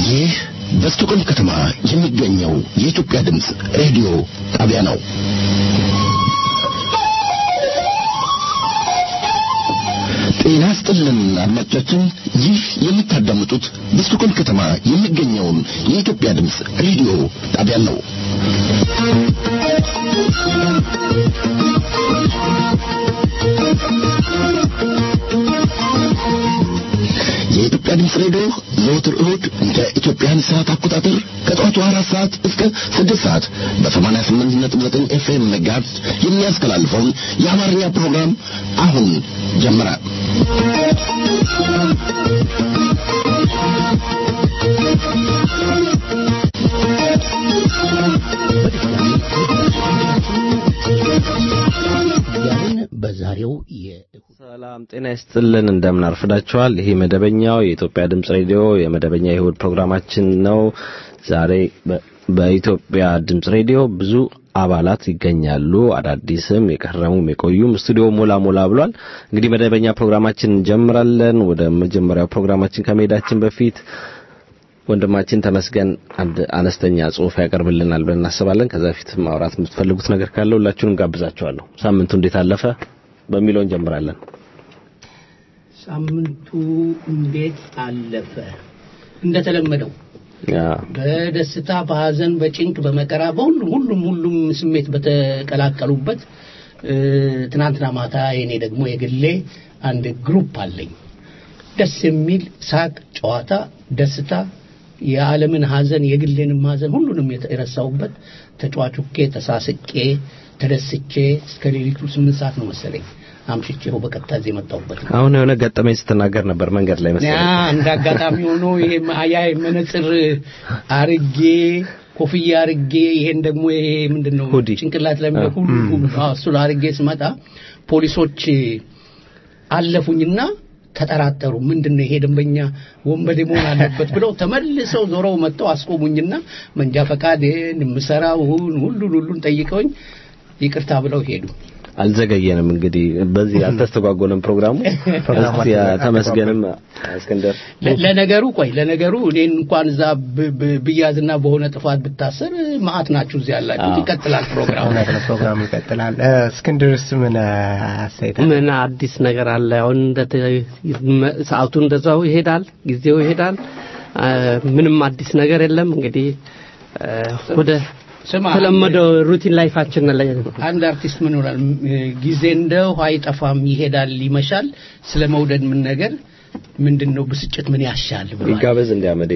ይህ በስቶኮልም ከተማ የሚገኘው የኢትዮጵያ ድምፅ ሬዲዮ ጣቢያ ነው። ጤና ስጥልን አድማጮቻችን፣ ይህ የምታዳምጡት በስቶኮልም ከተማ የሚገኘውን የኢትዮጵያ ድምፅ ሬዲዮ ጣቢያ ነው። የኢትዮጵያ ድምፅ ሬዲዮ ዘወትር እሁድ እንደ ኢትዮጵያን ሰዓት አቆጣጠር ከጠዋቱ አራት ሰዓት እስከ ስድስት ሰዓት በሰማንያ ስምንት ነጥብ ዘጠኝ ኤፍኤም መጋዝ የሚያስተላልፈውን የአማርኛ ፕሮግራም አሁን ጀመረ። በዛሬው ሰላም ጤና ይስጥልን። እንደምን አርፍዳችኋል? ይሄ መደበኛው የኢትዮጵያ ድምጽ ሬዲዮ የመደበኛ የእሁድ ፕሮግራማችን ነው። ዛሬ በኢትዮጵያ ድምጽ ሬዲዮ ብዙ አባላት ይገኛሉ። አዳዲስም የቀረሙም የቆዩም ስቱዲዮ ሞላ ሞላ ብሏል። እንግዲህ መደበኛ ፕሮግራማችን እንጀምራለን። ወደ መጀመሪያው ፕሮግራማችን ከመሄዳችን በፊት ወንድማችን ተመስገን አንድ አነስተኛ ጽሑፍ ያቀርብልናል ብለን እናስባለን። ከዛ በፊት ማውራት የምትፈልጉት ነገር ካለ ሁላችሁንም ጋብዛችኋለሁ። ሳምንቱ እንዴት አለፈ በሚለው እንጀምራለን። ሳምንቱ እንዴት አለፈ? እንደተለመደው በደስታ በሐዘን፣ በጭንቅ፣ በመከራ በሁሉም ሁሉም ሁሉም ስሜት በተቀላቀሉበት ትናንትና ማታ የኔ ደግሞ የግሌ አንድ ግሩፕ አለኝ። ደስ የሚል ሳቅ፣ ጨዋታ፣ ደስታ የዓለምን ሐዘን የግሌንም ሐዘን ሁሉንም የረሳሁበት ተጫዋቹኬ ተሳስቄ ተደስቼ እስከ ሌሊቱ ስምንት ሰዓት ነው መሰለኝ አምሽቼ ይኸው በቀጥታ እዚህ የመጣሁበት ነው። አሁን የሆነ ገጠመኝ ስትናገር ነበር መንገድ ላይ መሰለኝ። እንደ አጋጣሚ ሆኖ ይሄ ያ መነጽር አርጌ ኮፍያ አርጌ ይሄን ደግሞ ይሄ ምንድን ነው ሁዲ ጭንቅላት ላይ ሁሉ እሱ አርጌ ስመጣ ፖሊሶች አለፉኝና ተጠራጠሩ። ምንድን ነው ይሄ ደንበኛ ወንበዴ መሆን አለበት ብለው ተመልሰው ዞረው መጥተው አስቆሙኝና መንጃ ፈቃዴን የምሰራውን ሁሉን ሁሉን ጠይቀውኝ ይቅርታ ብለው ሄዱ። አልዘገየንም። እንግዲህ በዚህ አልተስተጓጎለም ፕሮግራሙ። እስቲ ተመስገንም እስክንድር ለነገሩ ቆይ ለነገሩ እኔን እንኳን እዛ ብያዝና በሆነ ጥፋት ብታሰር ማአት ናችሁ እዚህ ያላችሁት። ይቀጥላል ፕሮግራሙ ፕሮግራሙ ይቀጥላል። እስክንድርስ ምን አስተያየት ምን አዲስ ነገር አለ? አሁን ሰዓቱ እንደዛው ይሄዳል፣ ጊዜው ይሄዳል። ምንም አዲስ ነገር የለም። እንግዲህ ወደ ተለመደው ሩቲን ላይፋችን ላይ አንድ አርቲስት ምን ይላል? ጊዜ እንደ ውሃ አይጠፋም፣ ይሄዳል፣ ይመሻል። ስለ መውደድ ምን ነገር ምንድን ነው ብስጭት ምን ያሻል ብሏል። ይጋበዝ እንዲያመደ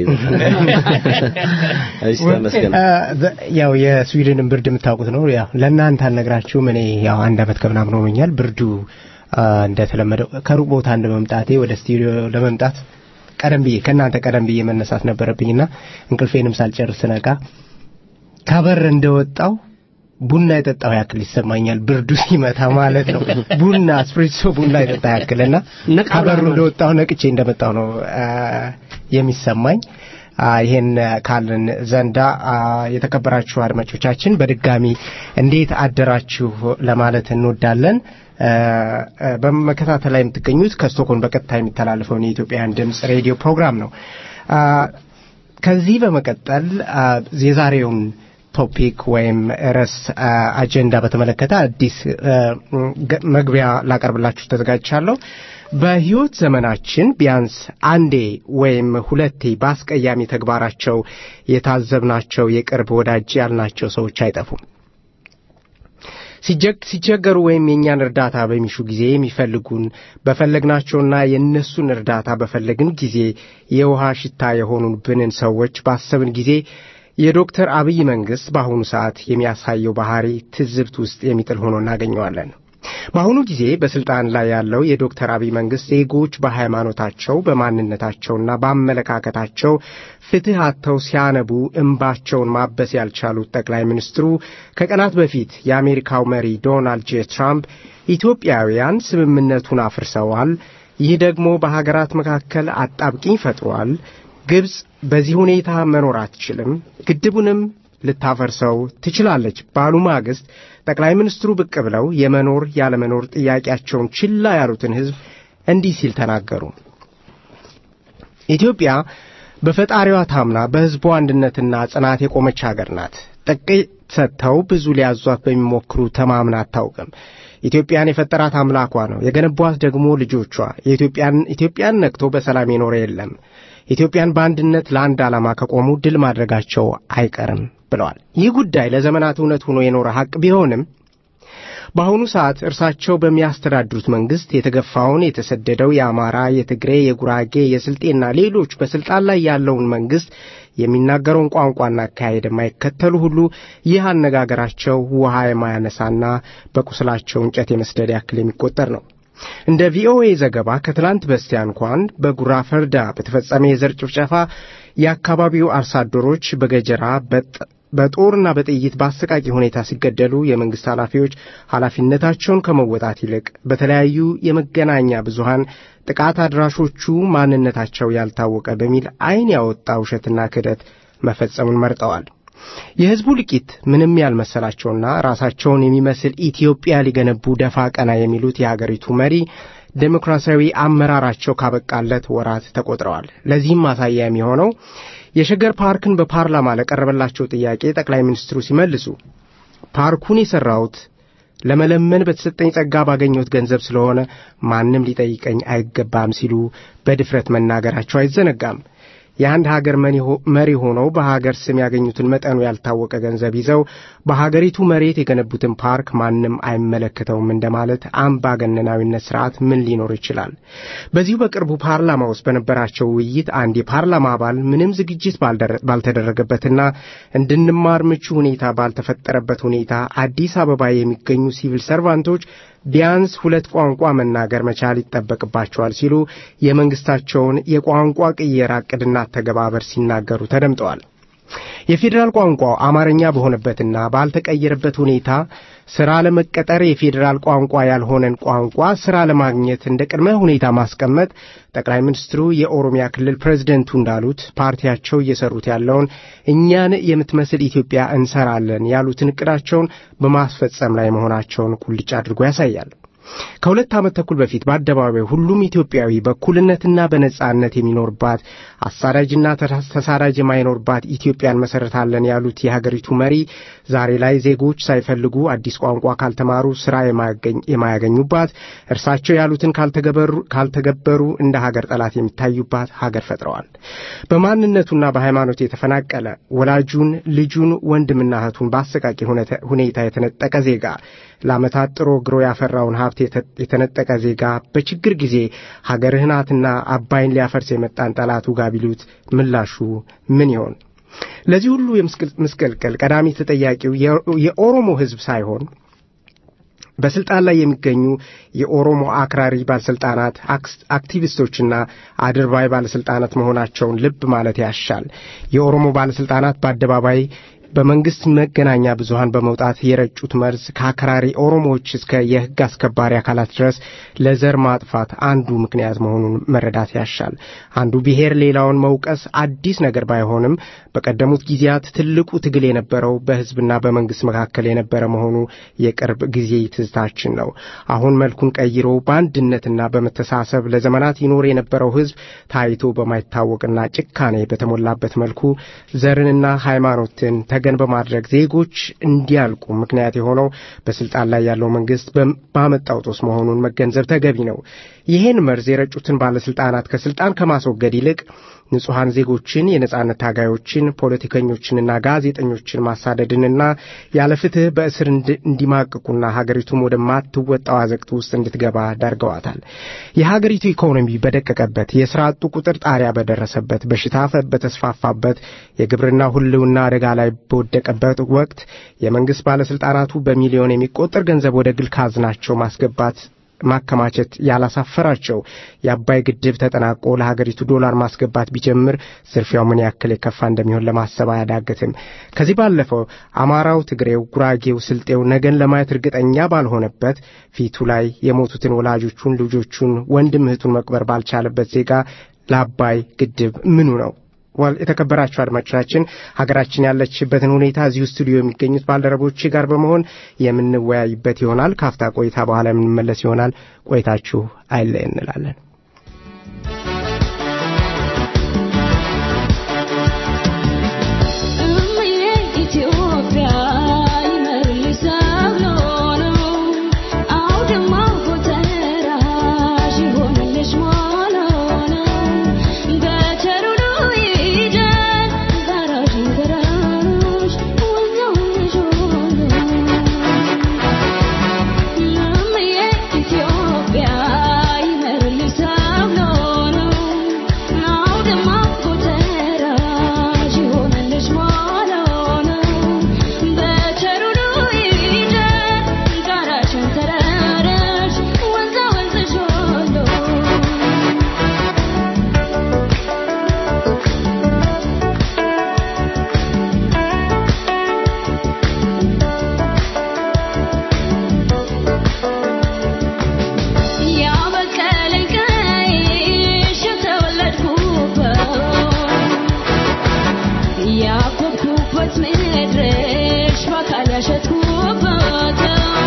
እሺ፣ ተመስገን ያው የስዊድንን ብርድ የምታውቁት ነው። ያው ለእናንተ አልነግራችሁም። እኔ ያው አንድ አመት ከምናምን ሆኖኛል። ብርዱ እንደተለመደው ከሩቅ ቦታ እንደመምጣቴ ወደ ስቱዲዮ ለመምጣት ቀደም ብዬ ከእናንተ ቀደም ብዬ መነሳት ነበረብኝና እንቅልፌንም ሳልጨርስ ነቃ ከበር እንደወጣው ቡና የጠጣው ያክል ይሰማኛል። ብርዱ ሲመታ ማለት ነው። ቡና ስፕሪሶ ቡና የጠጣ ያክልና ከበሩ እንደወጣው ነቅቼ እንደመጣው ነው የሚሰማኝ። ይሄን ካልን ዘንዳ የተከበራችሁ አድማጮቻችን በድጋሚ እንዴት አደራችሁ ለማለት እንወዳለን። በመከታተል ላይ የምትገኙት ከስቶኮልም በቀጥታ የሚተላለፈውን የኢትዮጵያን ድምፅ ሬዲዮ ፕሮግራም ነው። ከዚህ በመቀጠል የዛሬውን ቶፒክ ወይም ርዕስ አጀንዳ በተመለከተ አዲስ መግቢያ ላቀርብላችሁ ተዘጋጅቻለሁ። በሕይወት ዘመናችን ቢያንስ አንዴ ወይም ሁለቴ በአስቀያሚ ተግባራቸው የታዘብናቸው የቅርብ ወዳጅ ያልናቸው ሰዎች አይጠፉም። ሲቸገሩ ወይም የእኛን እርዳታ በሚሹ ጊዜ የሚፈልጉን በፈለግናቸውና የእነሱን እርዳታ በፈለግን ጊዜ የውሃ ሽታ የሆኑብንን ሰዎች ባሰብን ጊዜ የዶክተር አብይ መንግሥት በአሁኑ ሰዓት የሚያሳየው ባህሪ ትዝብት ውስጥ የሚጥል ሆኖ እናገኘዋለን። በአሁኑ ጊዜ በስልጣን ላይ ያለው የዶክተር አብይ መንግሥት ዜጎች በሃይማኖታቸው በማንነታቸውና በአመለካከታቸው ፍትሕ አጥተው ሲያነቡ እምባቸውን ማበስ ያልቻሉት ጠቅላይ ሚኒስትሩ ከቀናት በፊት የአሜሪካው መሪ ዶናልድ ጄ ትራምፕ ኢትዮጵያውያን ስምምነቱን አፍርሰዋል፣ ይህ ደግሞ በሀገራት መካከል አጣብቂኝ ፈጥሯል ግብፅ በዚህ ሁኔታ መኖር አትችልም፣ ግድቡንም ልታፈርሰው ትችላለች ባሉ ማግስት ጠቅላይ ሚኒስትሩ ብቅ ብለው የመኖር ያለመኖር ጥያቄያቸውን ችላ ያሉትን ሕዝብ እንዲህ ሲል ተናገሩ። ኢትዮጵያ በፈጣሪዋ ታምና በሕዝቡ አንድነትና ጽናት የቆመች ሀገር ናት። ጥቂት ሰጥተው ብዙ ሊያዟት በሚሞክሩ ተማምና አታውቅም። ኢትዮጵያን የፈጠራት አምላኳ ነው። የገነቧት ደግሞ ልጆቿ። የኢትዮጵያን ኢትዮጵያን ነቅቶ በሰላም የኖረ የለም። ኢትዮጵያን በአንድነት ለአንድ ዓላማ ከቆሙ ድል ማድረጋቸው አይቀርም ብለዋል። ይህ ጉዳይ ለዘመናት እውነት ሆኖ የኖረ ሐቅ ቢሆንም በአሁኑ ሰዓት እርሳቸው በሚያስተዳድሩት መንግስት የተገፋውን የተሰደደው የአማራ፣ የትግሬ፣ የጉራጌ፣ የስልጤና ሌሎች በስልጣን ላይ ያለውን መንግስት የሚናገረውን ቋንቋና አካሄድ የማይከተሉ ሁሉ ይህ አነጋገራቸው ውሃ የማያነሳና በቁስላቸው እንጨት የመስደድ ያክል የሚቆጠር ነው። እንደ ቪኦኤ ዘገባ ከትላንት በስቲያ እንኳን በጉራ ፈርዳ በተፈጸመ የዘር ጭፍጨፋ የአካባቢው አርሶ አደሮች በገጀራ በጦርና በጥይት በአሰቃቂ ሁኔታ ሲገደሉ የመንግስት ኃላፊዎች ኃላፊነታቸውን ከመወጣት ይልቅ በተለያዩ የመገናኛ ብዙሃን ጥቃት አድራሾቹ ማንነታቸው ያልታወቀ በሚል ዓይን ያወጣ ውሸትና ክህደት መፈጸሙን መርጠዋል። የሕዝቡ ልቂት ምንም ያልመሰላቸውና ራሳቸውን የሚመስል ኢትዮጵያ ሊገነቡ ደፋ ቀና የሚሉት የአገሪቱ መሪ ዴሞክራሲያዊ አመራራቸው ካበቃለት ወራት ተቆጥረዋል። ለዚህም ማሳያ የሚሆነው የሸገር ፓርክን በፓርላማ ለቀረበላቸው ጥያቄ ጠቅላይ ሚኒስትሩ ሲመልሱ ፓርኩን የሠራሁት ለመለመን በተሰጠኝ ጸጋ ባገኘሁት ገንዘብ ስለሆነ ማንም ሊጠይቀኝ አይገባም ሲሉ በድፍረት መናገራቸው አይዘነጋም። የአንድ ሀገር መሪ ሆነው በሀገር ስም ያገኙትን መጠኑ ያልታወቀ ገንዘብ ይዘው በሀገሪቱ መሬት የገነቡትን ፓርክ ማንም አይመለከተውም እንደማለት አምባገነናዊነት ስርዓት ምን ሊኖር ይችላል? በዚሁ በቅርቡ ፓርላማ ውስጥ በነበራቸው ውይይት አንድ የፓርላማ አባል ምንም ዝግጅት ባልተደረገበትና እንድንማር ምቹ ሁኔታ ባልተፈጠረበት ሁኔታ አዲስ አበባ የሚገኙ ሲቪል ሰርቫንቶች ቢያንስ ሁለት ቋንቋ መናገር መቻል ይጠበቅባቸዋል ሲሉ የመንግስታቸውን የቋንቋ ቅየራ ዕቅድና አተገባበር ሲናገሩ ተደምጠዋል። የፌዴራል ቋንቋው አማርኛ በሆነበትና ባልተቀየረበት ሁኔታ ሥራ ለመቀጠር የፌዴራል ቋንቋ ያልሆነን ቋንቋ ሥራ ለማግኘት እንደ ቅድመ ሁኔታ ማስቀመጥ ጠቅላይ ሚኒስትሩ የኦሮሚያ ክልል ፕሬዝደንቱ እንዳሉት ፓርቲያቸው እየሰሩት ያለውን እኛን የምትመስል ኢትዮጵያ እንሰራለን ያሉትን ዕቅዳቸውን በማስፈጸም ላይ መሆናቸውን ቁልጭ አድርጎ ያሳያል። ከሁለት ዓመት ተኩል በፊት በአደባባይ ሁሉም ኢትዮጵያዊ በእኩልነትና በነጻነት የሚኖርባት አሳዳጅና ተሳዳጅ የማይኖርባት ኢትዮጵያን መሰረታለን ያሉት የሀገሪቱ መሪ ዛሬ ላይ ዜጎች ሳይፈልጉ አዲስ ቋንቋ ካልተማሩ ስራ የማያገኙባት፣ እርሳቸው ያሉትን ካልተገበሩ እንደ ሀገር ጠላት የሚታዩባት ሀገር ፈጥረዋል። በማንነቱና በሃይማኖቱ የተፈናቀለ ወላጁን፣ ልጁን፣ ወንድምና እህቱን በአሰቃቂ ሁኔታ የተነጠቀ ዜጋ ለዓመታት ጥሮ ግሮ ያፈራውን ሀብት የተነጠቀ ዜጋ በችግር ጊዜ ሀገርህ ናትና አባይን ሊያፈርስ የመጣን ጠላቱ ጋር ቢሉት ምላሹ ምን ይሆን? ለዚህ ሁሉ ምስቅልቅል ቀዳሚ ተጠያቂው የኦሮሞ ሕዝብ ሳይሆን በስልጣን ላይ የሚገኙ የኦሮሞ አክራሪ ባለስልጣናት፣ አክቲቪስቶችና አድርባይ ባለስልጣናት መሆናቸውን ልብ ማለት ያሻል። የኦሮሞ ባለስልጣናት በአደባባይ በመንግስት መገናኛ ብዙሃን በመውጣት የረጩት መርዝ ከአክራሪ ኦሮሞዎች እስከ የህግ አስከባሪ አካላት ድረስ ለዘር ማጥፋት አንዱ ምክንያት መሆኑን መረዳት ያሻል። አንዱ ብሔር ሌላውን መውቀስ አዲስ ነገር ባይሆንም በቀደሙት ጊዜያት ትልቁ ትግል የነበረው በህዝብና በመንግስት መካከል የነበረ መሆኑ የቅርብ ጊዜ ትዝታችን ነው። አሁን መልኩን ቀይሮ በአንድነትና በመተሳሰብ ለዘመናት ይኖር የነበረው ህዝብ ታይቶ በማይታወቅና ጭካኔ በተሞላበት መልኩ ዘርንና ሃይማኖትን ተገን በማድረግ ዜጎች እንዲያልቁ ምክንያት የሆነው በስልጣን ላይ ያለው መንግስት ባመጣው ጦስ መሆኑን መገንዘብ ተገቢ ነው። ይህን መርዝ የረጩትን ባለስልጣናት ከስልጣን ከማስወገድ ይልቅ ንጹሐን ዜጎችን፣ የነጻነት ታጋዮችን፣ ፖለቲከኞችንና ጋዜጠኞችን ማሳደድንና ያለ ፍትህ በእስር እንዲማቅቁና ሀገሪቱም ወደማትወጣው አዘቅት ውስጥ እንድትገባ ዳርገዋታል። የሀገሪቱ ኢኮኖሚ በደቀቀበት፣ የስራ አጡ ቁጥር ጣሪያ በደረሰበት፣ በሽታ በተስፋፋበት፣ የግብርና ሁልውና አደጋ ላይ በወደቀበት ወቅት የመንግስት ባለስልጣናቱ በሚሊዮን የሚቆጠር ገንዘብ ወደ ግል ካዝናቸው ማስገባት ማከማቸት ያላሳፈራቸው የአባይ ግድብ ተጠናቆ ለሀገሪቱ ዶላር ማስገባት ቢጀምር ዝርፊያው ምን ያክል የከፋ እንደሚሆን ለማሰብ አያዳግትም። ከዚህ ባለፈው አማራው፣ ትግሬው፣ ጉራጌው፣ ስልጤው ነገን ለማየት እርግጠኛ ባልሆነበት ፊቱ ላይ የሞቱትን ወላጆቹን፣ ልጆቹን፣ ወንድም እህቱን መቅበር ባልቻለበት ዜጋ ለአባይ ግድብ ምኑ ነው? የተከበራችሁ አድማጮቻችን ሀገራችን ያለችበትን ሁኔታ እዚሁ ስቱዲዮ የሚገኙት ባልደረቦች ጋር በመሆን የምንወያይበት ይሆናል። ካፍታ ቆይታ በኋላ የምንመለስ ይሆናል። ቆይታችሁ አይለይ እንላለን። ባለበት ምድርሽ በአካል ያሸጥኩበት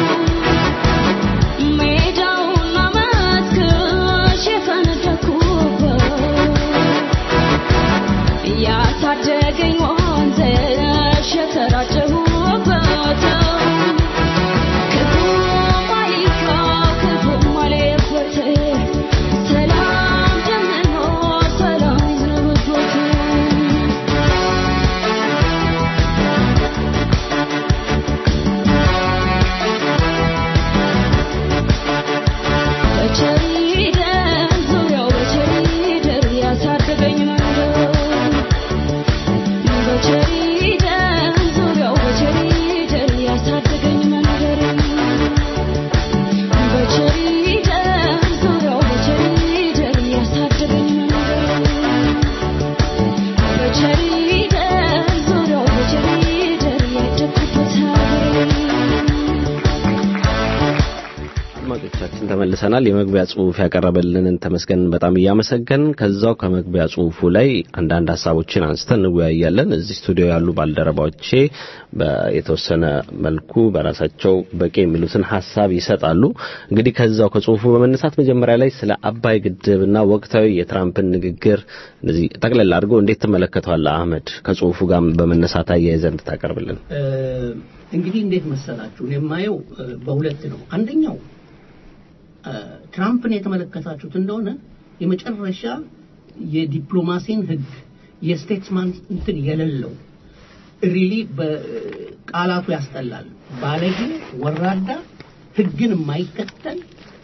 ሜዳውና መስክሽ የፈነደኩበት ያሳደገኝ ወንዝሽ የተራጨሁበት ክፉም አይንካ ክፉም አልየበት ሰላም እንደምኖር ሰላም ይዝነብበት በቸሪደር ዙሪያው በቸሪደር ያሳደገኝ መንገድ በቸሪደር ዙሪያው በቸሪደር ያሳደገኝ መንገድ በቸሪደር ዙሪያው በቸሪደር ያሳደገኝ መንገድ በቸሪደር ዙሪያው በቸሪደር ያደግኩበት ሀገሬ አድማጮቻችን ተመልሰናል። የመግቢያ ጽሁፍ ያቀረበልንን ተመስገን በጣም እያመሰገን ከዛው ከመግቢያ ጽሁፉ ላይ አንዳንድ ሀሳቦችን አንስተን እንወያያለን። እዚህ ስቱዲዮ ያሉ ባልደረባዎቼ የተወሰነ መልኩ በራሳቸው በቂ የሚሉትን ሀሳብ ይሰጣሉ። እንግዲህ ከዛው ከጽሁፉ በመነሳት መጀመሪያ ላይ ስለ አባይ ግድብና ወቅታዊ የትራምፕን ንግግር እነዚህ ጠቅለል አድርገው እንዴት ትመለከተዋለህ አህመድ? ከጽሁፉ ጋር በመነሳት አያይዘህ እንድታቀርብልን። እንግዲህ እንዴት መሰላችሁ እኔ የማየው እ፣ በሁለት ነው። አንደኛው እ፣ ትራምፕን የተመለከታችሁት እንደሆነ የመጨረሻ የዲፕሎማሲን ህግ የስቴትስማን እንትን የሌለው ሪሊ በቃላቱ ያስጠላል። ባለጌ፣ ወራዳ፣ ህግን የማይከተል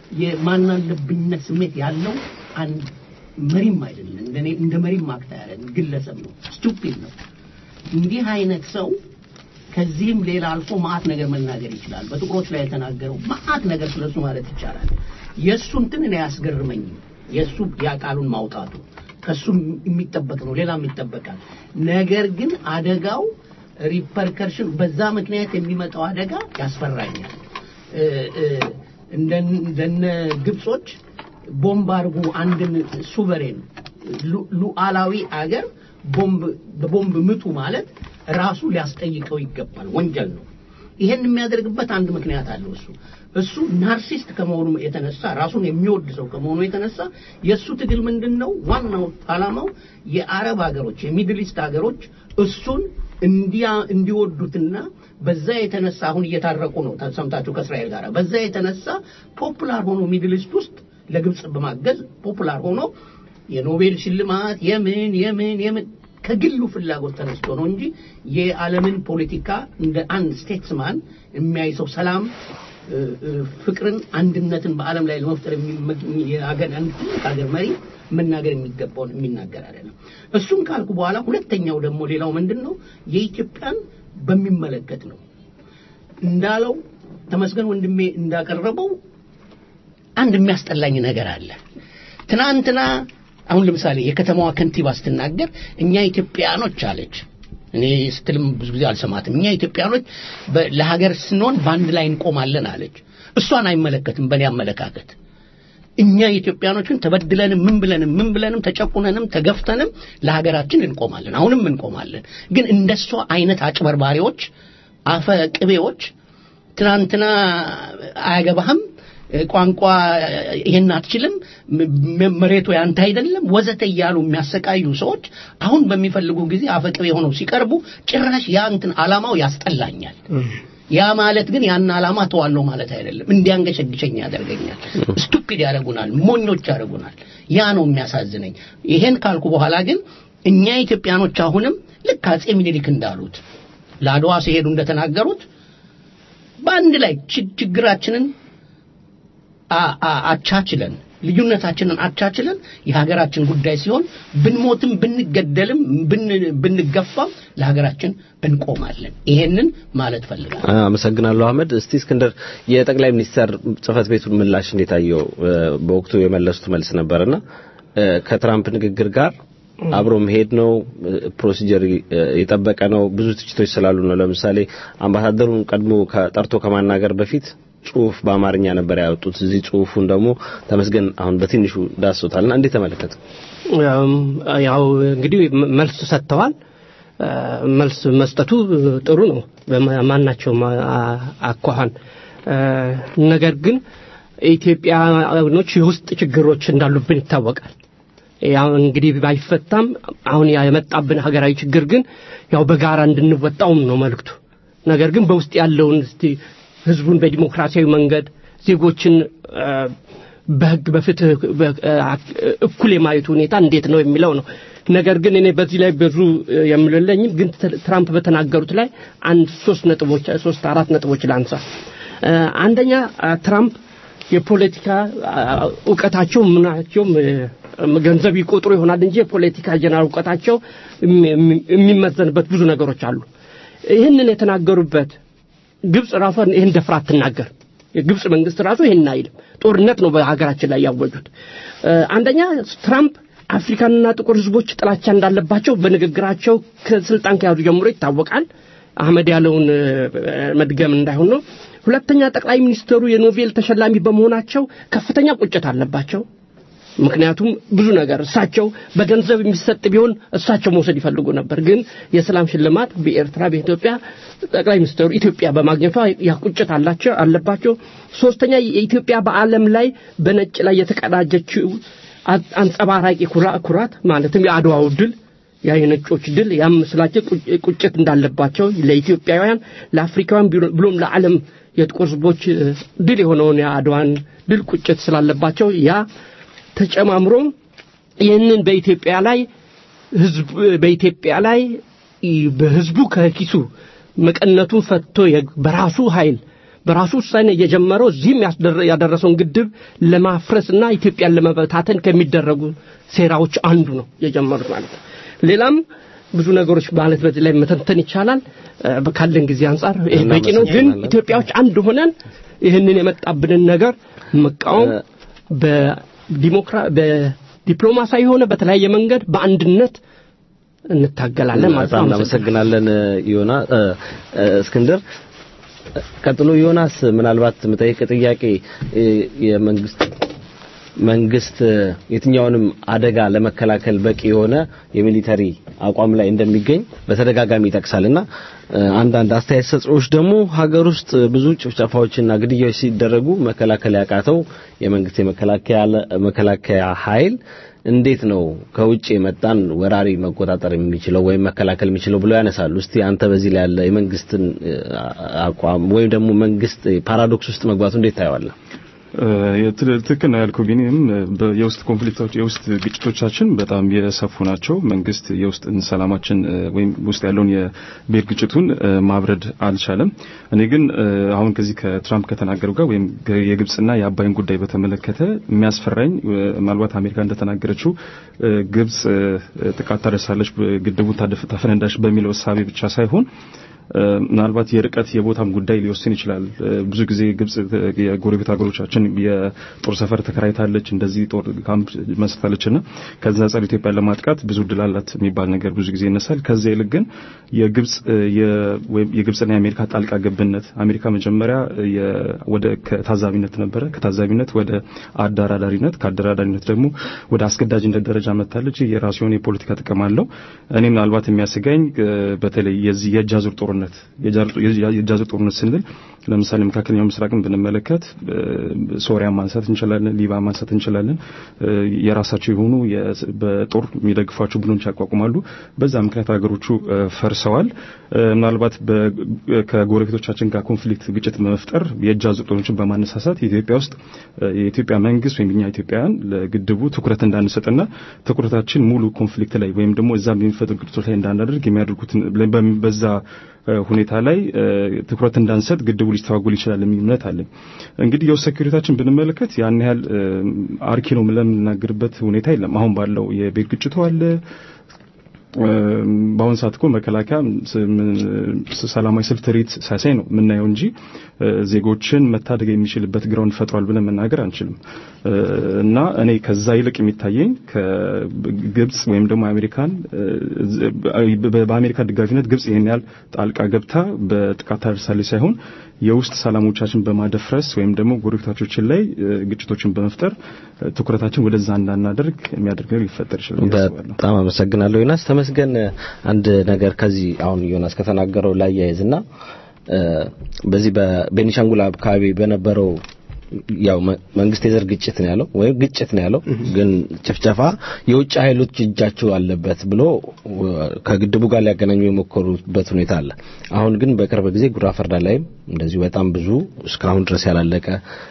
የማናለብኝነት ስሜት ያለው አንድ መሪም አይደለም። እንደኔ እንደ መሪም አክታ ያለ ግለሰብ ነው። ስቱፒድ ነው። እንዲህ አይነት ሰው ከዚህም ሌላ አልፎ ማአት ነገር መናገር ይችላል። በጥቁሮች ላይ የተናገረው ማአት ነገር ስለሱ ማለት ይቻላል። የእሱ እንትን እኔ አያስገርመኝም። የእሱ ያቃሉን ማውጣቱ ከሱ የሚጠበቅ ነው፣ ሌላም ይጠበቃል። ነገር ግን አደጋው ሪፐርከርሽን በዛ ምክንያት የሚመጣው አደጋ ያስፈራኛል። እ፣ እ፣ እንደን- እንደነ ግብጾች ቦምብ አድርጉ አንድን ሱቨሬን ሉ- ሉዓላዊ አገር ቦምብ በቦምብ ምቱ ማለት ራሱ ሊያስጠይቀው ይገባል፣ ወንጀል ነው። ይሄን የሚያደርግበት አንድ ምክንያት አለው። እሱ እሱ ናርሲስት ከመሆኑ የተነሳ ራሱን የሚወድ ሰው ከመሆኑ የተነሳ የእሱ ትግል ምንድን ነው? ዋናው ዓላማው የአረብ ሀገሮች የሚድል ኢስት ሀገሮች እሱን እንዲያ እንዲወዱትና በዛ የተነሳ አሁን እየታረቁ ነው ሰምታችሁ ከእስራኤል ጋር በዛ የተነሳ ፖፑላር ሆኖ ሚድል ኢስት ውስጥ ለግብጽ በማገዝ ፖፑላር ሆኖ የኖቤል ሽልማት የምን የምን የምን ከግሉ ፍላጎት ተነስቶ ነው እንጂ የዓለምን ፖለቲካ እንደ አንድ ስቴትስማን የሚያይ ሰው ሰላም እ፣ እ፣ ፍቅርን፣ አንድነትን በዓለም ላይ ለመፍጠር የሚመ- የሀገር አንድ ትልቅ ሀገር መሪ መናገር የሚገባውን የሚናገር አይደለም። እሱን ካልኩ በኋላ ሁለተኛው ደግሞ ሌላው ምንድን ነው የኢትዮጵያን በሚመለከት ነው እንዳለው ተመስገን ወንድሜ እንዳቀረበው አንድ የሚያስጠላኝ ነገር አለ። ትናንትና አሁን ለምሳሌ የከተማዋ ከንቲባ ስትናገር እኛ ኢትዮጵያኖች አለች። እኔ ስትልም ብዙ ጊዜ አልሰማትም። እኛ ኢትዮጵያኖች በ- ለሀገር ስንሆን በአንድ ላይ እንቆማለን አለች። እሷን አይመለከትም በእኔ አመለካከት። እኛ ኢትዮጵያኖችን ተበድለንም ምን ብለንም ምን ብለንም ተጨቁነንም ተገፍተንም ለሀገራችን እንቆማለን። አሁንም እንቆማለን። ግን እንደሷ አይነት አጭበርባሪዎች፣ አፈ ቅቤዎች ትናንትና አያገባህም ቋንቋ ይሄን አትችልም፣ ም- መሬቱ ያንተ አይደለም ወዘተ እያሉ የሚያሰቃዩ ሰዎች አሁን በሚፈልጉ ጊዜ አፈቅቤ ሆነው ሲቀርቡ ጭራሽ ያ እንትን ዓላማው ያስጠላኛል። ያ ማለት ግን ያን ዓላማ ተዋለው ማለት አይደለም። እንዲያንገሸግሸኝ ያደርገኛል። ስቱፒድ ያደርጉናል፣ ሞኞች ያደርጉናል። ያ ነው የሚያሳዝነኝ። ይሄን ካልኩ በኋላ ግን እኛ ኢትዮጵያኖች አሁንም ልክ አጼ ምኒልክ እንዳሉት ለአድዋ ሲሄዱ እንደተናገሩት በአንድ ላይ ች- ችግራችንን አ- አ- አቻችለን ልዩነታችንን አቻችለን የሀገራችን ጉዳይ ሲሆን ብንሞትም ብንገደልም ብን- ብንገፋም ለሀገራችን እንቆማለን። ይሄንን ማለት ፈልጋለሁ። አመሰግናለሁ አህመድ። እስቲ እስክንድር የጠቅላይ ሚኒስተር ጽህፈት ቤቱን ምላሽ እንዴት አየው? እ፣ በወቅቱ የመለሱት መልስ ነበርና እ፣ ከትራምፕ ንግግር ጋር አብሮ መሄድ ነው፣ ፕሮሲጀር የጠበቀ ነው። ብዙ ትችቶች ስላሉ ነው። ለምሳሌ አምባሳደሩን ቀድሞ ከጠርቶ ከማናገር በፊት ጽሁፍ በአማርኛ ነበር ያወጡት። እዚህ ጽሁፉን ደግሞ ተመስገን አሁን በትንሹ ዳሶታልና እንዴት ተመለከተ? ያው እንግዲህ መልስ ሰጥተዋል። መልስ መስጠቱ ጥሩ ነው በማናቸውም አኳኋን። ነገር ግን ኢትዮጵያኖች የውስጥ ችግሮች እንዳሉብን ይታወቃል። ያው እንግዲህ ባይፈታም አሁን የመጣብን ሀገራዊ ችግር ግን ያው በጋራ እንድንወጣውም ነው መልእክቱ። ነገር ግን በውስጥ ያለውን እስቲ ህዝቡን በዲሞክራሲያዊ መንገድ ዜጎችን በህግ በፍትህ እኩል የማየቱ ሁኔታ እንዴት ነው የሚለው ነው። ነገር ግን እኔ በዚህ ላይ ብዙ የምልለኝም ግን ትራምፕ በተናገሩት ላይ አንድ ሶስት ነጥቦች ሶስት አራት ነጥቦች ላንሳ። አንደኛ ትራምፕ የፖለቲካ እውቀታቸው ምናቸውም ገንዘብ ይቆጥሩ ይሆናል እንጂ የፖለቲካ ጀነራል እውቀታቸው የሚመዘንበት ብዙ ነገሮች አሉ። ይህንን የተናገሩበት ግብጽ ራሷን ይህን ደፍራ አትናገር። የግብጽ መንግስት ራሱ ይህን አይልም። ጦርነት ነው በሀገራችን ላይ ያወጁት። አንደኛ ትራምፕ አፍሪካንና ጥቁር ህዝቦች ጥላቻ እንዳለባቸው በንግግራቸው ከስልጣን ከያዙ ጀምሮ ይታወቃል። አህመድ ያለውን መድገም እንዳይሆን ነው። ሁለተኛ ጠቅላይ ሚኒስትሩ የኖቤል ተሸላሚ በመሆናቸው ከፍተኛ ቁጭት አለባቸው። ምክንያቱም ብዙ ነገር እሳቸው በገንዘብ የሚሰጥ ቢሆን እሳቸው መውሰድ ይፈልጉ ነበር። ግን የሰላም ሽልማት በኤርትራ በኢትዮጵያ ጠቅላይ ሚኒስትሩ ኢትዮጵያ በማግኘቷ ያ ቁጭት አላቸው አለባቸው። ሶስተኛ የኢትዮጵያ በዓለም ላይ በነጭ ላይ የተቀዳጀችው አንጸባራቂ ኩራት ማለትም የአድዋው ድል ያ የነጮች ድል ያም ስላቸው ቁጭት እንዳለባቸው ለኢትዮጵያውያን፣ ለአፍሪካውያን ብሎም ለዓለም የጥቁር ህዝቦች ድል የሆነውን የአድዋን ድል ቁጭት ስላለባቸው ያ ተጨማምሮ ይህንን በኢትዮጵያ ላይ ህዝብ በኢትዮጵያ ላይ በህዝቡ ከኪሱ መቀነቱን ፈቶ በራሱ ኃይል በራሱ ውሳኔ የጀመረው እዚህም ያደረሰውን ግድብ ለማፍረስና ኢትዮጵያን ለመበታተን ከሚደረጉ ሴራዎች አንዱ ነው የጀመሩት ማለት ነው። ሌላም ብዙ ነገሮች ማለት በዚህ ላይ መተንተን ይቻላል። ካለን ጊዜ አንጻር ይሄ በቂ ነው። ግን ኢትዮጵያዎች አንድ ሆነን ይህንን የመጣብንን ነገር መቃወም በዲፕሎማሲያዊ የሆነ በተለያየ መንገድ በአንድነት እንታገላለን ማለት ነው። በጣም እናመሰግናለን ዮና እስክንድር። ቀጥሎ ዮናስ ምናልባት የምጠይቅ ጥያቄ የመንግስት መንግስት የትኛውንም አደጋ ለመከላከል በቂ የሆነ የሚሊተሪ አቋም ላይ እንደሚገኝ በተደጋጋሚ ይጠቅሳልና አንዳንድ አስተያየት ሰጪዎች ደግሞ ሀገር ውስጥ ብዙ ጭፍጨፋዎችና ግድያዎች ሲደረጉ መከላከል ያቃተው የመንግስት የመከላከያ ኃይል እንዴት ነው ከውጭ የመጣን ወራሪ መቆጣጠር የሚችለው ወይም መከላከል የሚችለው ብለው ያነሳሉ። እስቲ አንተ በዚህ ላይ ያለ የመንግስትን አቋም ወይም ደግሞ መንግስት ፓራዶክስ ውስጥ መግባቱ እንዴት ታየዋለህ? ትክክል ነው ያልኩህ ቢኒም የውስጥ ኮንፍሊክቶች የውስጥ ግጭቶቻችን በጣም የሰፉ ናቸው። መንግስት የውስጥ ሰላማችን ወይም ውስጥ ያለውን የብሔር ግጭቱን ማብረድ አልቻለም። እኔ ግን አሁን ከዚህ ከትራምፕ ከተናገረው ጋር ወይም የግብጽና የአባይን ጉዳይ በተመለከተ የሚያስፈራኝ ምናልባት አሜሪካ እንደተናገረችው ግብጽ ጥቃት ታደርሳለች፣ ግድቡን ታፈነዳች በሚለው እሳቤ ብቻ ሳይሆን ምናልባት የርቀት የቦታም ጉዳይ ሊወስን ይችላል። ብዙ ጊዜ ግብጽ የጎረቤት ሀገሮቻችን የጦር ሰፈር ተከራይታለች፣ እንደዚህ ጦር ካምፕ መስርታለችና ከዛ ጸር ኢትዮጵያን ለማጥቃት ብዙ ድል አላት የሚባል ነገር ብዙ ጊዜ ይነሳል። ከዛ ይልቅ ግን የግብጽ የግብጽና የአሜሪካ ጣልቃ ገብነት አሜሪካ መጀመሪያ ወደ ከታዛቢነት ነበረ፣ ከታዛቢነት ወደ አደራዳሪነት፣ ከአደራዳሪነት ደግሞ ወደ አስገዳጅነት ደረጃ መታለች። የራሱ የሆነ የፖለቲካ ጥቅም አለው። እኔ ምናልባት የሚያሰጋኝ በተለይ የዚህ የእጅ አዙር ጦርነት የእጅ አዙር ጦርነት ስንል ለምሳሌ መካከለኛው ምስራቅን ብንመለከት ሶሪያ ማንሳት እንችላለን፣ ሊባ ማንሳት እንችላለን። የራሳቸው የሆኑ በጦር የሚደግፏቸው ቡድኖች ያቋቁማሉ። በዛ ምክንያት ሀገሮቹ ፈርሰዋል። ምናልባት ከጎረቤቶቻችን ጋር ኮንፍሊክት ግጭት በመፍጠር የእጅ አዙር ጦርነቶችን በማነሳሳት ኢትዮጵያ ውስጥ የኢትዮጵያ መንግስት ወይም እኛ ኢትዮጵያውያን ለግድቡ ትኩረት እንዳንሰጥና ትኩረታችን ሙሉ ኮንፍሊክት ላይ ወይም ደግሞ እዛ በሚፈጥሩ ግጭቶች ላይ እንዳናደርግ የሚያደርጉትን በዛ ሁኔታ ላይ ትኩረት እንዳንሰጥ ግድቡ ሊስተዋጎል ይችላል የሚል እምነት አለኝ። እንግዲህ የውስጥ ሴኩሪታችን ብንመለከት ያን ያህል አርኪ ነው ለምንናገርበት ሁኔታ የለም። አሁን ባለው የቤት ግጭቱ አለ። በአሁን ሰዓት እኮ መከላከያ ሰላማዊ ሰልፍ ትርኢት ሳያሳይ ነው የምናየው እንጂ ዜጎችን መታደግ የሚችልበት ግራውንድ ፈጥሯል ብለን መናገር አንችልም። እና እኔ ከዛ ይልቅ የሚታየኝ ከግብጽ ወይም ደግሞ አሜሪካን በአሜሪካ ደጋፊነት ግብጽ ይህን ያህል ጣልቃ ገብታ በጥቃት ታደርሳለች ሳይሆን የውስጥ ሰላሞቻችን በማደፍረስ ወይም ደግሞ ጎረቤቶቻችን ላይ ግጭቶችን በመፍጠር ትኩረታችን ወደዛ እንዳናደርግ የሚያደርግ ነገር ሊፈጠር ይችላል። በጣም አመሰግናለሁ ዮናስ። ተመስገን አንድ ነገር ከዚህ አሁን ዮናስ ከተናገረው ላይ ያይዝና በዚህ በቤኒሻንጉል አካባቢ በነበረው ያው መንግስት የዘር ግጭት ነው ያለው ወይም ግጭት ነው ያለው፣ ግን ጭፍጨፋ የውጭ ኃይሎች እጃቸው አለበት ብሎ ከግድቡ ጋር ሊያገናኙ የሞከሩበት ሁኔታ አለ። አሁን ግን በቅርብ ጊዜ ጉራ ፈርዳ ላይም እንደዚሁ በጣም ብዙ እስካሁን ድረስ ያላለቀ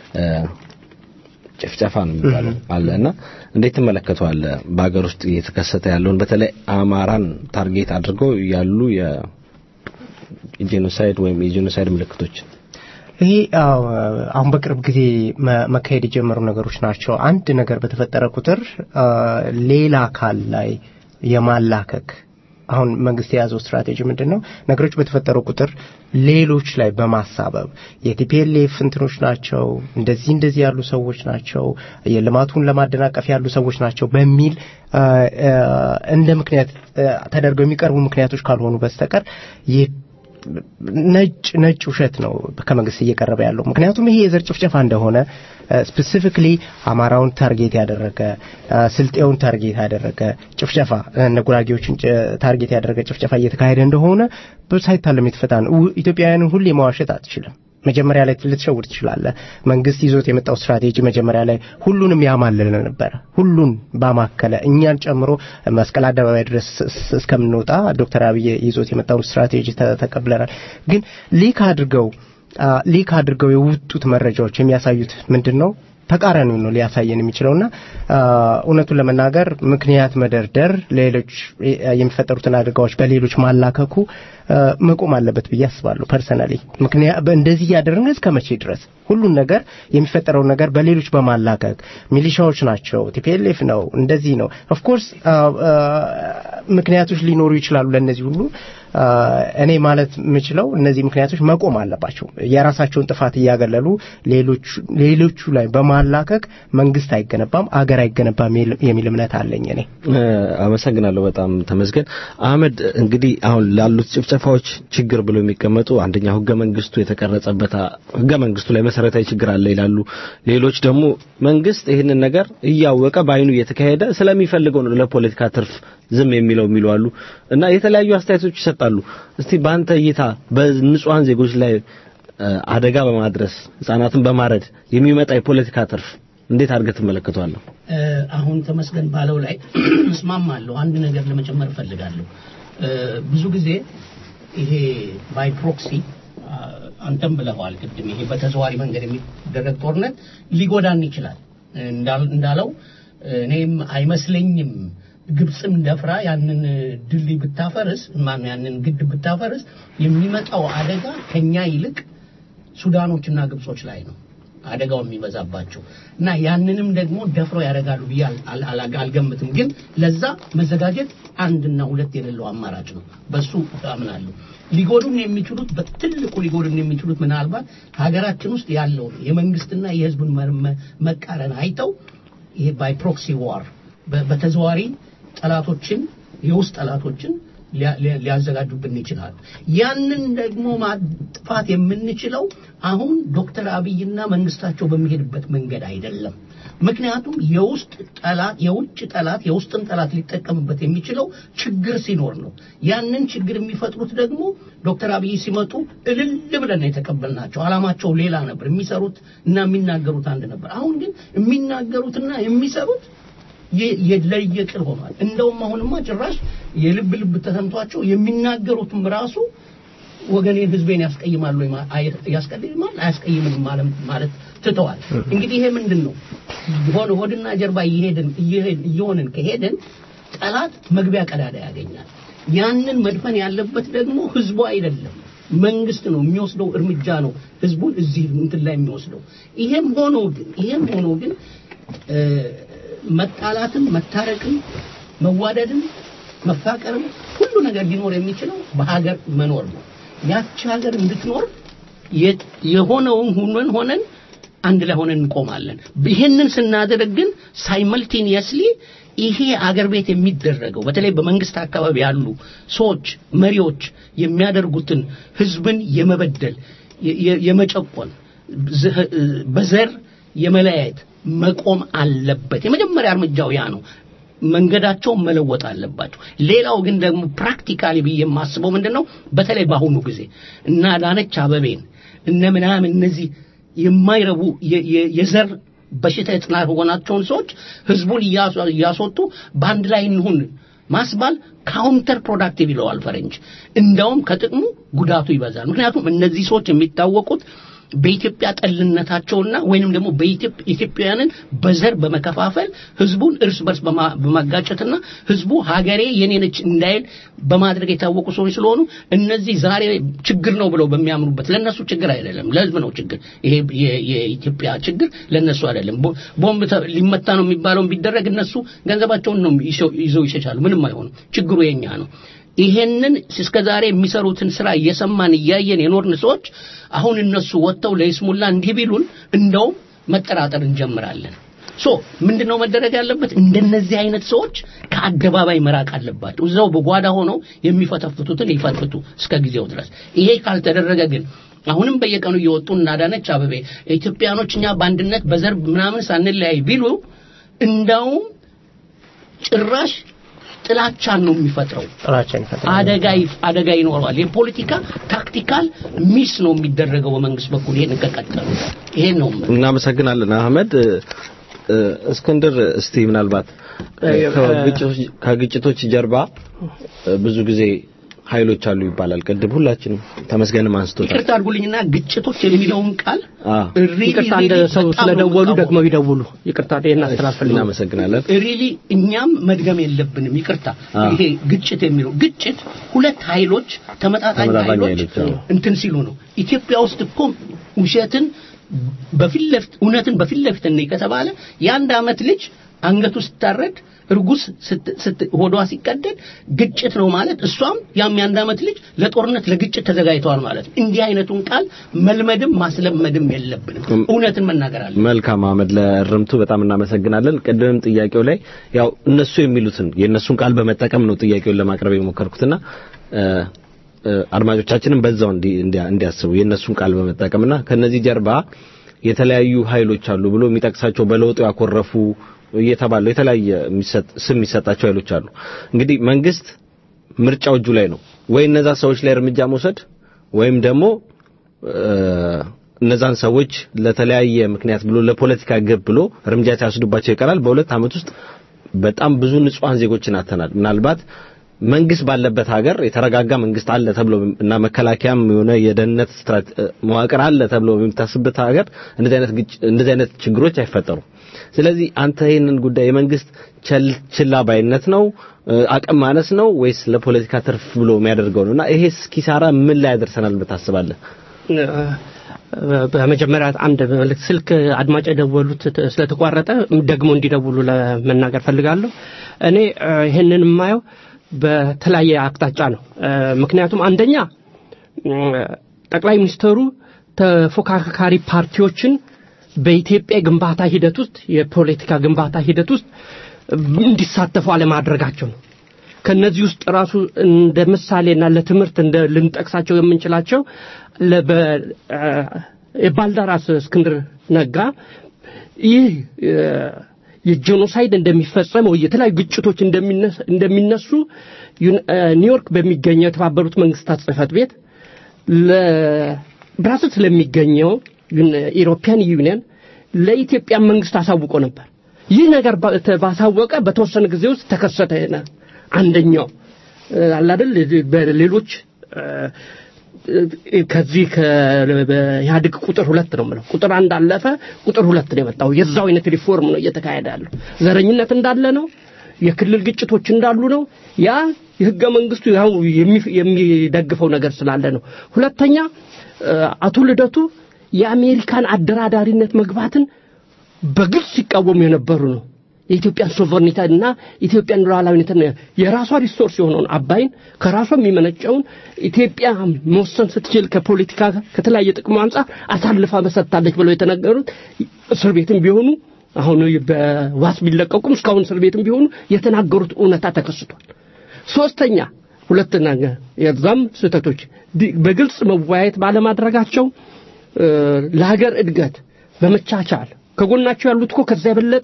ጭፍጨፋ ነው የሚባለው አለ እና እንዴት ትመለከተዋለህ? በሀገር ውስጥ እየተከሰተ ያለውን በተለይ አማራን ታርጌት አድርገው ያሉ የጄኖሳይድ ወይም የጄኖሳይድ ምልክቶች ይሄ አሁን በቅርብ ጊዜ መካሄድ የጀመሩ ነገሮች ናቸው። አንድ ነገር በተፈጠረ ቁጥር ሌላ አካል ላይ የማላከክ አሁን መንግስት የያዘው ስትራቴጂ ምንድን ነው? ነገሮች በተፈጠሩ ቁጥር ሌሎች ላይ በማሳበብ የቲፒኤልኤፍ እንትኖች ናቸው፣ እንደዚህ እንደዚህ ያሉ ሰዎች ናቸው፣ የልማቱን ለማደናቀፍ ያሉ ሰዎች ናቸው በሚል እንደ ምክንያት ተደርገው የሚቀርቡ ምክንያቶች ካልሆኑ በስተቀር ነጭ ነጭ ውሸት ነው ከመንግስት እየቀረበ ያለው። ምክንያቱም ይሄ የዘር ጭፍጨፋ እንደሆነ ስፔሲፊክሊ አማራውን ታርጌት ያደረገ ስልጤውን ታርጌት ያደረገ ጭፍጨፋ እነ ጉራጌዎችን ታርጌት ያደረገ ጭፍጨፋ እየተካሄደ እንደሆነ ሳይታለም የተፈታ ነው። ኢትዮጵያውያንን ሁሌ መዋሸት አትችልም። መጀመሪያ ላይ ልትሸውድ ትችላለህ። መንግስት ይዞት የመጣው ስትራቴጂ መጀመሪያ ላይ ሁሉንም ያማለለ ነበረ። ሁሉን ባማከለ እኛን ጨምሮ መስቀል አደባባይ ድረስ እስከምንወጣ ዶክተር አብይ ይዞት የመጣውን ስትራቴጂ ተቀብለናል። ግን ሊክ አድርገው ሊክ አድርገው የወጡት መረጃዎች የሚያሳዩት ምንድን ነው? ተቃራኒው ነው ሊያሳየን የሚችለውና እውነቱን ለመናገር ምክንያት መደርደር ሌሎች የሚፈጠሩትን አደጋዎች በሌሎች ማላከኩ መቆም አለበት ብዬ አስባለሁ። ፐርሰናሊ ምክንያት እንደዚህ እያደረግን እስከ መቼ ድረስ ሁሉን ነገር የሚፈጠረው ነገር በሌሎች በማላከክ ሚሊሻዎች ናቸው፣ ቲፒኤልኤፍ ነው፣ እንደዚህ ነው። ኦፍኮርስ ምክንያቶች ሊኖሩ ይችላሉ ለእነዚህ ሁሉ እኔ ማለት የምችለው እነዚህ ምክንያቶች መቆም አለባቸው። የራሳቸውን ጥፋት እያገለሉ ሌሎቹ ላይ በማላከክ መንግስት አይገነባም፣ አገር አይገነባም የሚል እምነት አለኝ። እኔ አመሰግናለሁ። በጣም ተመስገን አህመድ። እንግዲህ አሁን ላሉት ጭፍጨፋዎች ችግር ብሎ የሚቀመጡ አንደኛው ህገ መንግስቱ የተቀረጸበት ህገ መንግስቱ ላይ መሰረታዊ ችግር አለ ይላሉ። ሌሎች ደግሞ መንግስት ይህንን ነገር እያወቀ በአይኑ እየተካሄደ ስለሚፈልገው ነው ለፖለቲካ ትርፍ ዝም የሚለው የሚሉ አሉ እና የተለያዩ አስተያየቶች ይሰጣሉ። እስቲ በአንተ እይታ በንጹሃን ዜጎች ላይ አደጋ በማድረስ ህጻናትን በማረድ የሚመጣ የፖለቲካ ትርፍ እንዴት አድርገህ ትመለከተዋለህ? አሁን ተመስገን ባለው ላይ እስማማለሁ። አንድ ነገር ለመጨመር እፈልጋለሁ። ብዙ ጊዜ ይሄ ባይ ፕሮክሲ አንተም ብለኸዋል ቅድም፣ ይሄ በተዘዋሪ መንገድ የሚደረግ ጦርነት ሊጎዳን ይችላል እንዳለው እኔም አይመስለኝም ግብፅም ደፍራ ያንን ድልድይ ብታፈርስ ማነው ያንን ግድብ ብታፈርስ የሚመጣው አደጋ ከኛ ይልቅ ሱዳኖችና ግብጾች ላይ ነው አደጋው የሚበዛባቸው እና ያንንም ደግሞ ደፍረው ያደርጋሉ ብዬ አልገምትም። ግን ለዛ መዘጋጀት አንድና ሁለት የሌለው አማራጭ ነው። በሱ አምናለሁ። ሊጎዱን የሚችሉት በትልቁ ሊጎዱን የሚችሉት ምናልባት ሀገራችን ውስጥ ያለውን የመንግስትና የህዝቡን መቃረን አይተው ይሄ ባይ ፕሮክሲ ዋር በተዘዋሪ ጠላቶችን የውስጥ ጠላቶችን ሊያዘጋጁብን ይችላሉ። ያንን ደግሞ ማጥፋት የምንችለው አሁን ዶክተር አብይና መንግስታቸው በሚሄድበት መንገድ አይደለም። ምክንያቱም የውስጥ ጠላት የውጭ ጠላት የውስጥን ጠላት ሊጠቀምበት የሚችለው ችግር ሲኖር ነው። ያንን ችግር የሚፈጥሩት ደግሞ ዶክተር አብይ ሲመጡ እልል ብለን የተቀበልናቸው። አላማቸው ሌላ ነበር። የሚሰሩት እና የሚናገሩት አንድ ነበር። አሁን ግን የሚናገሩትና የሚሰሩት ለየቅል ሆኗል። እንደውም አሁንማ ጭራሽ የልብ ልብ ተሰምቷቸው የሚናገሩትም ራሱ ወገኔን ህዝቤን ያስቀይማሉ ያስቀይማል አያስቀይምም ማለት ትተዋል። እንግዲህ ይሄ ምንድን ነው? ሆነ ሆድና ጀርባ እየሄድን እየሆንን ከሄድን ጠላት መግቢያ ቀዳዳ ያገኛል። ያንን መድፈን ያለበት ደግሞ ህዝቡ አይደለም መንግስት ነው የሚወስደው እርምጃ ነው ህዝቡን እዚህ እንትን ላይ የሚወስደው። ይሄም ሆኖ ግን ይሄም ሆኖ ግን መጣላትም መታረቅም መዋደድም መፋቀርም ሁሉ ነገር ሊኖር የሚችለው በሀገር መኖር ነው። ያቺ ሀገር እንድትኖር የሆነውን ሁነን ሆነን አንድ ላይ ሆነን እንቆማለን። ይህንን ስናደርግ ግን ሳይመልቴኒየስሊ ይሄ አገር ቤት የሚደረገው በተለይ በመንግስት አካባቢ ያሉ ሰዎች መሪዎች የሚያደርጉትን ህዝብን የመበደል የመጨቆን በዘር የመለያየት መቆም አለበት። የመጀመሪያ እርምጃው ያ ነው። መንገዳቸውን መለወጥ አለባቸው። ሌላው ግን ደግሞ ፕራክቲካሊ ብዬ የማስበው ምንድን ነው በተለይ በአሁኑ ጊዜ እና ዳነች አበቤን እነ ምናምን እነዚህ የማይረቡ የ- የ- የዘር በሽታ የተናሆናቸውን ሰዎች ህዝቡን እያስ- እያስወጡ በአንድ ላይ እንሁን ማስባል ካውንተር ፕሮዳክቲቭ ይለዋል ፈረንጅ። እንዳውም ከጥቅሙ ጉዳቱ ይበዛል። ምክንያቱም እነዚህ ሰዎች የሚታወቁት በኢትዮጵያ ጠልነታቸውና ወይንም ደግሞ በኢትዮጵ- ኢትዮጵያውያንን በዘር በመከፋፈል ህዝቡን እርስ በርስ በማ- በማጋጨትና ህዝቡ ሀገሬ የኔ ነች እንዳይል በማድረግ የታወቁ ሰዎች ስለሆኑ እነዚህ ዛሬ ችግር ነው ብለው በሚያምኑበት ለነሱ ችግር አይደለም፣ ለህዝብ ነው ችግር። ይሄ የ- የኢትዮጵያ ችግር ለነሱ አይደለም። ቦ- ቦምብ ተ- ሊመታ ነው የሚባለውን ቢደረግ እነሱ ገንዘባቸውን ነው ይሸው- ይዘው ይሸሻሉ። ምንም አይሆንም። ችግሩ የኛ ነው። ይሄንን እስከ ዛሬ የሚሰሩትን ስራ እየሰማን እያየን የኖርን ሰዎች አሁን እነሱ ወጥተው ለይስሙላ እንዲህ ቢሉን እንደውም መጠራጠር እንጀምራለን። ሶ ምንድነው መደረግ ያለበት? እንደነዚህ አይነት ሰዎች ከአደባባይ መራቅ አለባቸው። እዛው በጓዳ ሆነው የሚፈተፍቱትን ይፈትፍቱ እስከ ጊዜው ድረስ። ይሄ ካልተደረገ ግን አሁንም በየቀኑ እየወጡ እናዳነች አበቤ ኢትዮጵያኖች እኛ በአንድነት በዘር ምናምን ሳንለያይ ቢሉ እንዳውም ጭራሽ ጥላቻን ነው የሚፈጥረው። ጥላቻን ይፈጥራል። አደጋ ይፍ- አደጋ ይኖረዋል። የፖለቲካ ታክቲካል ሚስ ነው የሚደረገው በመንግስት በኩል ይሄን ከቀጠሉ ይሄን ነው የምልህ። እናመሰግናለን አህመድ እ፣ እ፣ እስክንድር እስቲ ምናልባት እ፣ ከግጭቶች- ከግጭቶች ጀርባ እ፣ ብዙ ጊዜ ኃይሎች አሉ ይባላል ቅድም ሁላችንም ተመስገንም አንስቶታል ይቅርታ አድርጉልኝና ግጭቶች የሚለውን ቃል አ really, ይቅርታ እንደ really ሰው በጣም ነው ስለደወሉ የምቃወመው። ደግሞ ይደውሉ። ይቅርታ ይሄን አስተላልፈልኝ። እናመሰግናለን ሪሊ እኛም መድገም የለብንም። ይቅርታ አ። ይሄ ግጭት የሚለው ግጭት ሁለት ኃይሎች ተመጣጣኝ ተመጣጣኝ ኃይሎች ኃይሎች፣ አዎ። እንትን ሲሉ ነው። ኢትዮጵያ ውስጥ እኮ ውሸትን በፊት ለፊት እውነትን በፊት ለፊት እንይ ከተባለ የአንድ አመት ልጅ አንገቱ ስታረድ እርጉዝ ስት- ስት- ሆዷ ሲቀደድ ግጭት ነው ማለት እሷም ያም የአንድ አመት ልጅ ለጦርነት ለግጭት ተዘጋጅተዋል ማለት ነው። እንዲህ አይነቱን ቃል መልመድም ማስለመድም የለብንም። እውነትን መናገር አለ መልካም አህመድ ለእርምቱ በጣም እናመሰግናለን ቅድምም ጥያቄው ላይ ያው እነሱ የሚሉትን የእነሱን ቃል በመጠቀም ነው ጥያቄውን ለማቅረብ የሞከርኩትና እ፣ እ፣ አድማጮቻችንም በዛው እንዲ- እንዲያ- እንዲያስቡ የእነሱን ቃል በመጠቀምና ከነዚህ ጀርባ የተለያዩ ኃይሎች አሉ ብሎ የሚጠቅሳቸው በለውጡ ያኮረፉ እየተባሉ የተለያየ የሚሰጥ ስም የሚሰጣቸው ኃይሎች አሉ እንግዲህ መንግስት ምርጫው እጁ ላይ ነው ወይ እነዛ ሰዎች ላይ እርምጃ መውሰድ ወይም ደግሞ እ፣ እነዛን ሰዎች ለተለያየ ምክንያት ብሎ ለፖለቲካ ግብ ብሎ እርምጃ ሲያስዱባቸው ይቀራል። በሁለት ዓመት ውስጥ በጣም ብዙ ንጹሃን ዜጎችን አተናል። ምናልባት መንግስት ባለበት ሀገር የተረጋጋ መንግስት አለ ተብሎ እና መከላከያም የሆነ የደህንነት ስትራቴ መዋቅር አለ ተብሎ በሚታስብበት ሀገር እንደዚህ አይነት ግጭ- እንደዚህ አይነት ችግሮች አይፈጠሩም። ስለዚህ አንተ ይህንን ጉዳይ የመንግስት ቸል ችላ ባይነት ነው እ፣ አቅም ማነስ ነው ወይስ ለፖለቲካ ትርፍ ብሎ የሚያደርገው ነው? እና ይሄስ ኪሳራ ምን ላይ ያደርሰናል ብታስባለህ? በመጀመሪያ አንድ መልእክት ስልክ አድማጭ የደወሉት ት- ስለተቋረጠ ደግሞ እንዲደውሉ ለመናገር ፈልጋለሁ። እኔ እ፣ ይህንን የማየው በተለያየ አቅጣጫ ነው። እ፣ ምክንያቱም አንደኛ እ፣ ጠቅላይ ሚኒስትሩ ተፎካካሪ ፓርቲዎችን በኢትዮጵያ ግንባታ ሂደት ውስጥ የፖለቲካ ግንባታ ሂደት ውስጥ እንዲሳተፉ አለማድረጋቸው ነው። ከነዚህ ውስጥ ራሱ እንደ ምሳሌና ለትምህርት እንደ ልንጠቅሳቸው የምንችላቸው ለበ አ፣ የባልደራስ እስክንድር ነጋ ይህ እ፣ የጄኖሳይድ እንደሚፈጸም ወይ የተለያዩ ግጭቶች እንደሚነስ- እንደሚነሱ ዩን- እ፣ ኒውዮርክ በሚገኘው የተባበሩት መንግስታት ጽህፈት ቤት ለብራስልስ ለሚገኘው ዩን- ኢሮፒያን ዩኒየን ለኢትዮጵያ መንግስት አሳውቆ ነበር። ይህ ነገር ባ- ተ- ባሳወቀ በተወሰነ ጊዜ ውስጥ ተከሰተ። ይሄ አንደኛው እ፣ አለ አይደል በሌሎች እ፣ እ፣ ከዚህ ከኢህአዴግ ቁጥር ሁለት ነው የምለው ቁጥር አንድ አለፈ ቁጥር ሁለት ነው የመጣው የዛው አይነት ሪፎርም ነው እየተካሄደ ያለው ዘረኝነት እንዳለ ነው የክልል ግጭቶች እንዳሉ ነው ያ የህገ መንግስቱ ያው የሚ- የሚደግፈው ነገር ስላለ ነው ሁለተኛ እ፣ አቶ ልደቱ የአሜሪካን አደራዳሪነት መግባትን በግልጽ ሲቃወሙ የነበሩ ነው የኢትዮጵያን ሶቨርኒቲ እና ኢትዮጵያን ሉዓላዊነትን የራሷ ሪሶርስ የሆነውን አባይን ከራሷ የሚመነጨውን ኢትዮጵያ መወሰን ስትችል ከፖለቲካ ከተለያየ ጥቅሙ አንጻር አሳልፋ መሰጥታለች ብለው የተነገሩት እስር ቤትም ቢሆኑ አሁን በዋስ ቢለቀቁም እስካሁን እስር ቤትም ቢሆኑ የተናገሩት እውነታ ተከስቷል። ሶስተኛ ሁለተኛ የዛም ስህተቶች ዲ- በግልጽ መወያየት ባለማድረጋቸው እ፣ ለሀገር እድገት በመቻቻል ከጎናቸው ያሉት እኮ ከዛ የበለጠ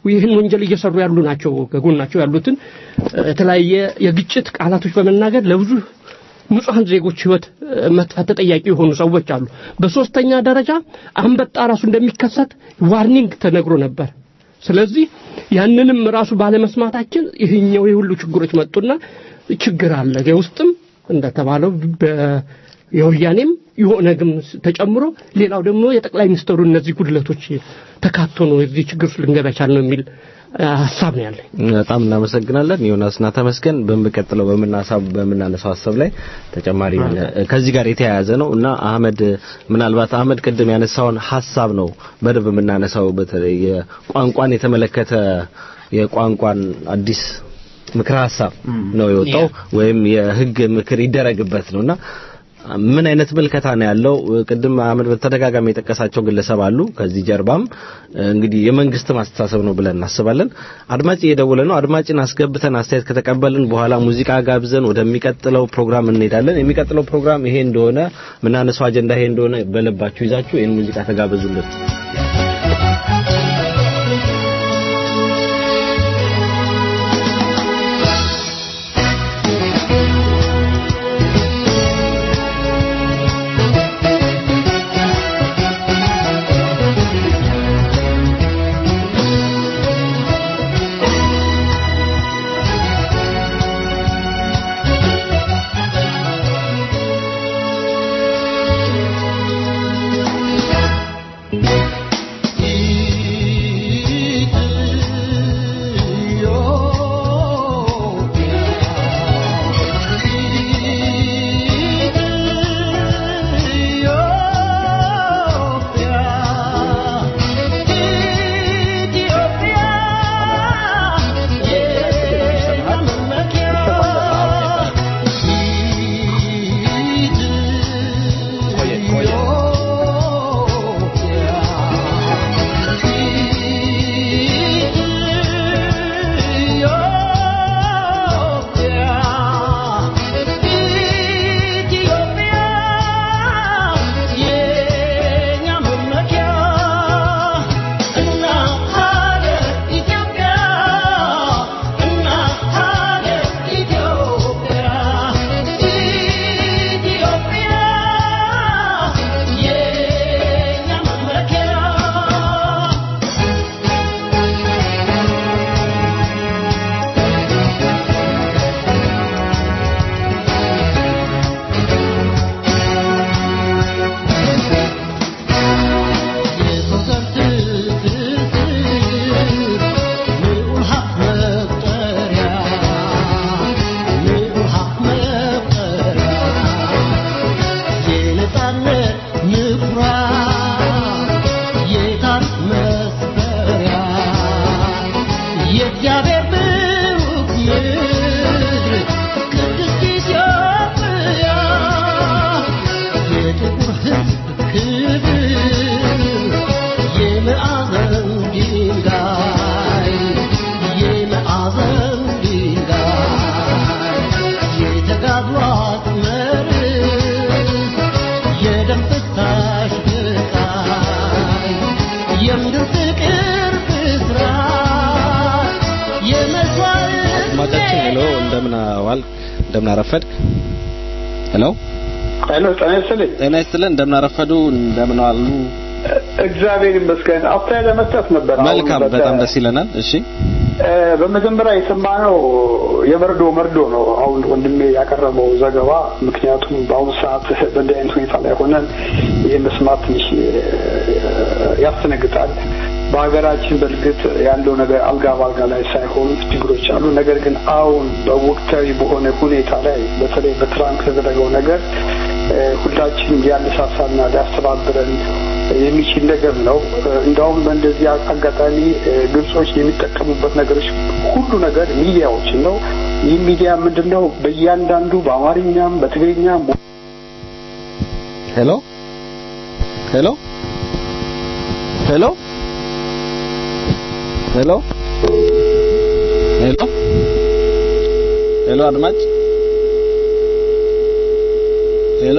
ይህን ወንጀል እየሰሩ ያሉ ናቸው ከጎናቸው ያሉትን እ፣ የተለያየ የግጭት ቃላቶች በመናገር ለብዙ ንጹሐን ዜጎች ህይወት እ፣ መጥፋት ተጠያቂ የሆኑ ሰዎች አሉ። በሶስተኛ ደረጃ አንበጣ ራሱ እንደሚከሰት ዋርኒንግ ተነግሮ ነበር። ስለዚህ ያንንም ራሱ ባለመስማታችን ይህኛው የሁሉ ችግሮች መጡና ችግር አለ የውስጥም እንደተባለው በ- የወያኔም የኦነግም ተጨምሮ ሌላው ደግሞ የጠቅላይ ሚኒስትሩ እነዚህ ጉድለቶች ተካቶ ነው እዚህ ችግር ውስጥ ልንገባ የቻልነው የሚል አ፣ ሀሳብ ነው ያለኝ። በጣም እናመሰግናለን ዮናስና ተመስገን። በሚቀጥለው በምናሳብ በምናነሳው ሀሳብ ላይ ተጨማሪ ከዚህ ጋር የተያያዘ ነው እና አህመድ ምናልባት አህመድ ቅድም ያነሳውን ሀሳብ ነው በደንብ የምናነሳው በተለይ የቋንቋን የተመለከተ የቋንቋን አዲስ ምክረ ሀሳብ ነው የወጣው ወይም የህግ ምክር ይደረግበት ነውና ምን አይነት ምልከታ ነው ያለው? ቅድም አህመድ በተደጋጋሚ የጠቀሳቸው ግለሰብ አሉ። ከዚህ ጀርባም እንግዲህ የመንግስት ማስተሳሰብ ነው ብለን እናስባለን። አድማጭ እየደወለ ነው። አድማጭን አስገብተን አስተያየት ከተቀበልን በኋላ ሙዚቃ ጋብዘን ወደሚቀጥለው ፕሮግራም እንሄዳለን። የሚቀጥለው ፕሮግራም ይሄ እንደሆነ ምናነሳው አጀንዳ ይሄ እንደሆነ በልባችሁ ይዛችሁ ይህን ሙዚቃ ተጋበዙልን። አድማጫችን ሄሎ፣ እንደምን ዋል እንደምን አረፈድ? ሄሎ ሄሎ፣ ጤና ይስጥልኝ። ጤና ይስጥልን። እንደምን አረፈዱ? እንደምን ዋሉ? እግዚአብሔር ይመስገን። አስተያየት ለመስጠት ነበር። አሁን መልካም፣ በተ- በጣም ደስ ይለናል። እሺ እ፣ በመጀመሪያ የሰማነው የመርዶ መርዶ ነው። አሁን ወንድሜ ያቀረበው ዘገባ። ምክንያቱም በአሁኑ ሰዓት በእንዲህ አይነት ሁኔታ ላይ ሆነን ይህ መስማት ትንሽ እ፣ ያስደነግጣል። በሀገራችን በእርግጥ ያለው ነገር አልጋ በአልጋ ላይ ሳይሆን ችግሮች አሉ። ነገር ግን አሁን በወቅታዊ በሆነ ሁኔታ ላይ በተለይ በትራምፕ የተደረገው ነገር እ፣ ሁላችን ሊያነሳሳና ሊያስተባብረን የሚችል ነገር ነው። እ፣ እንደውም በእንደዚህ አጋጣሚ እ፣ ግብጾች የሚጠቀሙበት ነገሮች ሁሉ ነገር ሚዲያዎችን ነው። ይህ ሚዲያ ምንድን ነው? በእያንዳንዱ በአማርኛም በትግርኛም ሄሎ ሄሎ ሄሎ ሄሎ ሄሎ ሄሎ አድማጭ ሄሎ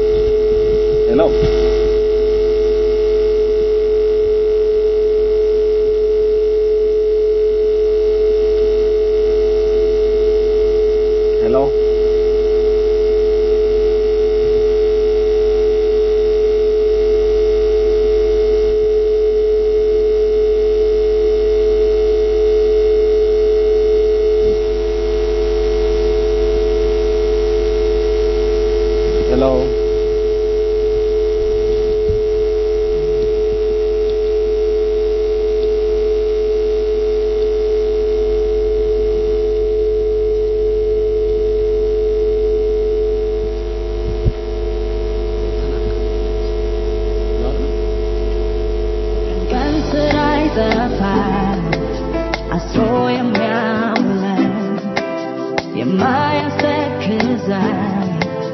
ሄሎ ሄሎ ቀን ስራ ይጠፋል አስሮ የሚያውለን የማያስተክዘን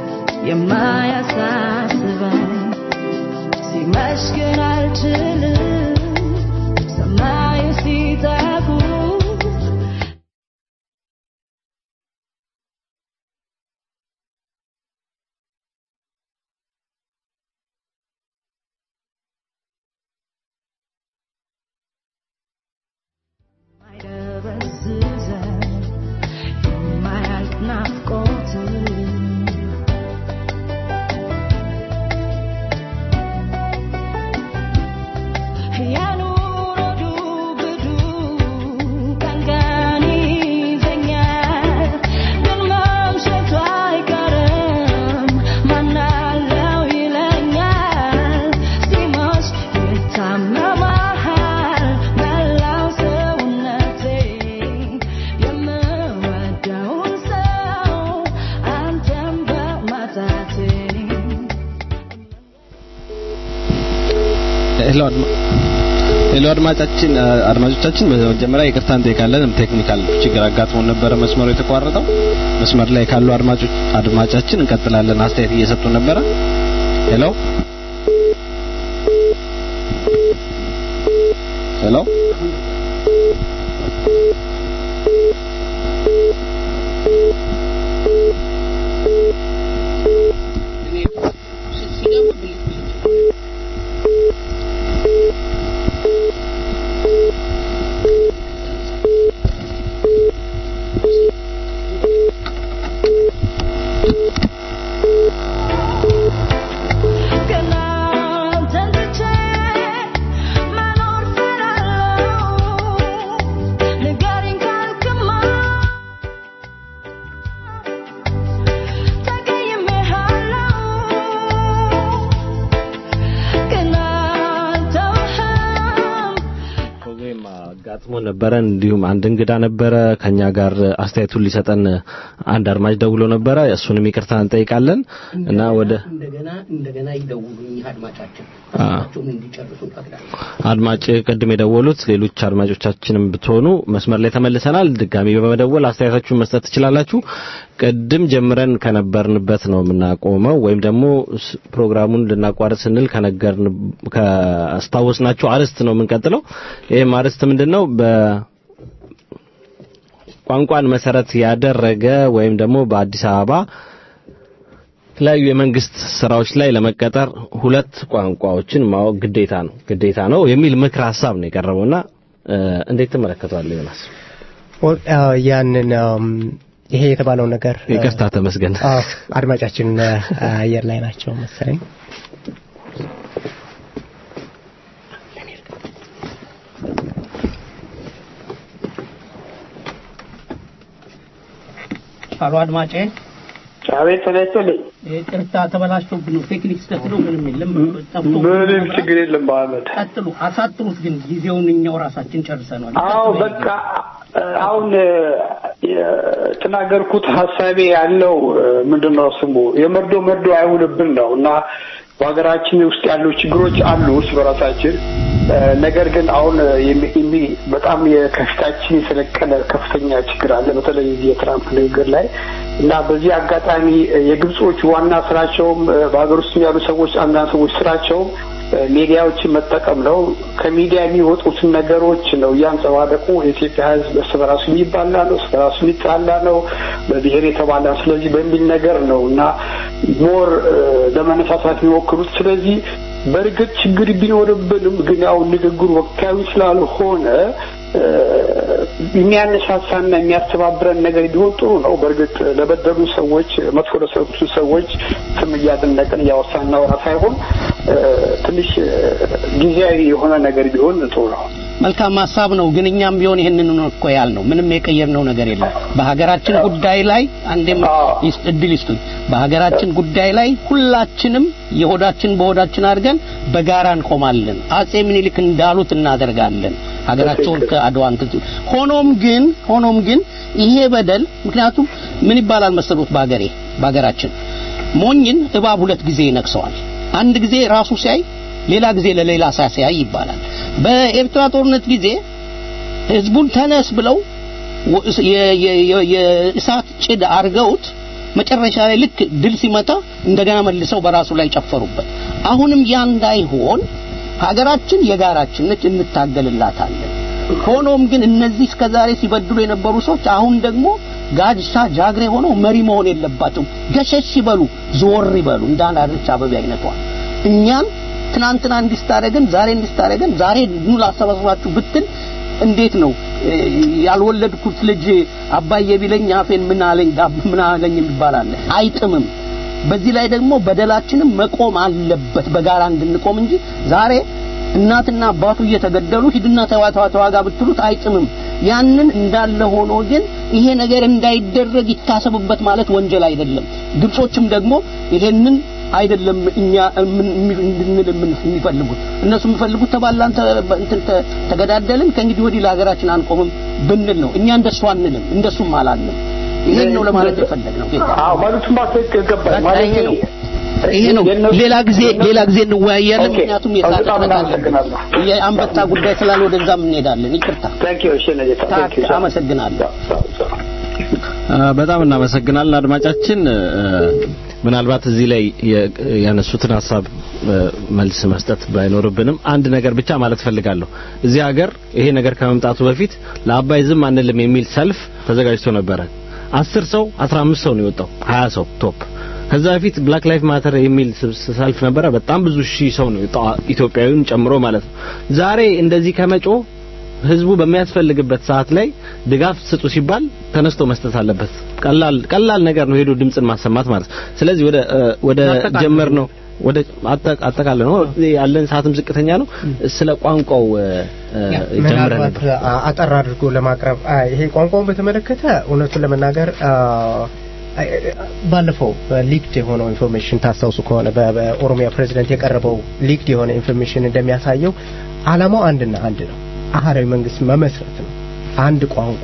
የማያሳስበን ሲመሽ ግን አልችልም ሰማዩ ሲጠፉ ማይደበዝዘን የማያልቅ ናፍቆት የኑሮ ዱብዱ ቀን ቀን ይዘኛል ግን መምሸቱ አይቀርም ማናለው ይለኛል ሲመሽ ይታመማል መላው ሰውነቴ የምወደውን ሰው አንተን በማጣቴ ሄሎ አድማ ሄሎ አድማጫችን አድማጮቻችን በመጀመሪያ ይቅርታ እንጠይቃለን። ቴክኒካል ችግር አጋጥሞን ነበረ መስመሩ የተቋረጠው። መስመር ላይ ካሉ አድማጮች አድማጫችን እንቀጥላለን። አስተያየት እየሰጡ ነበረ። ሄሎ ሄሎ ገና አንተን ትቼ መኖር እፈራለሁ። ንገረኝ ካልክማ ተቀይሜሃለሁ። ገና አልተውህም ፕሮግራም አጋጥሞ ነበረ። እንዲሁም አንድ እንግዳ ነበረ ከኛ ጋር አስተያየቱን ሊሰጠን አንድ አድማጭ ደውሎ ነበረ። እሱንም ይቅርታ እንጠይቃለን እና ወደ እንደገና እንደገና ይደውሉ እኚህ አድማጫችን አ። ሀሳባቸውን እንዲጨርሱ እንፈቅዳለን። አድማጭ ቅድም የደወሉት ሌሎች አድማጮቻችንም ብትሆኑ መስመር ላይ ተመልሰናል። ድጋሚ በመደወል አስተያየታችሁን መስጠት ትችላላችሁ። ቅድም ጀምረን ከነበርንበት ነው የምናቆመው ወይም ደግሞ ስ- ፕሮግራሙን ልናቋርጥ ስንል ከነገርን ካስታወስናችሁ አርዕስት ነው የምንቀጥለው። ይህም አርዕስት ምንድነው? በቋንቋን መሰረት ያደረገ ወይም ደግሞ በአዲስ አበባ የተለያዩ የመንግስት ስራዎች ላይ ለመቀጠር ሁለት ቋንቋዎችን ማወቅ ግዴታ ነው ግዴታ ነው የሚል ምክር ሀሳብ ነው የቀረበውና እ፣ እንዴት ትመለከተዋለህ ዮናስ? ወ- አዎ፣ ያንን አም፣ ይሄ የተባለው ነገር አ፣ ይቅርታ ተመስገን። አዎ፣ አድማጫችን አ፣ አየር ላይ ናቸው መሰለኝ። አሎ አድማጬ አቤት ተነስተልኝ። ይቅርታ ተበላሽቶብን ነው። ቴክኒክ ስህተት ነው። ምንም የለም። ጠፍቶ ምንም ችግር የለም በአመድ ቀጥሉ፣ አሳጥሩት። ግን ጊዜውን እኛው ራሳችን ጨርሰናል። አዎ በቃ አሁን የተናገርኩት ሀሳቤ ያለው ምንድን ነው ስሙ የመርዶ መርዶ አይሁንብን ነው እና በሀገራችን ውስጥ ያሉ ችግሮች አሉ እርስ በራሳችን ነገር ግን አሁን የሚ- የሚ- በጣም የከፊታችን የሰለቀለ ከፍተኛ ችግር አለ በተለይ እዚህ የትራምፕ ንግግር ላይ እና በዚህ አጋጣሚ የግብጾች ዋና ስራቸውም በሀገር ውስጥ ያሉ ሰዎች አንዳንድ ሰዎች ስራቸውም ሚዲያዎችን መጠቀም ነው። ከሚዲያ የሚወጡትን ነገሮች ነው እያንጸባረቁ የኢትዮጵያ ሕዝብ እርስ በራሱ የሚባላ ነው፣ እርስ በራሱ የሚጣላ ነው፣ በብሔር የተባላ ነው። ስለዚህ በሚል ነገር ነው እና ሞር ለመነሳሳት የሚሞክሩት። ስለዚህ በእርግጥ ችግር ቢኖርብንም ግን ያው ንግግሩ ወቅታዊ ስላልሆነ እ፣ የሚያነሳሳና የሚያስተባብረን ነገር ቢሆን ጥሩ ነው። በእርግጥ ለበደሉ ሰዎች፣ መጥፎ ለሰሩ ሰዎች ስም እያደነቅን እያወሳን እናወራ ሳይሆን እ፣ ትንሽ እ፣ ጊዜያዊ የሆነ ነገር ቢሆን ጥሩ ነው። መልካም ሀሳብ ነው። ግን እኛም ቢሆን ይህንን ነው እኮ ያልነው። ምንም የቀየርነው ነገር የለም። በሀገራችን ጉዳይ ላይ አንዴም ይስ- እድል ይስጡኝ። በሀገራችን ጉዳይ ላይ ሁላችንም የሆዳችን በሆዳችን አድርገን በጋራ እንቆማለን። አጼ ምኒልክ እንዳሉት እናደርጋለን። ሀገራቸውን ከአድዋ እንትን ሲሉ ሆኖም ግን ሆኖም ግን ይሄ በደል ምክንያቱም ምን ይባላል መሰሉት በሀገሬ በሀገራችን ሞኝን እባብ ሁለት ጊዜ ይነክሰዋል። አንድ ጊዜ ራሱ ሲያይ ሌላ ጊዜ ለሌላ ሳሲያይ ይባላል። በኤርትራ ጦርነት ጊዜ ህዝቡን ተነስ ብለው ወ- የ- የ- የ- የእሳት ጭድ አርገውት መጨረሻ ላይ ልክ ድል ሲመታ እንደገና መልሰው በራሱ ላይ ጨፈሩበት። አሁንም ያ እንዳይሆን ሀገራችን የጋራችን ነች፣ እንታገልላታለን። ሆኖም ግን እነዚህ እስከዛሬ ሲበድሉ የነበሩ ሰዎች አሁን ደግሞ ጋድሳ ጃግሬ ሆነው መሪ መሆን የለባቸውም። ገሸሽ ይበሉ፣ ዞር ይበሉ። እንደ አንድ አድርቻ አበቤ አይነቷ እኛም ትናንትና እንዲስታረገን ዛሬ እንዲስታረገን ዛሬ ኑ ላሰባስባችሁ ብትል እንዴት ነው እ፣ ያልወለድኩት ልጅ አባዬ ቢለኝ አፌን ምን አለኝ ዳብ ምን አለኝ ይባላል። አይጥምም። በዚህ ላይ ደግሞ በደላችንም መቆም አለበት በጋራ እንድንቆም እንጂ ዛሬ እናትና አባቱ እየተገደሉ ሂድና ተዋጋ ተዋጋ ብትሉት አይጥምም። ያንን እንዳለ ሆኖ ግን ይሄ ነገር እንዳይደረግ ይታሰብበት ማለት ወንጀል አይደለም። ግብጾችም ደግሞ ይሄንን አይደለም እኛ ምን- እንድንል የምን- የሚፈልጉት እነሱ የሚፈልጉት ተባላን ተ- እንትን ተ- ተገዳደልን ከእንግዲህ ወዲህ ለሀገራችን አንቆምም ብንል ነው። እኛ እንደሱ አንልም፣ እንደሱም አላልንም። ይሄን ነው ለማለት የፈለግነው። ጌታ አዎ ማለቱም ባትክ ገባኝ በቃ ማለት ይሄ ነው ይሄ ነው። ሌላ ጊዜ ሌላ ጊዜ እንወያያለን። ኦኬ። ምክንያቱም የሰዓት በጣም እጥረት አለብን። እናመሰግናለሁ። የአንበጣ ጉዳይ ስላለ ወደዛም እንሄዳለን። ይቅርታ። ታንክ ዩ እሺ ነጌታ ታንክ ዩ አመሰግናለሁ። አ፣ በጣም እናመሰግናለን አድማጫችን። እ፣ ምናልባት እዚህ ላይ የ- ያነሱትን ሀሳብ እ፣ መልስ መስጠት ባይኖርብንም አንድ ነገር ብቻ ማለት ፈልጋለሁ። እዚህ ሀገር ይሄ ነገር ከመምጣቱ በፊት ለአባይ ዝም አንልም የሚል ሰልፍ ተዘጋጅቶ ነበረ። አስር ሰው አስራ አምስት ሰው ነው የወጣው፣ ሀያ ሰው ቶፕ። ከዛ በፊት ብላክ ላይፍ ማተር የሚል ስብስ- ሰልፍ ነበረ። በጣም ብዙ ሺህ ሰው ነው የወጣው፣ ኢትዮጵያዊውን ጨምሮ ማለት ነው። ዛሬ እንደዚህ ከመጮ ህዝቡ በሚያስፈልግበት ሰዓት ላይ ድጋፍ ስጡ ሲባል ተነስቶ መስጠት አለበት። ቀላል ቀላል ነገር ነው ሄዶ ድምፅን ማሰማት ማለት ነው። ስለዚህ ወደ እ፣ ወደ አጠቃላይ ጀመር ነው ወደ አጠ- አጠቃላይ ነው ያለን ሰዓትም ዝቅተኛ ነው። ስለ ቋንቋው እ፣ እ፣ ጀምረን ምናልባት ነበር። አ- አጠር አድርጎ ለማቅረብ አ፣ ይሄ ቋንቋውን በተመለከተ እውነቱን ለመናገር አ፣ አ- ባለፈው ሊክድ የሆነው ኢንፎርሜሽን ታስታውሱ ከሆነ በ- በኦሮሚያ ፕሬዚደንት የቀረበው ሊክድ የሆነ ኢንፎርሜሽን እንደሚያሳየው ዓላማው አንድና አንድ ነው። አህራዊ መንግስት መመስረት ነው። አንድ ቋንቋ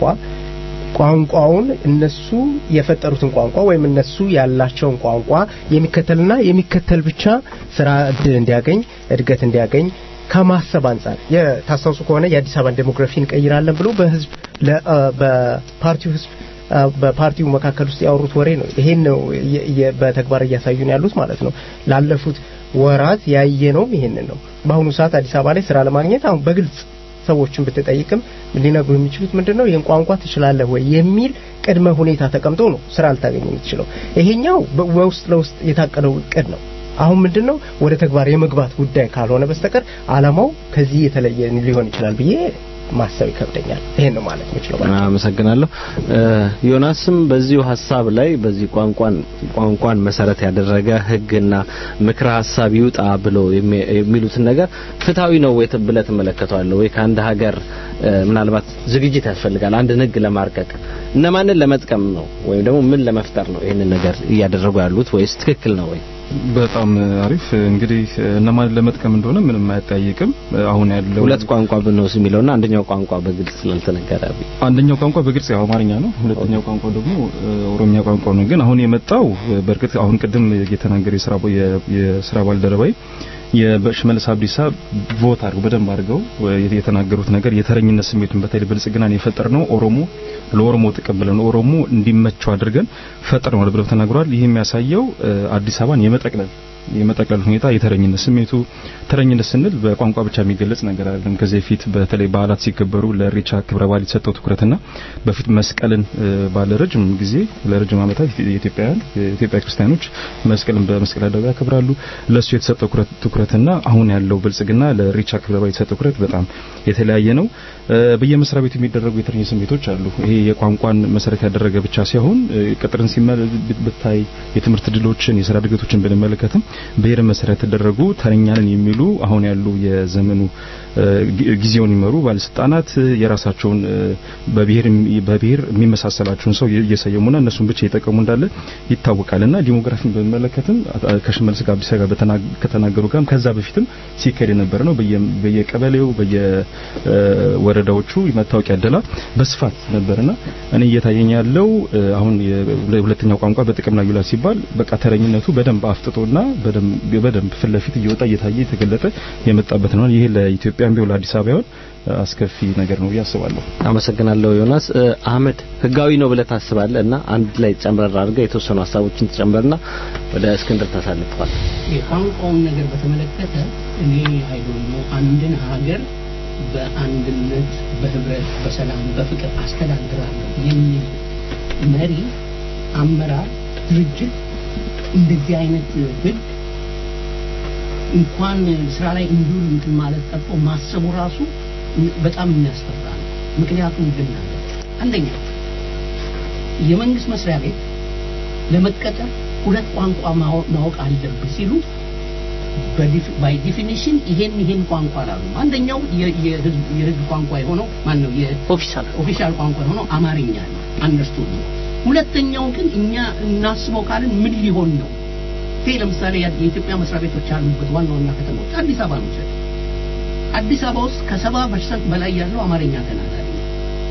ቋንቋውን እነሱ የፈጠሩትን ቋንቋ ወይም እነሱ ያላቸውን ቋንቋ የሚከተልና የሚከተል ብቻ ስራ እድል እንዲያገኝ እድገት እንዲያገኝ ከማሰብ አንጻር የታስታውሱ ከሆነ የአዲስ አበባን ዴሞግራፊ እንቀይራለን ብሎ በህዝብ ለ- አ፣ በፓርቲው ህዝብ አ፣ በፓርቲው መካከል ውስጥ ያወሩት ወሬ ነው። ይሄን ነው የ- የ- በተግባር እያሳዩን ያሉት ማለት ነው። ላለፉት ወራት ያየነውም ይሄንን ነው። በአሁኑ ሰዓት አዲስ አበባ ላይ ስራ ለማግኘት አሁን በግልጽ ሰዎችን ብትጠይቅም ሊነግሩ የሚችሉት ምንድን ነው? ይህን ቋንቋ ትችላለህ ወይ የሚል ቅድመ ሁኔታ ተቀምጦ ነው ስራ ልታገኝ የምትችለው። ይሄኛው በ- በውስጥ ለውስጥ የታቀደው እቅድ ነው። አሁን ምንድን ነው ወደ ተግባር የመግባት ጉዳይ ካልሆነ በስተቀር አላማው ከዚህ የተለየ ሊሆን ይችላል ብዬ ማሰብ ይከብደኛል። ይሄን ነው ማለት የምችለው። አመሰግናለሁ። እ፣ ዮናስም በዚሁ ሀሳብ ላይ በዚህ ቋንቋን ቋንቋን መሰረት ያደረገ ህግና ምክረ ሀሳብ ይውጣ ብሎ የሚ- የሚሉትን ነገር ፍትሐዊ ነው ወይ ብለህ ትመለከተዋለህ ወይ? ከአንድ ሀገር እ፣ ምናልባት ዝግጅት ያስፈልጋል አንድን ህግ ለማርቀቅ እነማንን ለመጥቀም ነው ወይም ደግሞ ምን ለመፍጠር ነው ይህንን ነገር እያደረጉ ያሉት ወይስ ትክክል ነው ወይ? በጣም አሪፍ እንግዲህ እነማን ለመጥቀም እንደሆነ ምንም አያጠያይቅም። አሁን ያለው ሁለት ቋንቋ ብንወስድ የሚለውና አንደኛው ቋንቋ በግልጽ ስላልተነገረ አንደኛው ቋንቋ በግልጽ ያው አማርኛ ነው። ሁለተኛው ቋንቋ ደግሞ እ፣ ኦሮምኛ ቋንቋ ነው። ግን አሁን የመጣው እ፣ በእርግጥ አሁን ቅድም የተናገረ የስራ ቦ- የ- የስራ ባልደረባይ የሽመልስ አብዲሳ ቮት አድርገው በደንብ አድርገው እ፣ የተናገሩት ነገር የተረኝነት ስሜቱን በተለይ ብልጽግናን የፈጠር ነው ኦሮሞ ለኦሮሞ ጥቅም ብለን ኦሮሞ እንዲመቸው አድርገን ፈጥረናል ብለው ተናግረዋል። ይህ የሚያሳየው እ፣ አዲስ አበባን የመጠቅለል የመጠቅለል ሁኔታ የተረኝነት ስሜቱ ተረኝነት ስንል በቋንቋ ብቻ የሚገለጽ ነገር አይደለም። ከዚህ በፊት በተለይ በዓላት ሲከበሩ ለኢሬቻ ክብረ በዓል የተሰጠው ትኩረትና በፊት መስቀልን እ፣ ባለ ረጅም ጊዜ ለረጅም ዓመታት የኢትዮጵያውያን የኢትዮጵያ ክርስቲያኖች መስቀልን በመስቀል አደባባይ ያከብራሉ። ለሱ የተሰጠው ትኩረት- ትኩረት ትኩረትና አሁን ያለው ብልጽግና ለኢሬቻ ክብረ በዓል የተሰጠው ትኩረት በጣም የተለያየ ነው። በየመስሪያ ቤቱ የሚደረጉ የተለያዩ ስሜቶች አሉ። ይሄ የቋንቋን መሰረት ያደረገ ብቻ ሳይሆን ቅጥርን ሲመል ብታይ የትምህርት ድሎችን፣ የስራ እድገቶችን ብንመለከትም ብሔር መሰረት የተደረጉ ተረኛንን የሚሉ አሁን ያሉ የዘመኑ ጊዜውን የሚመሩ ባለስልጣናት የራሳቸውን በብሔር በብሔር የሚመሳሰላቸውን ሰው እየሰየሙና እነሱን ብቻ እየጠቀሙ እንዳለ ይታወቃልና ዲሞግራፊን በሚመለከትም ከሽመልስ ጋቢሳ ጋር ከተናገሩ ጋርም ከዛ በፊትም ሲካሄድ የነበረ ነው። በየቀበሌው በየወረዳዎቹ መታወቂያ አደላ በስፋት ነበርና እኔ እየታየኝ ያለው አሁን ሁለተኛው ቋንቋ በጥቅም ላይ ይውላል ሲባል በቃ ተረኝነቱ በደንብ አፍጥጦና በደንብ ፊት ለፊት እየወጣ እየታየ የተገለጠ የመጣበት ነው። ይሄ ለኢትዮጵያም ቢሆን ለአዲስ አበባ ይሆን አስከፊ ነገር ነው ያስባለሁ። አመሰግናለሁ ዮናስ። አህመድ ህጋዊ ነው ብለህ ታስባለህ? እና አንድ ላይ ጨምረር አድርገህ የተወሰኑ ሀሳቦችን ትጨምርና ወደ እስክንድር ታሳልፈዋል። የቋንቋውን ነገር በተመለከተ እኔ አይዶኖ አንድን ሀገር በአንድነት በህብረት በሰላም በፍቅር አስተዳድራለሁ የሚል መሪ አመራር ድርጅት እንደዚህ አይነት ህግ እንኳን ስራ ላይ እንዲውል እንትን ማለት ቀርቶ ማሰቡ ራሱ በጣም የሚያስፈራ ነው። ምክንያቱም ግን አንደኛ የመንግስት መስሪያ ቤት ለመቀጠር ሁለት ቋንቋ ማወቅ አለብህ ሲሉ ባይ ዲፊኒሽን ይሄን ይሄን ቋንቋ አላሉ። አንደኛው የህዝብ ቋንቋ የሆነው ማን ነው? ኦፊሻል ኦፊሻል ቋንቋ የሆነው አማርኛ ነው። አንደርስቱድ ነው። ሁለተኛው ግን እኛ እናስበው ካልን ምን ሊሆን ነው? ይሄ ለምሳሌ የኢትዮጵያ መስሪያ ቤቶች ያሉበት ዋና ዋና ከተሞች አዲስ አበባ ነው። አዲስ አበባ ውስጥ ከሰባ ፐርሰንት በላይ ያለው አማርኛ ተናጋሪ ነው።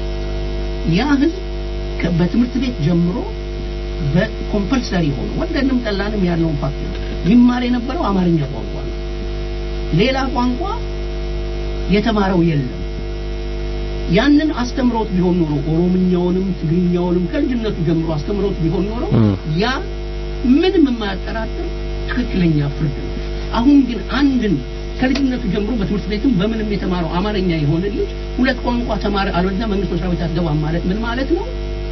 ያ ህዝብ በትምህርት ቤት ጀምሮ በኮምፐልሰሪ ሆኖ ወደንም ጠላንም ያለውን ፋክት ነው ይማር የነበረው አማርኛ ቋንቋ ነው። ሌላ ቋንቋ የተማረው የለም። ያንን አስተምሮት ቢሆን ኖሮ ኦሮምኛውንም ትግርኛውንም ከልጅነቱ ጀምሮ አስተምሮት ቢሆን ኖሮ ያ ምንም የማያጠራጥር ትክክለኛ ፍርድ ነው። አሁን ግን አንድን ከልጅነቱ ጀምሮ በትምህርት ቤትም በምንም የተማረው አማርኛ የሆነ ልጅ ሁለት ቋንቋ ተማረ አልወለደ መንግስት መስሪያ ቤት አትገባም ማለት ምን ማለት ነው?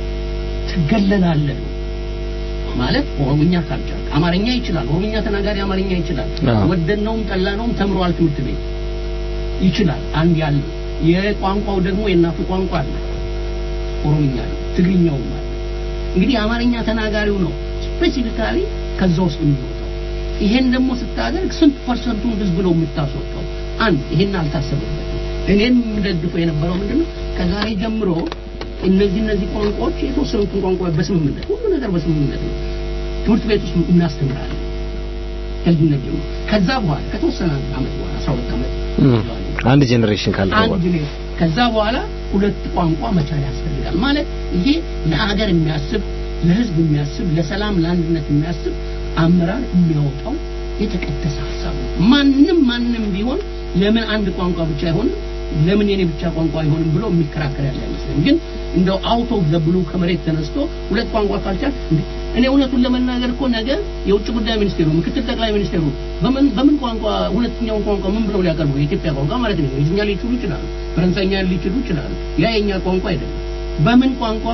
ትገለላለህ ነው ማለት ኦሮምኛ ካልቻልክ አማርኛ ይችላል። ኦሮምኛ ተናጋሪ አማርኛ ይችላል። ወደድነውም ጠላነውም ተምሯል ትምህርት ቤት ይችላል። አንድ ያለ የቋንቋው ደግሞ የእናቱ ቋንቋ አለ ኦሮምኛ አለ፣ ትግርኛውም አለ። እንግዲህ አማርኛ ተናጋሪው ነው ስፔሲፊካሊ ከዛ ውስጥ የሚወጣው። ይሄን ደግሞ ስታደርግ ስንት ፐርሰንቱን ህዝብ ነው የምታስወጣው? አንድ ይሄን አልታሰበበትም። እኔም የምደግፈው የነበረው ምንድነው ከዛሬ ጀምሮ እነዚህ እነዚህ ቋንቋዎች የተወሰኑትን ቋንቋዎች በስምምነት ሁሉ ነገር በስምምነት ነው ትምህርት ቤት ውስጥ እናስተምራለን ከልጅነት ጀምሮ። ከዛ በኋላ ከተወሰነ አመት በኋላ አስራ ሁለት አመት አንድ ጄኔሬሽን ካለ አንድ ከዛ በኋላ ሁለት ቋንቋ መቻል ያስፈልጋል ማለት ይሄ ለሀገር የሚያስብ ለህዝብ የሚያስብ ለሰላም ለአንድነት የሚያስብ አመራር የሚያወጣው የተቀደሰ ሀሳብ ነው። ማንም ማንም ቢሆን ለምን አንድ ቋንቋ ብቻ አይሆንም ለምን የኔ ብቻ ቋንቋ አይሆንም ብሎ የሚከራከር ያለ አይመስለኝ። ግን እንደው አውት ኦፍ ዘ ብሉ ከመሬት ተነስቶ ሁለት ቋንቋ ካልቻል እኔ እውነቱን ለመናገር እኮ ነገ የውጭ ጉዳይ ሚኒስቴሩ ምክትል ጠቅላይ ሚኒስቴሩ በምን በምን ቋንቋ ሁለተኛውን ቋንቋ ምን ብለው ሊያቀርቡ የኢትዮጵያ ቋንቋ ማለት ነው እንግሊዝኛ ሊችሉ ይችላሉ፣ ፈረንሳይኛ ሊችሉ ይችላሉ። ያ የኛ ቋንቋ አይደለም። በምን ቋንቋ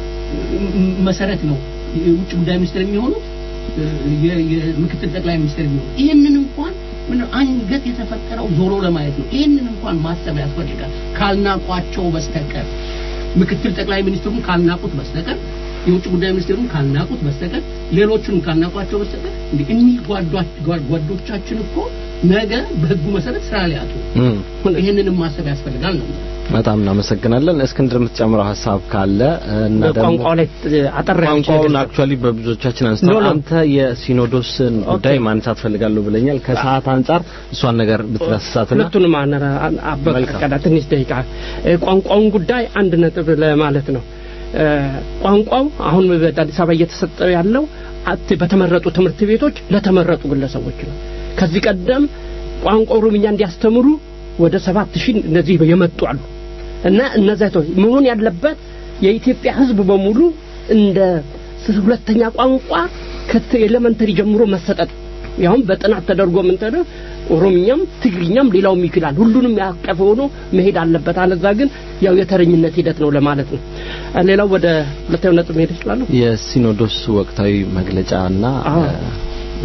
መሰረት ነው የውጭ ጉዳይ ሚኒስቴር የሚሆኑት የምክትል ጠቅላይ ሚኒስቴር የሚሆኑት? ይህንን እንኳን ምን አንገት የተፈጠረው ዞሮ ለማየት ነው። ይህንን እንኳን ማሰብ ያስፈልጋል ካልናቋቸው በስተቀር ምክትል ጠቅላይ ሚኒስትሩን ካልናቁት በስተቀር የውጭ ጉዳይ ሚኒስቴሩን ካልናቁት በስተቀር ሌሎቹን ካልናቋቸው በስተቀር እንግዲህ እኒህ ጓዶቻችን እኮ ነገ በህጉ መሰረት ስራ ሊያጡ ይህንንም ማሰብ ያስፈልጋል ነው። በጣም እናመሰግናለን። እስክንድር የምትጨምረው ሀሳብ ካለ እና ደግሞ ቋንቋው ላይ አጠር ያለ ቋንቋውን አክቹአሊ በብዙዎቻችን አንስተው አንተ የሲኖዶስን ጉዳይ ማንሳት ፈልጋለሁ ብለኛል። ከሰዓት አንጻር እሷን ነገር ብትዳስሳትና ሁለቱንም አነራ አበቀዳ ትንሽ ደቂቃ ቋንቋውን ጉዳይ አንድ ነጥብ ለማለት ነው። ቋንቋው አሁን በአዲስ አበባ እየተሰጠ ያለው በተመረጡ ትምህርት ቤቶች ለተመረጡ ግለሰቦች ነው። ከዚህ ቀደም ቋንቋ ኦሮምኛ እንዲያስተምሩ ወደ ሰባት ሺህ እነዚህ የመጡ አሉ እና እነዚያ መሆን ያለበት የኢትዮጵያ ሕዝብ በሙሉ እንደ ሁለተኛ ቋንቋ ከኤሌመንተሪ ጀምሮ መሰጠት ያውም በጥናት ተደርጎ ምን ተደ ኦሮምኛም ትግርኛም ሌላውም ይችላል ሁሉንም ያቀፈ ሆኖ መሄድ አለበት። አለዛ ግን ያው የተረኝነት ሂደት ነው ለማለት ነው። ሌላው ወደ ሁለተኛው ነጥብ መሄድ ይችላል። የሲኖዶስ ወቅታዊ መግለጫና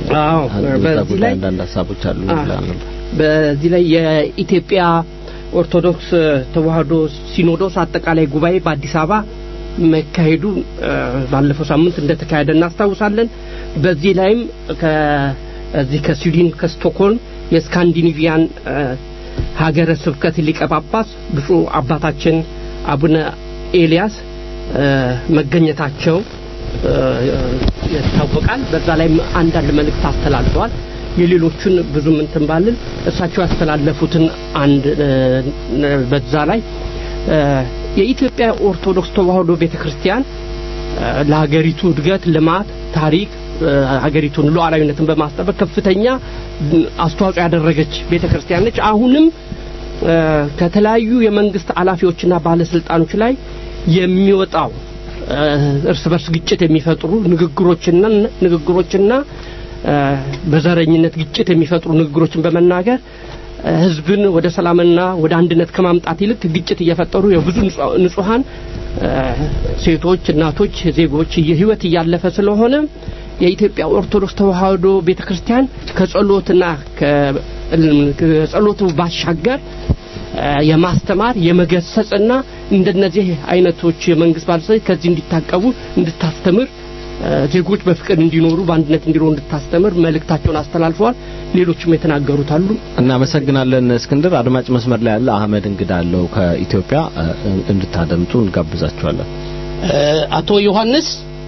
አዎ በዛ በዚህ ጉዳይ ላይ አንዳንድ ሀሳቦች አሉ አዎ። ብላ ነበር። በዚህ ላይ የኢትዮጵያ ኦርቶዶክስ ተዋህዶ ሲኖዶስ አጠቃላይ ጉባኤ በአዲስ አበባ መካሄዱ እ፣ ባለፈው ሳምንት እንደተካሄደ እናስታውሳለን። በዚህ ላይም ከዚህ ከስዊድን ከስቶክሆልም የስካንዲኔቪያን እ፣ ሀገረ ስብከት ሊቀ ጳጳስ ብፁዕ አባታችን አቡነ ኤልያስ እ፣ መገኘታቸው እ፣ ይታወቃል። በዛ ላይም አንዳንድ መልእክት አስተላልፈዋል። የሌሎቹን ብዙም እንትን ባልል እሳቸው ያስተላለፉትን አንድ እ፣ በዛ ላይ እ፣ የኢትዮጵያ ኦርቶዶክስ ተዋህዶ ቤተክርስቲያን እ፣ ለሀገሪቱ እድገት፣ ልማት፣ ታሪክ እ፣ ሀገሪቱን ሉዓላዊነትን በማስጠበቅ ከፍተኛ እ፣ አስተዋጽኦ ያደረገች ቤተክርስቲያን ነች። አሁንም እ፣ ከተለያዩ የመንግስት ኃላፊዎችና ባለስልጣኖች ላይ የሚወጣው እ፣ እርስ በርስ ግጭት የሚፈጥሩ ንግግሮችና ንግግሮችና እ፣ በዘረኝነት ግጭት የሚፈጥሩ ንግግሮችን በመናገር እ፣ ህዝብን ወደ ሰላምና ወደ አንድነት ከማምጣት ይልቅ ግጭት እየፈጠሩ የብዙ ንጹ- ንጹሃን እ፣ ሴቶች፣ እናቶች፣ ዜጎች እየ- ህይወት እያለፈ ስለሆነ የኢትዮጵያ ኦርቶዶክስ ተዋህዶ ቤተክርስቲያን ከጸሎትና ከ- ከጸሎቱ ባሻገር እ፣ የማስተማር የመገሰጽና እንደነዚህ አይነቶች የመንግስት ባለስልጣኖች ከዚህ እንዲታቀቡ እንድታስተምር እ፣ ዜጎች በፍቅር እንዲኖሩ በአንድነት እንዲኖሩ እንድታስተምር መልእክታቸውን አስተላልፈዋል። ሌሎችም የተናገሩት አሉ። እናመሰግናለን እስክንድር። አድማጭ መስመር ላይ ያለ አህመድ እንግዳ አለው ከኢትዮጵያ እ፣ እንድታደምጡ እንጋብዛችኋለን። እ፣ አቶ ዮሐንስ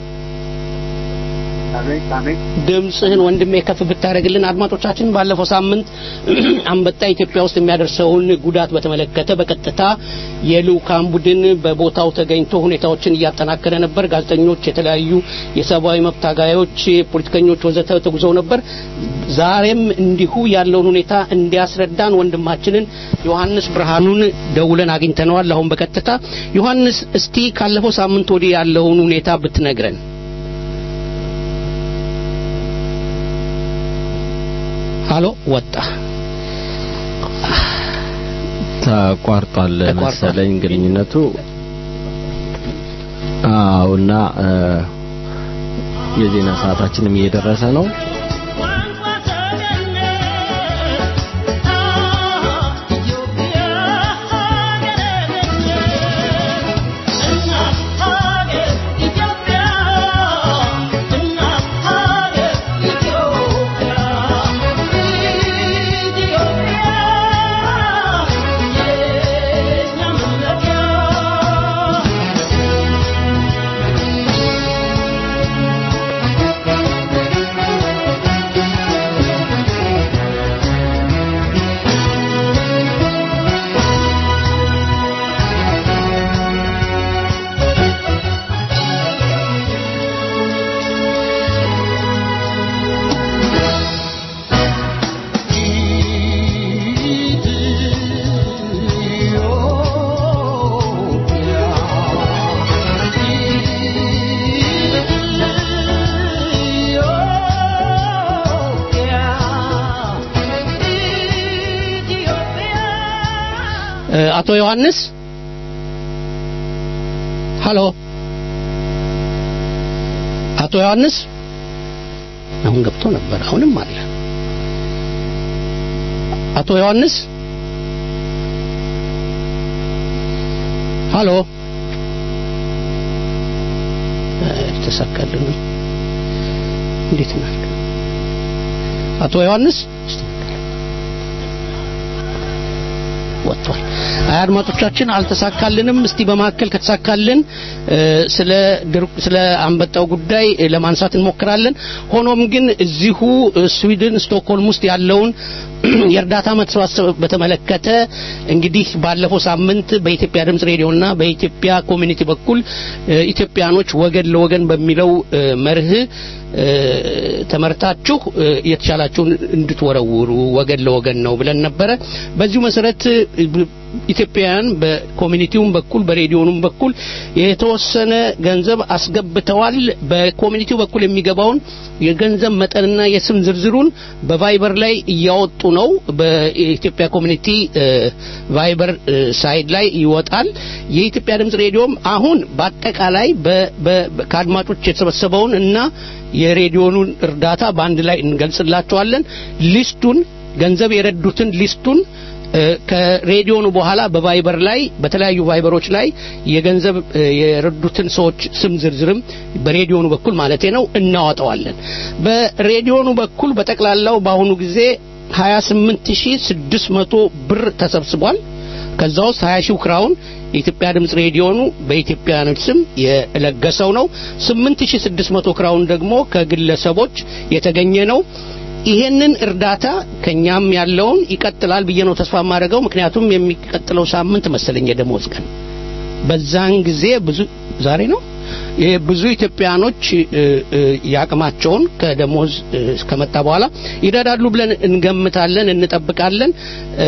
ድምፅህን ወንድሜ ከፍ ብታደርግልን አድማጮቻችን ባለፈው ሳምንት አንበጣ ኢትዮጵያ ውስጥ የሚያደርሰውን ጉዳት በተመለከተ በቀጥታ የልኡካን ቡድን በቦታው ተገኝቶ ሁኔታዎችን እያጠናከረ ነበር። ጋዜጠኞች፣ የተለያዩ የሰብአዊ መብት ታጋዮች፣ ፖለቲከኞች ወዘተ ተጉዘው ነበር። ዛሬም እንዲሁ ያለውን ሁኔታ እንዲያስረዳን ወንድማችንን ዮሐንስ ብርሃኑን ደውለን አግኝተነዋል። አሁን በቀጥታ ዮሐንስ፣ እስቲ ካለፈው ሳምንት ወዲህ ያለውን ሁኔታ ብትነግረን። ሃሎ ወጣ ተቋርጧል ተቋርጧል። መሰለኝ ግንኙነቱ። አዎ እና እ፣ የዜና ሰዓታችንም እየደረሰ ነው። እ፣ አቶ ዮሐንስ ሃሎ አቶ ዮሐንስ አሁን ገብቶ ነበር አሁንም አለ አቶ ዮሐንስ ሃሎ እ፣ ተሳካልን እንዴት ናል አቶ ዮሐንስ ወጥቷል። አይ አድማጮቻችን አልተሳካልንም። እስቲ በመካከል ከተሳካልን እ፣ ስለ ድርቅ- ስለ አንበጣው ጉዳይ እ፣ ለማንሳት እንሞክራለን። ሆኖም ግን እዚሁ እ፣ ስዊድን ስቶክሆልም ውስጥ ያለውን የእርዳታ መሰባሰብ በተመለከተ እንግዲህ ባለፈው ሳምንት በኢትዮጵያ ድምጽ ሬዲዮና በኢትዮጵያ ኮሚኒቲ በኩል እ፣ ኢትዮጵያኖች ወገን ለወገን በሚለው እ፣ መርህ እ፣ ተመርታችሁ እ፣ የተቻላችሁን እንድትወረውሩ ወገን ለወገን ነው ብለን ነበረ። በዚሁ መሰረት እ፣ ኢትዮጵያውያን በኮሚኒቲውም በኩል በሬዲዮኑም በኩል የተወሰነ ገንዘብ አስገብተዋል። በኮሚኒቲው በኩል የሚገባውን የገንዘብ መጠንና የስም ዝርዝሩን በቫይበር ላይ እያወጡ ነው። በኢትዮጵያ ኮሚኒቲ እ፣ ቫይበር እ፣ ሳይድ ላይ ይወጣል። የኢትዮጵያ ድምጽ ሬዲዮም አሁን በአጠቃላይ በ- በ- በ- ከአድማጮች የተሰበሰበውን እና የሬዲዮኑን እርዳታ በአንድ ላይ እንገልጽላቸዋለን። ሊስቱን ገንዘብ የረዱትን ሊስቱን እ፣ ከሬዲዮኑ በኋላ በቫይበር ላይ በተለያዩ ቫይበሮች ላይ የገንዘብ እ፣ የረዱትን ሰዎች ስም ዝርዝርም በሬዲዮኑ በኩል ማለቴ ነው እናወጣዋለን። በሬዲዮኑ በኩል በጠቅላላው በአሁኑ ጊዜ 28600 ብር ተሰብስቧል። ከዛ ውስጥ 20 ሺው ክራውን የኢትዮጵያ ድምጽ ሬዲዮኑ በኢትዮጵያኖች ስም የለገሰው ነው። 8600 ክራውን ደግሞ ከግለሰቦች የተገኘ ነው። ይሄንን እርዳታ ከኛም ያለውን ይቀጥላል ብዬ ነው ተስፋ የማደርገው። ምክንያቱም የሚቀጥለው ሳምንት መሰለኝ የደሞዝ ቀን በዛን ጊዜ ብዙ ዛሬ ነው ይሄ ብዙ ኢትዮጵያኖች እ፣ እ፣ የአቅማቸውን ከደሞዝ እ፣ ከመጣ በኋላ ይረዳሉ ብለን እንገምታለን፣ እንጠብቃለን። እ፣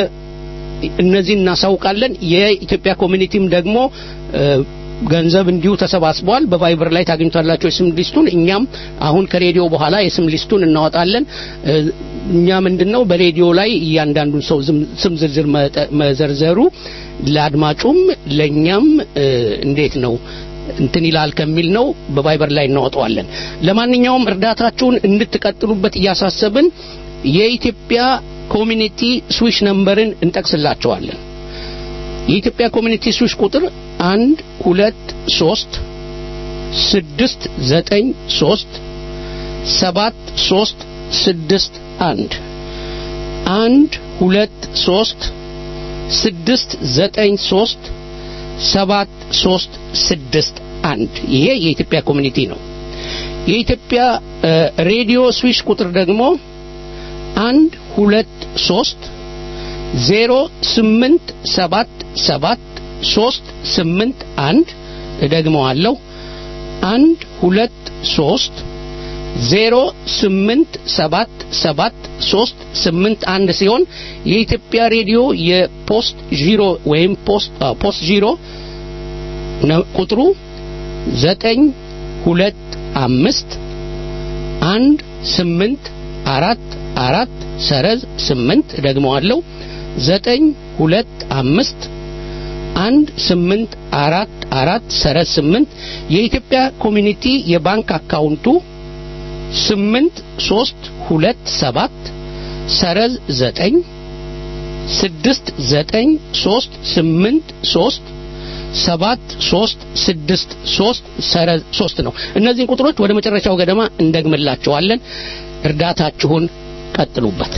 እነዚህ እናሳውቃለን። የኢትዮጵያ ኮሚኒቲም ደግሞ እ፣ ገንዘብ እንዲሁ ተሰባስቧል። በቫይበር ላይ ታገኙታላችሁ የስም ሊስቱን። እኛም አሁን ከሬዲዮ በኋላ የስም ሊስቱን እናወጣለን። እ፣ እኛ ምንድነው በሬዲዮ ላይ እያንዳንዱን ሰው ዝም- ስም ዝርዝር መጠ- መዘርዘሩ ለአድማጩም ለእኛም እ፣ እንዴት ነው እንትን ይላል ከሚል ነው በቫይበር ላይ እናወጣዋለን። ለማንኛውም እርዳታችሁን እንድትቀጥሉበት እያሳሰብን የኢትዮጵያ ኮሚኒቲ ስዊሽ ነምበርን እንጠቅስላቸዋለን። የኢትዮጵያ ኮሚኒቲ ስዊሽ ቁጥር አንድ ሁለት ሶስት ስድስት ዘጠኝ ሶስት ሰባት ሶስት ስድስት አንድ አንድ ሁለት ሶስት ስድስት ዘጠኝ ሶስት ሰባት ሶስት ስድስት አንድ ይሄ የኢትዮጵያ ኮሚኒቲ ነው። የኢትዮጵያ እ፣ ሬዲዮ ስዊሽ ቁጥር ደግሞ አንድ ሁለት ሶስት ዜሮ ስምንት ሰባት ሰባት ሶስት ስምንት አንድ እደግመዋለሁ አንድ ሁለት ሶስት ዜሮ ስምንት ሰባት ሰባት ሶስት ስምንት አንድ ሲሆን የኢትዮጵያ ሬዲዮ የፖስት ዢሮ ወይም ፖስት አዎ፣ ፖስት ዢሮ ነው ቁጥሩ ዘጠኝ ሁለት አምስት አንድ ስምንት አራት አራት ሰረዝ ስምንት ደግመዋለሁ ዘጠኝ ሁለት አምስት አንድ ስምንት አራት አራት ሰረዝ ስምንት የኢትዮጵያ ኮሚኒቲ የባንክ አካውንቱ ስምንት ሶስት ሁለት ሰባት ሰረዝ ዘጠኝ ስድስት ዘጠኝ ሶስት ስምንት ሶስት ሰባት ሶስት ስድስት ሶስት ሰረዝ ሶስት ነው። እነዚህን ቁጥሮች ወደ መጨረሻው ገደማ እንደግምላቸዋለን። እርዳታችሁን ቀጥሉበት።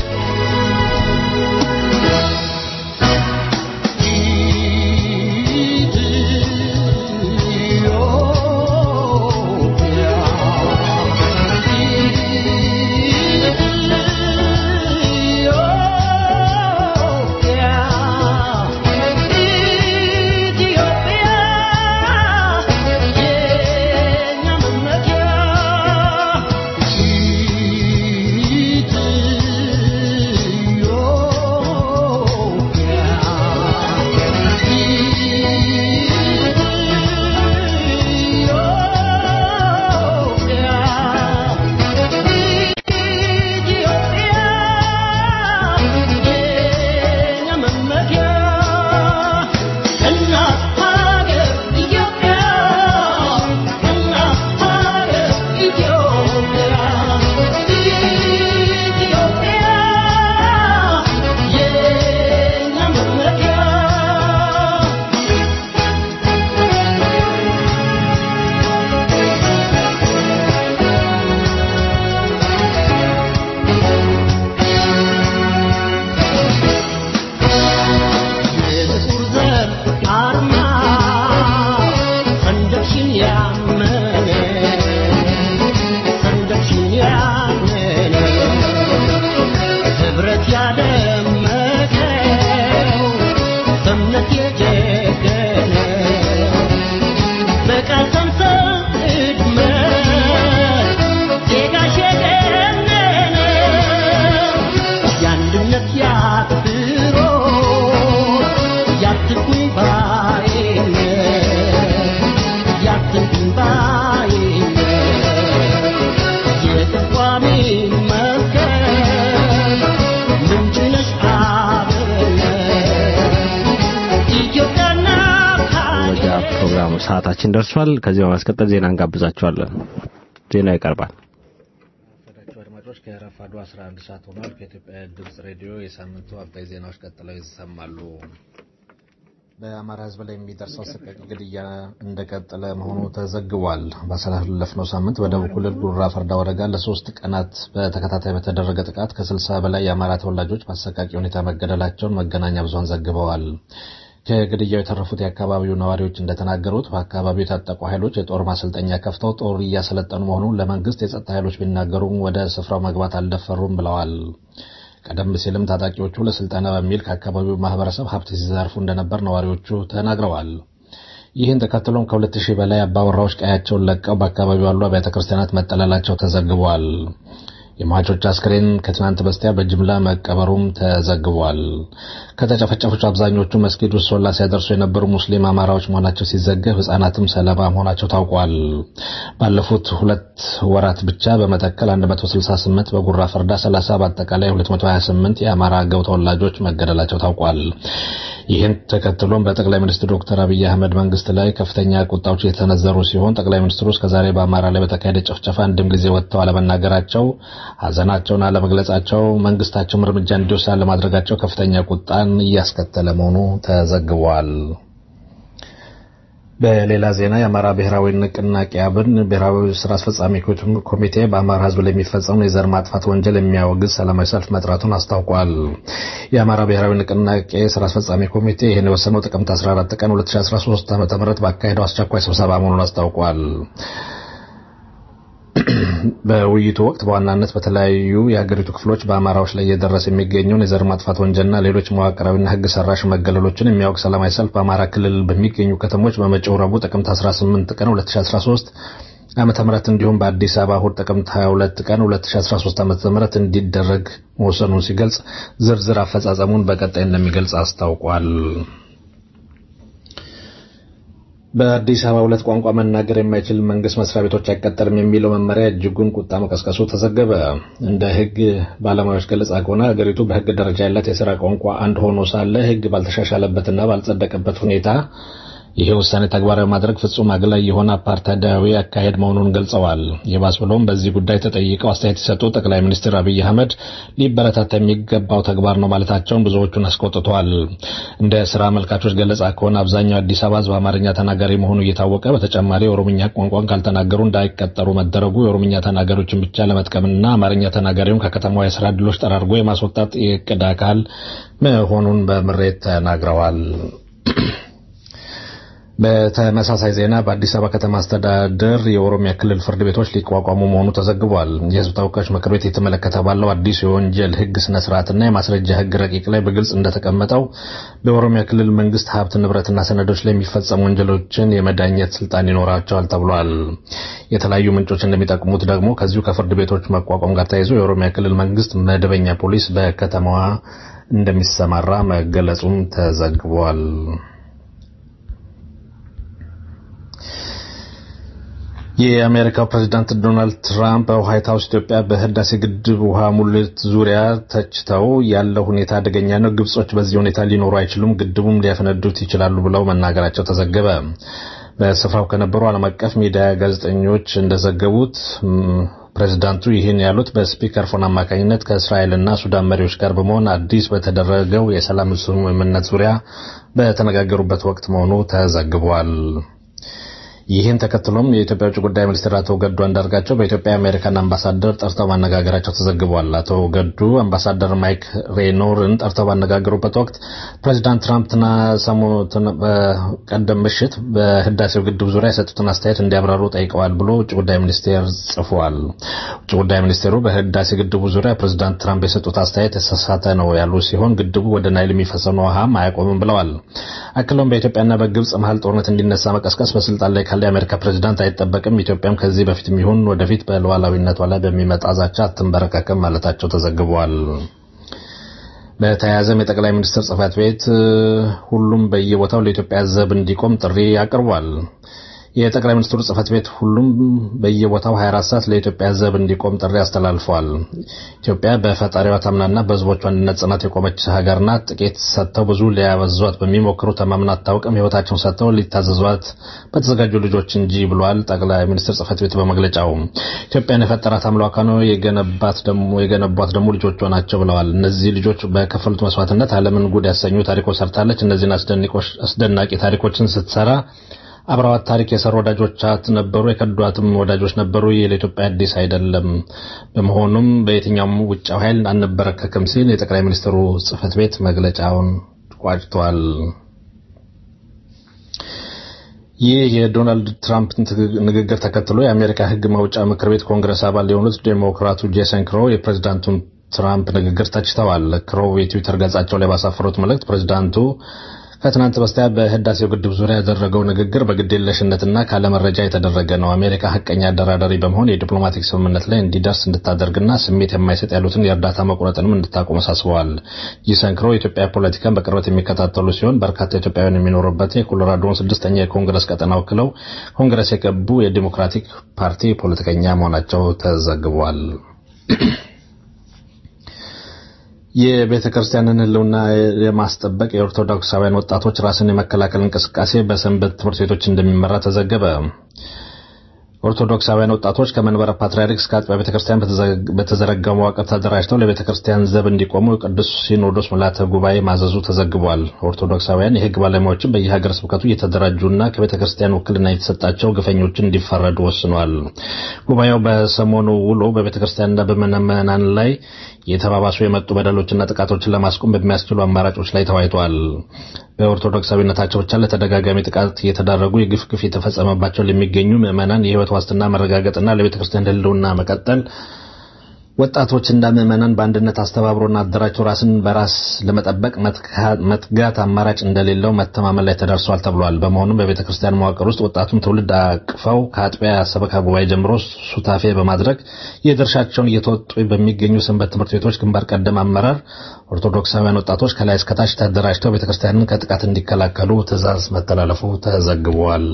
ሰዓታችን ደርሷል። ከዚህ በማስቀጠል ዜና እንጋብዛችኋለን። ዜና ይቀርባል። ፈዳችሁ አድማጮች ከረፋዱ 11 ሰዓት ሆኗል። ከኢትዮጵያ ድምጽ ሬዲዮ የሳምንቱ አበይ ዜናዎች ቀጥለው ይሰማሉ። በአማራ ሕዝብ ላይ የሚደርሰው አሰቃቂ ግድያ እንደቀጠለ መሆኑ ተዘግቧል። ባሳለፍነው ሳምንት በደቡብ ክልል ጉራ ፈርዳ ወረዳ ለሶስት ቀናት በተከታታይ በተደረገ ጥቃት ከ60 በላይ የአማራ ተወላጆች በአሰቃቂ ሁኔታ መገደላቸውን መገናኛ ብዙሃን ዘግበዋል። ከግድያው የተረፉት የአካባቢው ነዋሪዎች እንደተናገሩት በአካባቢው የታጠቁ ኃይሎች የጦር ማሰልጠኛ ከፍተው ጦር እያሰለጠኑ መሆኑን ለመንግስት የጸጥታ ኃይሎች ቢናገሩም ወደ ስፍራው መግባት አልደፈሩም ብለዋል። ቀደም ሲልም ታጣቂዎቹ ለስልጠና በሚል ከአካባቢው ማህበረሰብ ሀብት ሲዘርፉ እንደነበር ነዋሪዎቹ ተናግረዋል። ይህን ተከትሎም ከሁለት ሺህ በላይ አባወራዎች ቀያቸውን ለቀው በአካባቢው ያሉ አብያተ ክርስቲያናት መጠለላቸው ተዘግቧል። የሟቾች አስክሬን ከትናንት በስቲያ በጅምላ መቀበሩም ተዘግቧል። ከተጨፈጨፉት አብዛኞቹ መስጊድ ውስጥ ሶላ ሲያደርሱ የነበሩ ሙስሊም አማራዎች መሆናቸው ሲዘገብ ሕጻናትም ሰለባ መሆናቸው ታውቋል። ባለፉት ሁለት ወራት ብቻ በመተከል 168 በጉራ ፈርዳ 30 በአጠቃላይ 228 የአማራ አገው ተወላጆች መገደላቸው ታውቋል። ይህን ተከትሎም በጠቅላይ ሚኒስትር ዶክተር አብይ አህመድ መንግስት ላይ ከፍተኛ ቁጣዎች የተነዘሩ ሲሆን ጠቅላይ ሚኒስትሩ እስከዛሬ በአማራ ላይ በተካሄደ ጭፍጨፋ አንድም ጊዜ ወጥተው አለመናገራቸው፣ ሀዘናቸውን አለመግለጻቸው፣ መንግስታቸውም እርምጃ እንዲወስድ አለማድረጋቸው ከፍተኛ ቁጣን እያስከተለ መሆኑ ተዘግቧል። በሌላ ዜና የአማራ ብሔራዊ ንቅናቄ አብን ብሔራዊ ስራ አስፈጻሚ ኮሚቴ በአማራ ሕዝብ ላይ የሚፈጸሙን የዘር ማጥፋት ወንጀል የሚያወግዝ ሰላማዊ ሰልፍ መጥራቱን አስታውቋል። የአማራ ብሔራዊ ንቅናቄ ስራ አስፈጻሚ ኮሚቴ ይህን የወሰነው ጥቅምት 14 ቀን 2013 ዓ.ም ባካሄደው አስቸኳይ ስብሰባ መሆኑን አስታውቋል። በውይይቱ ወቅት በዋናነት በተለያዩ የሀገሪቱ ክፍሎች በአማራዎች ላይ እየደረሰ የሚገኘውን የዘር ማጥፋት ወንጀልና ሌሎች መዋቅራዊና ሕግ ሰራሽ መገለሎችን የሚያውቅ ሰላማዊ ሰልፍ በአማራ ክልል በሚገኙ ከተሞች በመጪው ረቡዕ ጥቅምት 18 ቀን 2013 ዓመተ ምህረት እንዲሁም በአዲስ አበባ እሁድ ጥቅምት 22 ቀን 2013 ዓመተ ምህረት እንዲደረግ መወሰኑን ሲገልጽ ዝርዝር አፈጻጸሙን በቀጣይ እንደሚገልጽ አስታውቋል። በአዲስ አበባ ሁለት ቋንቋ መናገር የማይችል መንግስት መስሪያ ቤቶች አይቀጠርም የሚለው መመሪያ እጅጉን ቁጣ መቀስቀሱ ተዘገበ። እንደ ህግ ባለሙያዎች ገለጻ ከሆነ ሀገሪቱ በህግ ደረጃ ያላት የስራ ቋንቋ አንድ ሆኖ ሳለ ህግ ባልተሻሻለበትና ባልጸደቀበት ሁኔታ ይሄ ውሳኔ ተግባራዊ ማድረግ ፍጹም አግላይ የሆነ አፓርታይዳዊ አካሄድ መሆኑን ገልጸዋል። የባስ ብሎም በዚህ ጉዳይ ተጠይቀው አስተያየት የሰጡ ጠቅላይ ሚኒስትር አብይ አህመድ ሊበረታታ የሚገባው ተግባር ነው ማለታቸውን ብዙዎቹን አስቆጥተዋል። እንደ ስራ አመልካቾች ገለጻ ከሆነ አብዛኛው አዲስ አበባ ህዝብ አማርኛ ተናጋሪ መሆኑ እየታወቀ በተጨማሪ የኦሮምኛ ቋንቋን ካልተናገሩ እንዳይቀጠሩ መደረጉ የኦሮምኛ ተናጋሪዎችን ብቻ ለመጥቀምና አማርኛ ተናጋሪውን ከከተማዋ የስራ ዕድሎች ጠራርጎ የማስወጣት የእቅድ አካል መሆኑን በምሬት ተናግረዋል። በተመሳሳይ ዜና በአዲስ አበባ ከተማ አስተዳደር የኦሮሚያ ክልል ፍርድ ቤቶች ሊቋቋሙ መሆኑ ተዘግቧል። የህዝብ ተወካዮች ምክር ቤት የተመለከተ ባለው አዲሱ የወንጀል ህግ ስነ ስርዓትና የማስረጃ ህግ ረቂቅ ላይ በግልጽ እንደተቀመጠው በኦሮሚያ ክልል መንግስት ሀብት ንብረትና ሰነዶች ላይ የሚፈጸሙ ወንጀሎችን የመዳኘት ስልጣን ይኖራቸዋል ተብሏል። የተለያዩ ምንጮች እንደሚጠቅሙት ደግሞ ከዚሁ ከፍርድ ቤቶች መቋቋም ጋር ተያይዞ የኦሮሚያ ክልል መንግስት መደበኛ ፖሊስ በከተማዋ እንደሚሰማራ መገለጹም ተዘግቧል። የአሜሪካው ፕሬዝዳንት ዶናልድ ትራምፕ በዋይት ሀውስ ኢትዮጵያ በህዳሴ ግድብ ውሃ ሙሌት ዙሪያ ተችተው ያለው ሁኔታ አደገኛ ነው፣ ግብጾች በዚህ ሁኔታ ሊኖሩ አይችሉም፣ ግድቡም ሊያፈነዱት ይችላሉ ብለው መናገራቸው ተዘገበ። በስፍራው ከነበሩ ዓለም አቀፍ ሚዲያ ጋዜጠኞች እንደዘገቡት ፕሬዝዳንቱ ይህን ያሉት በስፒከር ፎን አማካኝነት ከእስራኤልና ሱዳን መሪዎች ጋር በመሆን አዲስ በተደረገው የሰላም ስምምነት ዙሪያ በተነጋገሩበት ወቅት መሆኑ ተዘግቧል። ይህን ተከትሎም የኢትዮጵያ ውጭ ጉዳይ ሚኒስትር አቶ ገዱ አንዳርጋቸው በኢትዮጵያ የአሜሪካን አምባሳደር ጠርተው ማነጋገራቸው ተዘግቧል። አቶ ገዱ አምባሳደር ማይክ ሬኖርን ጠርተው ባነጋገሩበት ወቅት ፕሬዚዳንት ትራምፕና ሰሞኑን በቀደም ምሽት በህዳሴው ግድብ ዙሪያ የሰጡትን አስተያየት እንዲያብራሩ ጠይቀዋል ብሎ ውጭ ጉዳይ ሚኒስቴር ጽፏል። ውጭ ጉዳይ ሚኒስቴሩ በህዳሴ ግድቡ ዙሪያ ፕሬዚዳንት ትራምፕ የሰጡት አስተያየት የተሳሳተ ነው ያሉ ሲሆን ግድቡ ወደ ናይል የሚፈሰውን ውሃም አያቆምም ብለዋል። አክለውም በኢትዮጵያና በግብጽ መሀል ጦርነት እንዲነሳ መቀስቀስ በስልጣን ላይ ካለ የአሜሪካ ፕሬዚዳንት አይጠበቅም። ኢትዮጵያም ከዚህ በፊትም ይሁን ወደፊት በሉዓላዊነቷ ላይ በሚመጣ ዛቻ አትንበረከክም ማለታቸው ተዘግቧል። በተያያዘም የጠቅላይ ሚኒስትር ጽህፈት ቤት ሁሉም በየቦታው ለኢትዮጵያ ዘብ እንዲቆም ጥሪ አቅርቧል። የጠቅላይ ሚኒስትሩ ጽህፈት ቤት ሁሉም በየቦታው 24 ሰዓት ለኢትዮጵያ ዘብ እንዲቆም ጥሪ አስተላልፈዋል። ኢትዮጵያ በፈጣሪዋ ታምናና በህዝቦቿ አንድነት ጽናት የቆመች ሀገር ናት። ጥቂት ሰጥተው ብዙ ሊያበዟት በሚሞክሩ ተማምና አታውቅም። ህይወታቸውን ሰጥተው ሊታዘዟት በተዘጋጁ ልጆች እንጂ ብሏል ጠቅላይ ሚኒስትር ጽህፈት ቤት በመግለጫው። ኢትዮጵያን የፈጠራት አምላኳ ነው፣ የገነባት ደግሞ የገነቧት ደግሞ ልጆቿ ናቸው ብለዋል። እነዚህ ልጆች በከፈሉት መስዋዕትነት ዓለምን ጉድ ያሰኙ ታሪኮች ሰርታለች። እነዚህን አስደናቂ ታሪኮችን ስትሰራ አብረዋት ታሪክ የሰሩ ወዳጆቻት ነበሩ፣ የከዷትም ወዳጆች ነበሩ። ይህ ለኢትዮጵያ አዲስ አይደለም። በመሆኑም በየትኛውም ውጫዊ ኃይል አንበረከክም ሲል የጠቅላይ ሚኒስትሩ ጽህፈት ቤት መግለጫውን ቋጭቷል። ይህ የዶናልድ ትራምፕ ንግግር ተከትሎ የአሜሪካ ህግ ማውጫ ምክር ቤት ኮንግረስ አባል የሆኑት ዴሞክራቱ ጄሰን ክሮ የፕሬዚዳንቱን ትራምፕ ንግግር ተችተዋል። ክሮው የትዊተር ገጻቸው ላይ ባሳፈሩት መልእክት ፕሬዚዳንቱ ከትናንት በስቲያ በህዳሴው ግድብ ዙሪያ ያደረገው ንግግር በግዴለሽነትና ካለመረጃ የተደረገ ነው። አሜሪካ ሀቀኛ አደራዳሪ በመሆን የዲፕሎማቲክ ስምምነት ላይ እንዲደርስ እንድታደርግና ስሜት የማይሰጥ ያሉትን የእርዳታ መቁረጥንም እንድታቆም አሳስበዋል። ጂሰንክሮ የኢትዮጵያ ፖለቲካን በቅርበት የሚከታተሉ ሲሆን በርካታ ኢትዮጵያውያን የሚኖሩበት የኮሎራዶን ስድስተኛ የኮንግረስ ቀጠና ወክለው ኮንግረስ የገቡ የዲሞክራቲክ ፓርቲ ፖለቲከኛ መሆናቸው ተዘግቧል። የቤተ ክርስቲያንን ሕልውና የማስጠበቅ የኦርቶዶክሳውያን ወጣቶች ራስን የመከላከል እንቅስቃሴ በሰንበት ትምህርት ቤቶች እንደሚመራ ተዘገበ። ኦርቶዶክሳውያን ወጣቶች ከመንበረ ፓትርያርክ እስከ አጥቢያ ቤተ ክርስቲያን በተዘረጋው መዋቅር ተደራጅተው ለቤተ ክርስቲያን ዘብ እንዲቆሙ ቅዱስ ሲኖዶስ ምልዓተ ጉባኤ ማዘዙ ተዘግቧል። ኦርቶዶክሳውያን የሕግ ባለሙያዎችን በየሀገረ ስብከቱ እየተደራጁና ከቤተ ክርስቲያን ውክልና የተሰጣቸው ግፈኞችን እንዲፈረዱ ወስኗል። ጉባኤው በሰሞኑ ውሎ በቤተ ክርስቲያንና በምዕመናን ላይ የተባባሱ የመጡ በደሎችና ጥቃቶችን ለማስቆም በሚያስችሉ አማራጮች ላይ ተወያይተዋል። በኦርቶዶክሳዊነታቸው ብቻ ለተደጋጋሚ ጥቃት እየተዳረጉ የግፍ ግፍ የተፈጸመባቸው ለሚገኙ ምዕመናን የህይወት ዋስትና መረጋገጥና ለቤተ ክርስቲያን ህልውና መቀጠል ወጣቶችና ምዕመናን በአንድነት አስተባብሮና አደራጅቶ ራስን በራስ ለመጠበቅ መትጋት አማራጭ እንደሌለው መተማመን ላይ ተደርሷል ተብሏል። በመሆኑም በቤተ ክርስቲያን መዋቅር ውስጥ ወጣቱን ትውልድ አቅፈው ከአጥቢያ ሰበካ ጉባኤ ጀምሮ ሱታፌ በማድረግ የድርሻቸውን እየተወጡ በሚገኙ ሰንበት ትምህርት ቤቶች ግንባር ቀደም አመራር ኦርቶዶክሳውያን ወጣቶች ከላይ እስከታች ተደራጅተው ቤተ ክርስቲያንን ከጥቃት እንዲከላከሉ ትዕዛዝ መተላለፉ ተዘግቧል።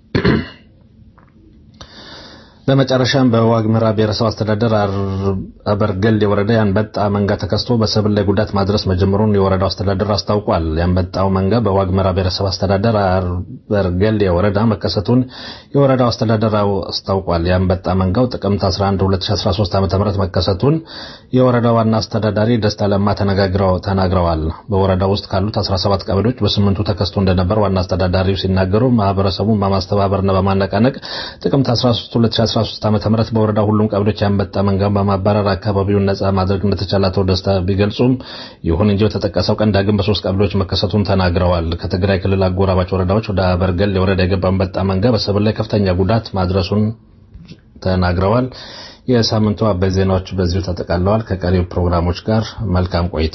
በመጨረሻም በዋግምራ ብሔረሰብ አስተዳደር አበርገል የወረዳ የአንበጣ መንጋ ተከስቶ በሰብል ላይ ጉዳት ማድረስ መጀመሩን የወረዳው አስተዳደር አስታውቋል። የአንበጣው መንጋ በዋግምራ ብሔረሰብ አስተዳደር አበርገል የወረዳ መከሰቱን የወረዳው አስተዳደር አስታውቋል። የአንበጣ መንጋው ጥቅምት 11 2013 ዓ.ም መከሰቱን የወረዳው ዋና አስተዳዳሪ ደስታ ለማ ተናግረዋል። በወረዳው ውስጥ ካሉት 17 ቀበሌዎች በስምንቱ ተከስቶ እንደነበር ዋና አስተዳዳሪው ሲናገሩ ማህበረሰቡን በማስተባበርና በማነቃነቅ ጥቅምት 13 2013 ዓ.ም በወረዳ ሁሉም ቀበሌዎች የአንበጣ መንጋን በማባረር አካባቢውን ነጻ ማድረግ እንደተቻለ አቶ ደስታ ቢገልጹም ይሁን እንጂ በተጠቀሰው ቀን ዳግም በሶስት ቀበሌዎች መከሰቱን ተናግረዋል። ከትግራይ ክልል አጎራባች ወረዳዎች ወደ አበርገል የወረዳ የገባ አንበጣ መንጋ በሰብል ላይ ከፍተኛ ጉዳት ማድረሱን ተናግረዋል። የሳምንቱ አበይት ዜናዎች በዚሁ ተጠቃለዋል። ከቀሪው ፕሮግራሞች ጋር መልካም ቆይታ።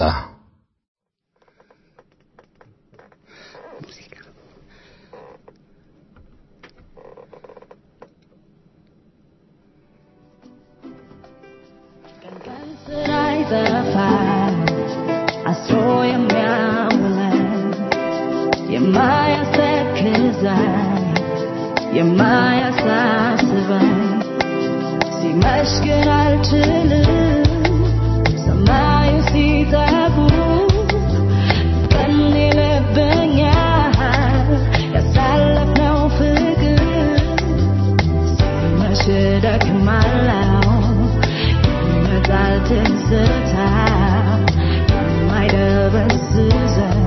አስሮ የሚያውለን የማያስተክዘን የማያሳስበን ሲመሽ ግን አልችልም ሰማዩ ሲጠቁር ቀን ይለብኛል ያሳለፍነው ፍቅር ሲመሽ ደክማለሁ ይመጣል ትዝታ የማይደበዝዘን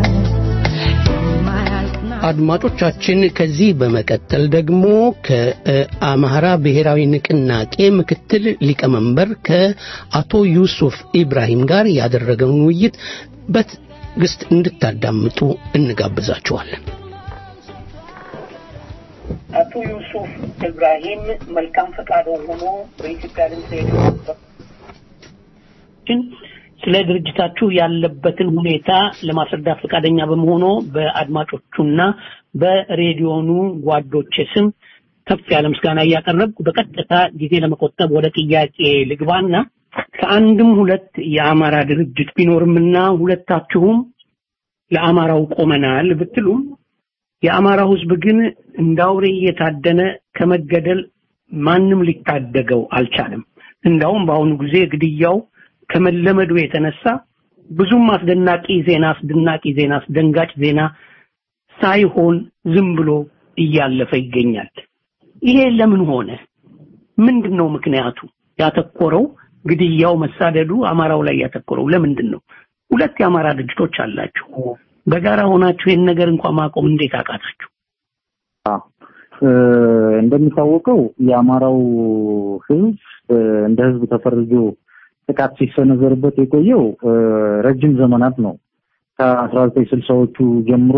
አድማጮቻችን ከዚህ በመቀጠል ደግሞ ከአማራ ብሔራዊ ንቅናቄ ምክትል ሊቀመንበር ከአቶ ዩሱፍ ኢብራሂም ጋር ያደረገውን ውይይት በትዕግስት እንድታዳምጡ እንጋብዛችኋለን። አቶ ዩሱፍ ኢብራሂም መልካም ፈቃድ ሆኖ በኢትዮጵያ ድምፅ ሬዲዮ ስለ ድርጅታችሁ ያለበትን ሁኔታ ለማስረዳት ፈቃደኛ በመሆኑ በአድማጮቹና በሬዲዮኑ ጓዶች ስም ከፍ ያለ ምስጋና እያቀረብኩ በቀጥታ ጊዜ ለመቆጠብ ወደ ጥያቄ ልግባና ከአንድም ሁለት የአማራ ድርጅት ቢኖርምና ሁለታችሁም ለአማራው ቆመናል ብትሉም የአማራው ህዝብ ግን እንደ አውሬ እየታደነ ከመገደል ማንም ሊታደገው አልቻለም። እንዳውም በአሁኑ ጊዜ ግድያው ከመለመዱ የተነሳ ብዙም አስደናቂ ዜና አስደናቂ ዜና አስደንጋጭ ዜና ሳይሆን ዝም ብሎ እያለፈ ይገኛል። ይሄ ለምን ሆነ? ምንድን ነው ምክንያቱ? ያተኮረው ግድያው፣ መሳደዱ አማራው ላይ ያተኮረው ለምንድን ነው? ሁለት የአማራ ድርጅቶች አላችሁ። በጋራ ሆናችሁ ይህን ነገር እንኳን ማቆም እንዴት አቃታችሁ? እንደሚታወቀው የአማራው ህዝብ እንደ ህዝብ ተፈርጆ ጥቃት ሲሰነዘርበት የቆየው ረጅም ዘመናት ነው። ከአስራ ዘጠኝ ስልሳዎቹ ጀምሮ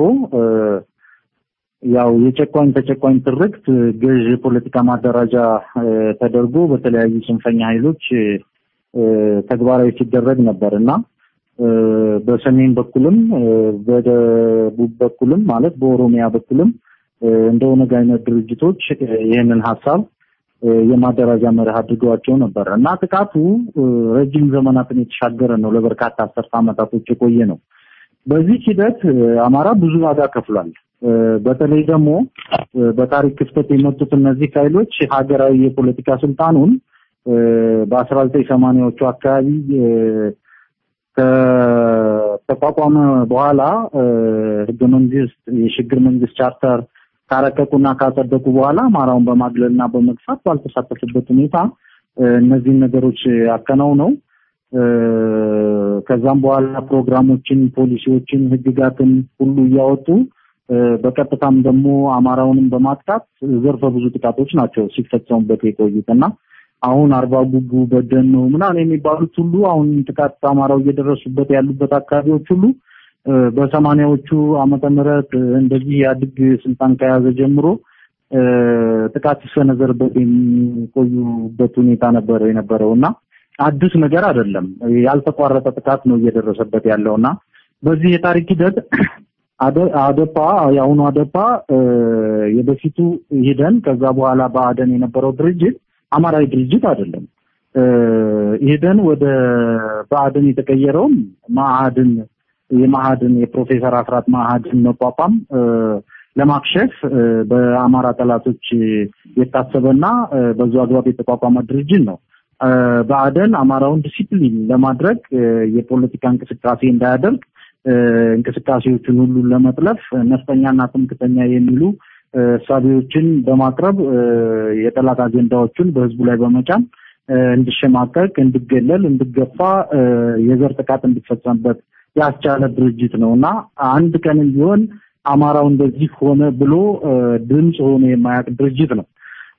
ያው የጨቋኝ ተጨቋኝ ትርክት ገዥ የፖለቲካ ማደራጃ ተደርጎ በተለያዩ ጽንፈኛ ኃይሎች ተግባራዊ ሲደረግ ነበር እና በሰሜን በኩልም በደቡብ በኩልም ማለት በኦሮሚያ በኩልም እንደ ኦነግ አይነት ድርጅቶች ይህንን ሀሳብ የማደራጃ መርህ አድርገዋቸው ነበር እና ጥቃቱ ረጅም ዘመናትን የተሻገረ ነው። ለበርካታ አስርተ ዓመታቶች የቆየ ነው። በዚህ ሂደት አማራ ብዙ ዋጋ ከፍሏል። በተለይ ደግሞ በታሪክ ክፍተት የመጡት እነዚህ ኃይሎች ሀገራዊ የፖለቲካ ስልጣኑን በአስራ ዘጠኝ ሰማንያዎቹ አካባቢ ከተቋቋመ በኋላ ህገ መንግስት የሽግግር መንግስት ቻርተር ካረቀቁና ካጸደቁ በኋላ አማራውን በማግለልና በመግፋት ባልተሳተፈበት ሁኔታ እነዚህን ነገሮች አከናውነው ከዛም በኋላ ፕሮግራሞችን፣ ፖሊሲዎችን፣ ህግጋትን ሁሉ እያወጡ በቀጥታም ደግሞ አማራውንም በማጥቃት ዘርፈ ብዙ ጥቃቶች ናቸው ሲፈጸሙበት የቆዩት እና አሁን አርባ ጉጉ በደኖ ምናምን የሚባሉት ሁሉ አሁን ጥቃት አማራው እየደረሱበት ያሉበት አካባቢዎች ሁሉ በሰማኒያዎቹ ዓመተ ምህረት እንደዚህ ያድግ ስልጣን ከያዘ ጀምሮ ጥቃት ሲሰነዘርበት የሚቆዩበት ሁኔታ ነበር የነበረው እና አዲስ ነገር አይደለም። ያልተቋረጠ ጥቃት ነው እየደረሰበት ያለው እና በዚህ የታሪክ ሂደት አደፓ የአሁኑ አደፓ የበፊቱ ሂደን ከዛ በኋላ በአደን የነበረው ድርጅት አማራዊ ድርጅት አይደለም። ሂደን ወደ በአደን የተቀየረውም ማዕድን የማዕድን የፕሮፌሰር አስራት ማዕድን መቋቋም ለማክሸፍ በአማራ ጠላቶች የታሰበና በዙ አግባብ የተቋቋመ ድርጅት ነው። በአደን አማራውን ዲሲፕሊን ለማድረግ የፖለቲካ እንቅስቃሴ እንዳያደርግ እንቅስቃሴዎችን ሁሉ ለመጥለፍ ነፍጠኛና ትምክተኛ የሚሉ እሳቤዎችን በማቅረብ የጠላት አጀንዳዎችን በህዝቡ ላይ በመጫን እንዲሸማቀቅ፣ እንዲገለል፣ እንዲገፋ የዘር ጥቃት እንዲፈጸምበት ያስቻለ ድርጅት ነው እና አንድ ቀንም ቢሆን አማራው እንደዚህ ሆነ ብሎ ድምፅ ሆኖ የማያውቅ ድርጅት ነው።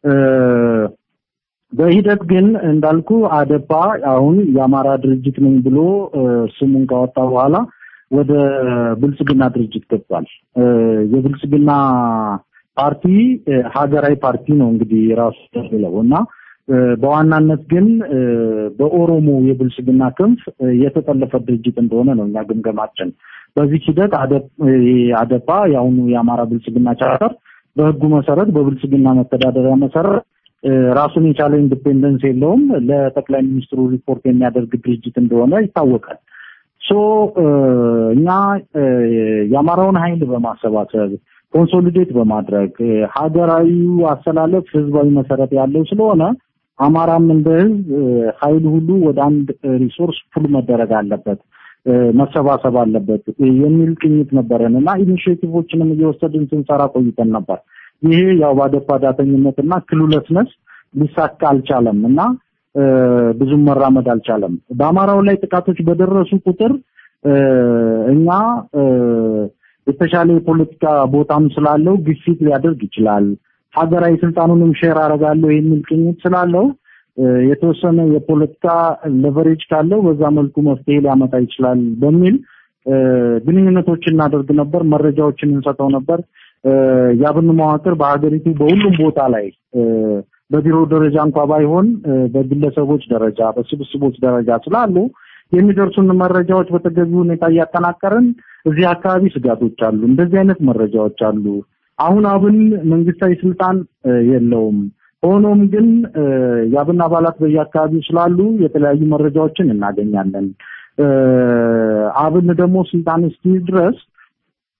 በሂደት ግን እንዳልኩ አደፓ አሁን የአማራ ድርጅት ነኝ ብሎ ስሙን ካወጣ በኋላ ወደ ብልጽግና ድርጅት ገብቷል። የብልጽግና ፓርቲ ሀገራዊ ፓርቲ ነው እንግዲህ ራሱ የሚለው እና በዋናነት ግን በኦሮሞ የብልጽግና ክንፍ የተጠለፈ ድርጅት እንደሆነ ነው እኛ ግምገማችን። በዚህ ሂደት አደፓ የአሁኑ የአማራ ብልጽግና ቻርተር በህጉ መሰረት በብልጽግና መተዳደሪያ መሰረት ራሱን የቻለ ኢንዲፔንደንስ የለውም። ለጠቅላይ ሚኒስትሩ ሪፖርት የሚያደርግ ድርጅት እንደሆነ ይታወቃል። ሶ እኛ የአማራውን ኃይል በማሰባሰብ ኮንሶሊዴት በማድረግ ሀገራዊ አሰላለፍ ህዝባዊ መሰረት ያለው ስለሆነ አማራም እንደ ህዝብ ኃይል ሁሉ ወደ አንድ ሪሶርስ ፑል መደረግ አለበት፣ መሰባሰብ አለበት የሚል ቅኝት ነበረን እና ኢኒሽቲቮችንም እየወሰድን ስንሰራ ቆይተን ነበር። ይሄ ያው ባደፋ ዳተኝነትና ክሉለስነስ ሊሳካ አልቻለም እና ብዙም መራመድ አልቻለም። በአማራው ላይ ጥቃቶች በደረሱ ቁጥር እኛ የተሻለ የፖለቲካ ቦታም ስላለው ግፊት ሊያደርግ ይችላል። ሀገራዊ ስልጣኑንም ሼር አደርጋለሁ የሚል ቅኝት ስላለው የተወሰነ የፖለቲካ ሌቨሬጅ ካለው በዛ መልኩ መፍትሄ ሊያመጣ ይችላል በሚል ግንኙነቶችን እናደርግ ነበር፣ መረጃዎችን እንሰጠው ነበር። የአብን መዋቅር በሀገሪቱ በሁሉም ቦታ ላይ በቢሮ ደረጃ እንኳ ባይሆን በግለሰቦች ደረጃ በስብስቦች ደረጃ ስላሉ የሚደርሱን መረጃዎች በተገቢ ሁኔታ እያጠናቀርን እዚህ አካባቢ ስጋቶች አሉ፣ እንደዚህ አይነት መረጃዎች አሉ። አሁን አብን መንግስታዊ ስልጣን የለውም። ሆኖም ግን የአብን አባላት በየአካባቢው ስላሉ የተለያዩ መረጃዎችን እናገኛለን። አብን ደግሞ ስልጣን እስኪይዝ ድረስ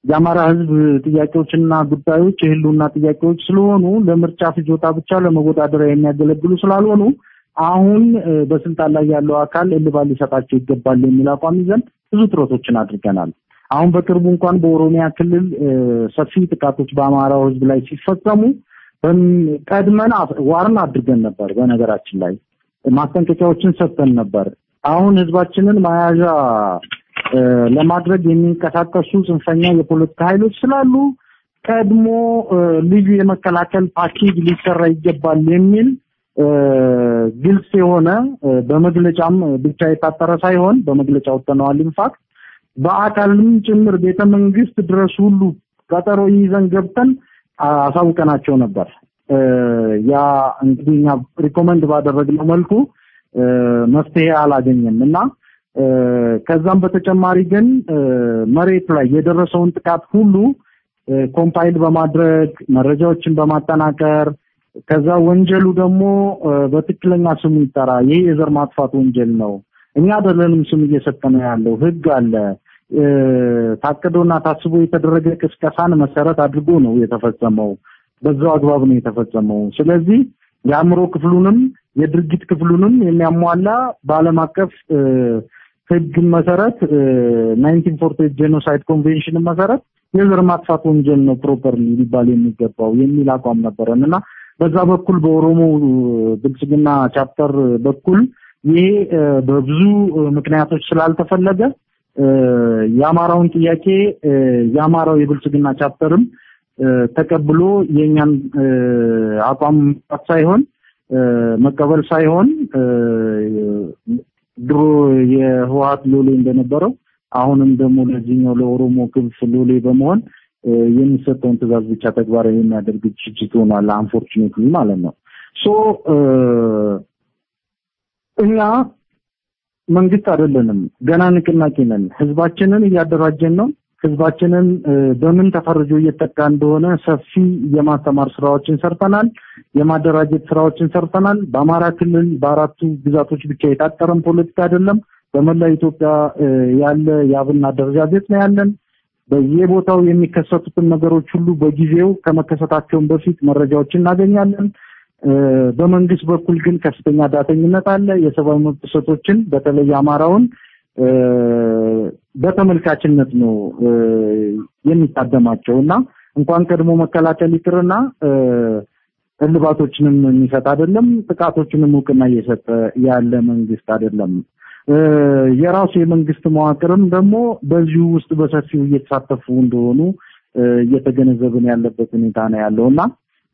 የአማራ ህዝብ ጥያቄዎችና ጉዳዮች የህልውና ጥያቄዎች ስለሆኑ ለምርጫ ፍጆታ ብቻ ለመወዳደሪያ የሚያገለግሉ ስላልሆኑ አሁን በስልጣን ላይ ያለው አካል እልባት ሊሰጣቸው ይገባል የሚል አቋም ይዘን ብዙ ጥረቶችን አድርገናል። አሁን በቅርቡ እንኳን በኦሮሚያ ክልል ሰፊ ጥቃቶች በአማራው ህዝብ ላይ ሲፈጸሙ ቀድመን ዋርን አድርገን ነበር። በነገራችን ላይ ማስጠንቀቂያዎችን ሰጥተን ነበር። አሁን ህዝባችንን መያዣ ለማድረግ የሚንቀሳቀሱ ጽንፈኛ የፖለቲካ ኃይሎች ስላሉ ቀድሞ ልዩ የመከላከል ፓኬጅ ሊሰራ ይገባል የሚል ግልጽ የሆነ በመግለጫም ብቻ የታጠረ ሳይሆን በመግለጫ ወጥተነዋል። ኢንፋክት በአካልም ጭምር ቤተ መንግስት ድረስ ሁሉ ቀጠሮ ይዘን ገብተን አሳውቀናቸው ነበር። ያ እንግዲህ እኛ ሪኮመንድ ባደረግነው መልኩ መፍትሄ አላገኘም እና ከዛም በተጨማሪ ግን መሬት ላይ የደረሰውን ጥቃት ሁሉ ኮምፓይል በማድረግ መረጃዎችን በማጠናቀር ከዛ ወንጀሉ ደግሞ በትክክለኛ ስሙ ይጠራ፣ ይሄ የዘር ማጥፋት ወንጀል ነው፣ እኛ አይደለንም ስም እየሰጠነ ያለው ህግ አለ፣ ታቅዶና ታስቦ የተደረገ ቅስቀሳን መሰረት አድርጎ ነው የተፈጸመው። በዛው አግባብ ነው የተፈጸመው። ስለዚህ የአእምሮ ክፍሉንም የድርጊት ክፍሉንም የሚያሟላ በዓለም አቀፍ ህግ መሰረት 1948 ጄኖሳይድ ኮንቬንሽን መሰረት የዘር ማጥፋት ወንጀል ነው ፕሮፐርሊ ሊባል የሚገባው የሚል አቋም ነበረን እና በዛ በኩል በኦሮሞ ብልጽግና ቻፕተር በኩል ይሄ በብዙ ምክንያቶች ስላልተፈለገ የአማራውን ጥያቄ የአማራው የብልጽግና ቻፕተርም ተቀብሎ የኛን አቋም ሳይሆን መቀበል ሳይሆን ድሮ የህወሀት ሎሌ እንደነበረው አሁንም ደግሞ ለዚህኛው ለኦሮሞ ክንፍ ሎሌ በመሆን የሚሰጠውን ትእዛዝ ብቻ ተግባራዊ የሚያደርግ ድርጅት ሆኗል። አንፎርቹኔትሊ ማለት ነው። ሶ እኛ መንግስት አይደለንም፣ ገና ንቅናቄ ነን። ህዝባችንን እያደራጀን ነው። ህዝባችንን በምን ተፈርጆ እየተጠቃ እንደሆነ ሰፊ የማስተማር ስራዎችን ሰርተናል። የማደራጀት ስራዎችን ሰርተናል። በአማራ ክልል በአራቱ ግዛቶች ብቻ የታጠረን ፖለቲካ አይደለም። በመላ ኢትዮጵያ ያለ የአብን አደረጃጀት ነው ያለን። በየቦታው የሚከሰቱትን ነገሮች ሁሉ በጊዜው ከመከሰታቸውን በፊት መረጃዎችን እናገኛለን። በመንግስት በኩል ግን ከፍተኛ ዳተኝነት አለ። የሰብአዊ መብት ጥሰቶችን በተለይ አማራውን በተመልካችነት ነው የሚታደማቸው እና እንኳን ቀድሞ መከላከል ይቅርና እልባቶችንም የሚሰጥ አይደለም። ጥቃቶችንም እውቅና እየሰጠ ያለ መንግስት አይደለም። የራሱ የመንግስት መዋቅርም ደግሞ በዚሁ ውስጥ በሰፊው እየተሳተፉ እንደሆኑ እየተገነዘብን ያለበት ሁኔታ ነው ያለው እና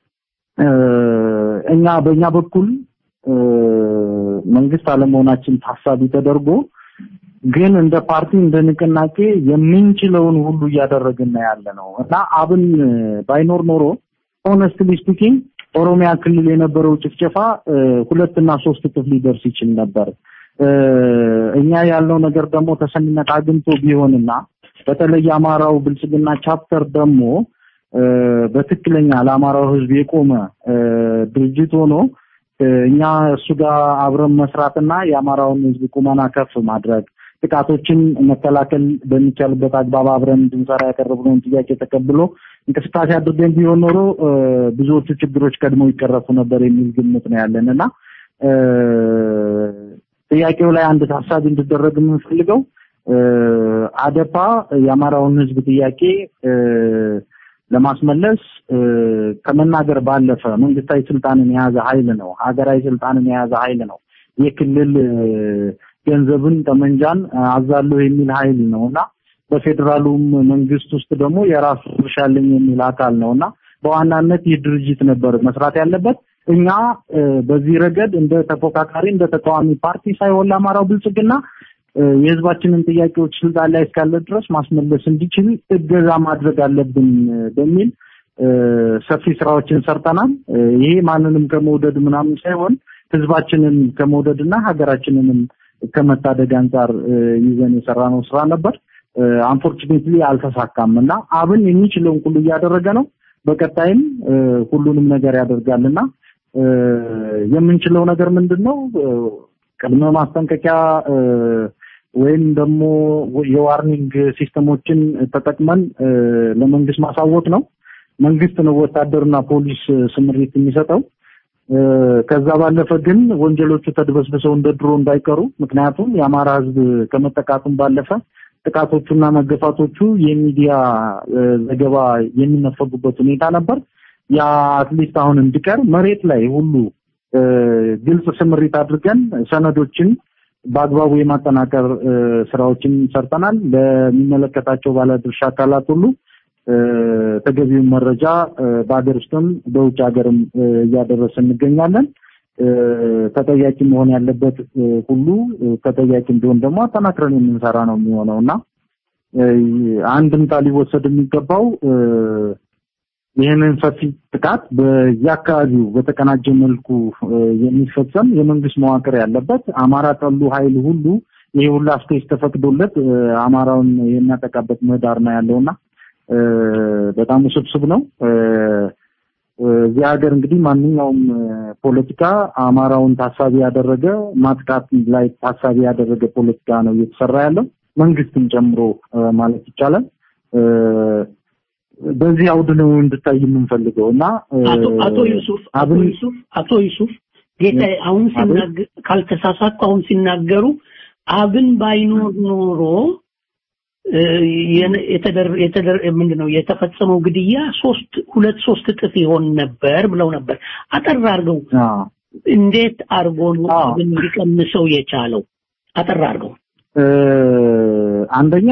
እኛ በእኛ በኩል መንግስት አለመሆናችን ታሳቢ ተደርጎ ግን እንደ ፓርቲ እንደ ንቅናቄ የምንችለውን ሁሉ እያደረግን ያለ ነው እና አብን ባይኖር ኖሮ ሆነስትሊ ስፒኪንግ ኦሮሚያ ክልል የነበረው ጭፍጨፋ ሁለት እና ሶስት እጥፍ ሊደርስ ይችል ነበር። እኛ ያልነው ነገር ደግሞ ተሰሚነት አግኝቶ ቢሆንና በተለይ የአማራው ብልጽግና ቻፕተር ደግሞ በትክክለኛ ለአማራው ህዝብ የቆመ ድርጅት ሆኖ እኛ እሱ ጋር አብረን መስራትና የአማራውን ህዝብ ቁመና ከፍ ማድረግ ጥቃቶችን መከላከል በሚቻልበት አግባብ አብረን እንድንሰራ ያቀረብነውን ጥያቄ ተቀብሎ እንቅስቃሴ አድርገን ቢሆን ኖሮ ብዙዎቹ ችግሮች ቀድመው ይቀረፉ ነበር የሚል ግምት ነው ያለን እና ጥያቄው ላይ አንድ ታሳቢ እንዲደረግ የምንፈልገው አደፓ የአማራውን ህዝብ ጥያቄ ለማስመለስ ከመናገር ባለፈ መንግስታዊ ስልጣንን የያዘ ኃይል ነው። ሀገራዊ ስልጣንን የያዘ ኃይል ነው። የክልል ገንዘብን ጠመንጃን አዛለሁ የሚል ኃይል ነው እና በፌዴራሉም መንግስት ውስጥ ደግሞ የራሱ ድርሻ አለኝ የሚል አካል ነው እና በዋናነት ይህ ድርጅት ነበር መስራት ያለበት። እኛ በዚህ ረገድ እንደ ተፎካካሪ እንደ ተቃዋሚ ፓርቲ ሳይሆን ለአማራው ብልጽግና የህዝባችንን ጥያቄዎች ስልጣን ላይ እስካለ ድረስ ማስመለስ እንዲችል እገዛ ማድረግ አለብን በሚል ሰፊ ስራዎችን ሰርተናል። ይሄ ማንንም ከመውደድ ምናምን ሳይሆን ህዝባችንን ከመውደድና ሀገራችንንም ከመታደግ አንጻር ይዘን የሰራነው ስራ ነበር። አንፎርቹኔትሊ አልተሳካም እና አብን የሚችለውን ሁሉ እያደረገ ነው። በቀጣይም ሁሉንም ነገር ያደርጋልና የምንችለው ነገር ምንድን ነው? ቅድመ ማስጠንቀቂያ ወይም ደግሞ የዋርኒንግ ሲስተሞችን ተጠቅመን ለመንግስት ማሳወቅ ነው። መንግስት ነው ወታደርና ፖሊስ ስምሪት የሚሰጠው። ከዛ ባለፈ ግን ወንጀሎቹ ተድበስብሰው እንደ ድሮ እንዳይቀሩ ምክንያቱም የአማራ ህዝብ ከመጠቃቱም ባለፈ ጥቃቶቹና መገፋቶቹ የሚዲያ ዘገባ የሚነፈጉበት ሁኔታ ነበር። ያ አትሊስት አሁን እንዲቀር መሬት ላይ ሁሉ ግልጽ ስምሪት አድርገን ሰነዶችን በአግባቡ የማጠናቀር ስራዎችን ሰርተናል። ለሚመለከታቸው ባለድርሻ አካላት ሁሉ ተገቢውን መረጃ በሀገር ውስጥም በውጭ ሀገርም እያደረሰ እንገኛለን። ተጠያቂ መሆን ያለበት ሁሉ ተጠያቂ እንዲሆን ደግሞ አጠናክረን የምንሰራ ነው የሚሆነው እና አንድምታ ሊወሰድ የሚገባው ይህንን ሰፊ ጥቃት በየአካባቢው በተቀናጀ መልኩ የሚፈጸም የመንግስት መዋቅር ያለበት አማራ ጠሉ ኃይል ሁሉ ይህ ሁላ ስፔስ ተፈቅዶለት አማራውን የሚያጠቃበት ምህዳር ነው ያለውና በጣም ውስብስብ ነው። እዚህ ሀገር እንግዲህ ማንኛውም ፖለቲካ አማራውን ታሳቢ ያደረገ ማጥቃት ላይ ታሳቢ ያደረገ ፖለቲካ ነው እየተሰራ ያለው መንግስትም ጨምሮ ማለት ይቻላል። በዚህ አውድ ነው እንድታይ የምንፈልገው እና አቶ ዩሱፍ አቶ ዩሱፍ አቶ ዩሱፍ ጌታ አሁን ሲናገር ካልተሳሳትኩ አሁን ሲናገሩ አብን ባይኖር ኖሮ ምንድነው የተፈጸመው ግድያ ሶስት ሁለት ሶስት እጥፍ ይሆን ነበር ብለው ነበር። አጠር አድርገው እንዴት አድርጎ ነው አብን ሊቀንሰው የቻለው? አጠር አድርገው አንደኛ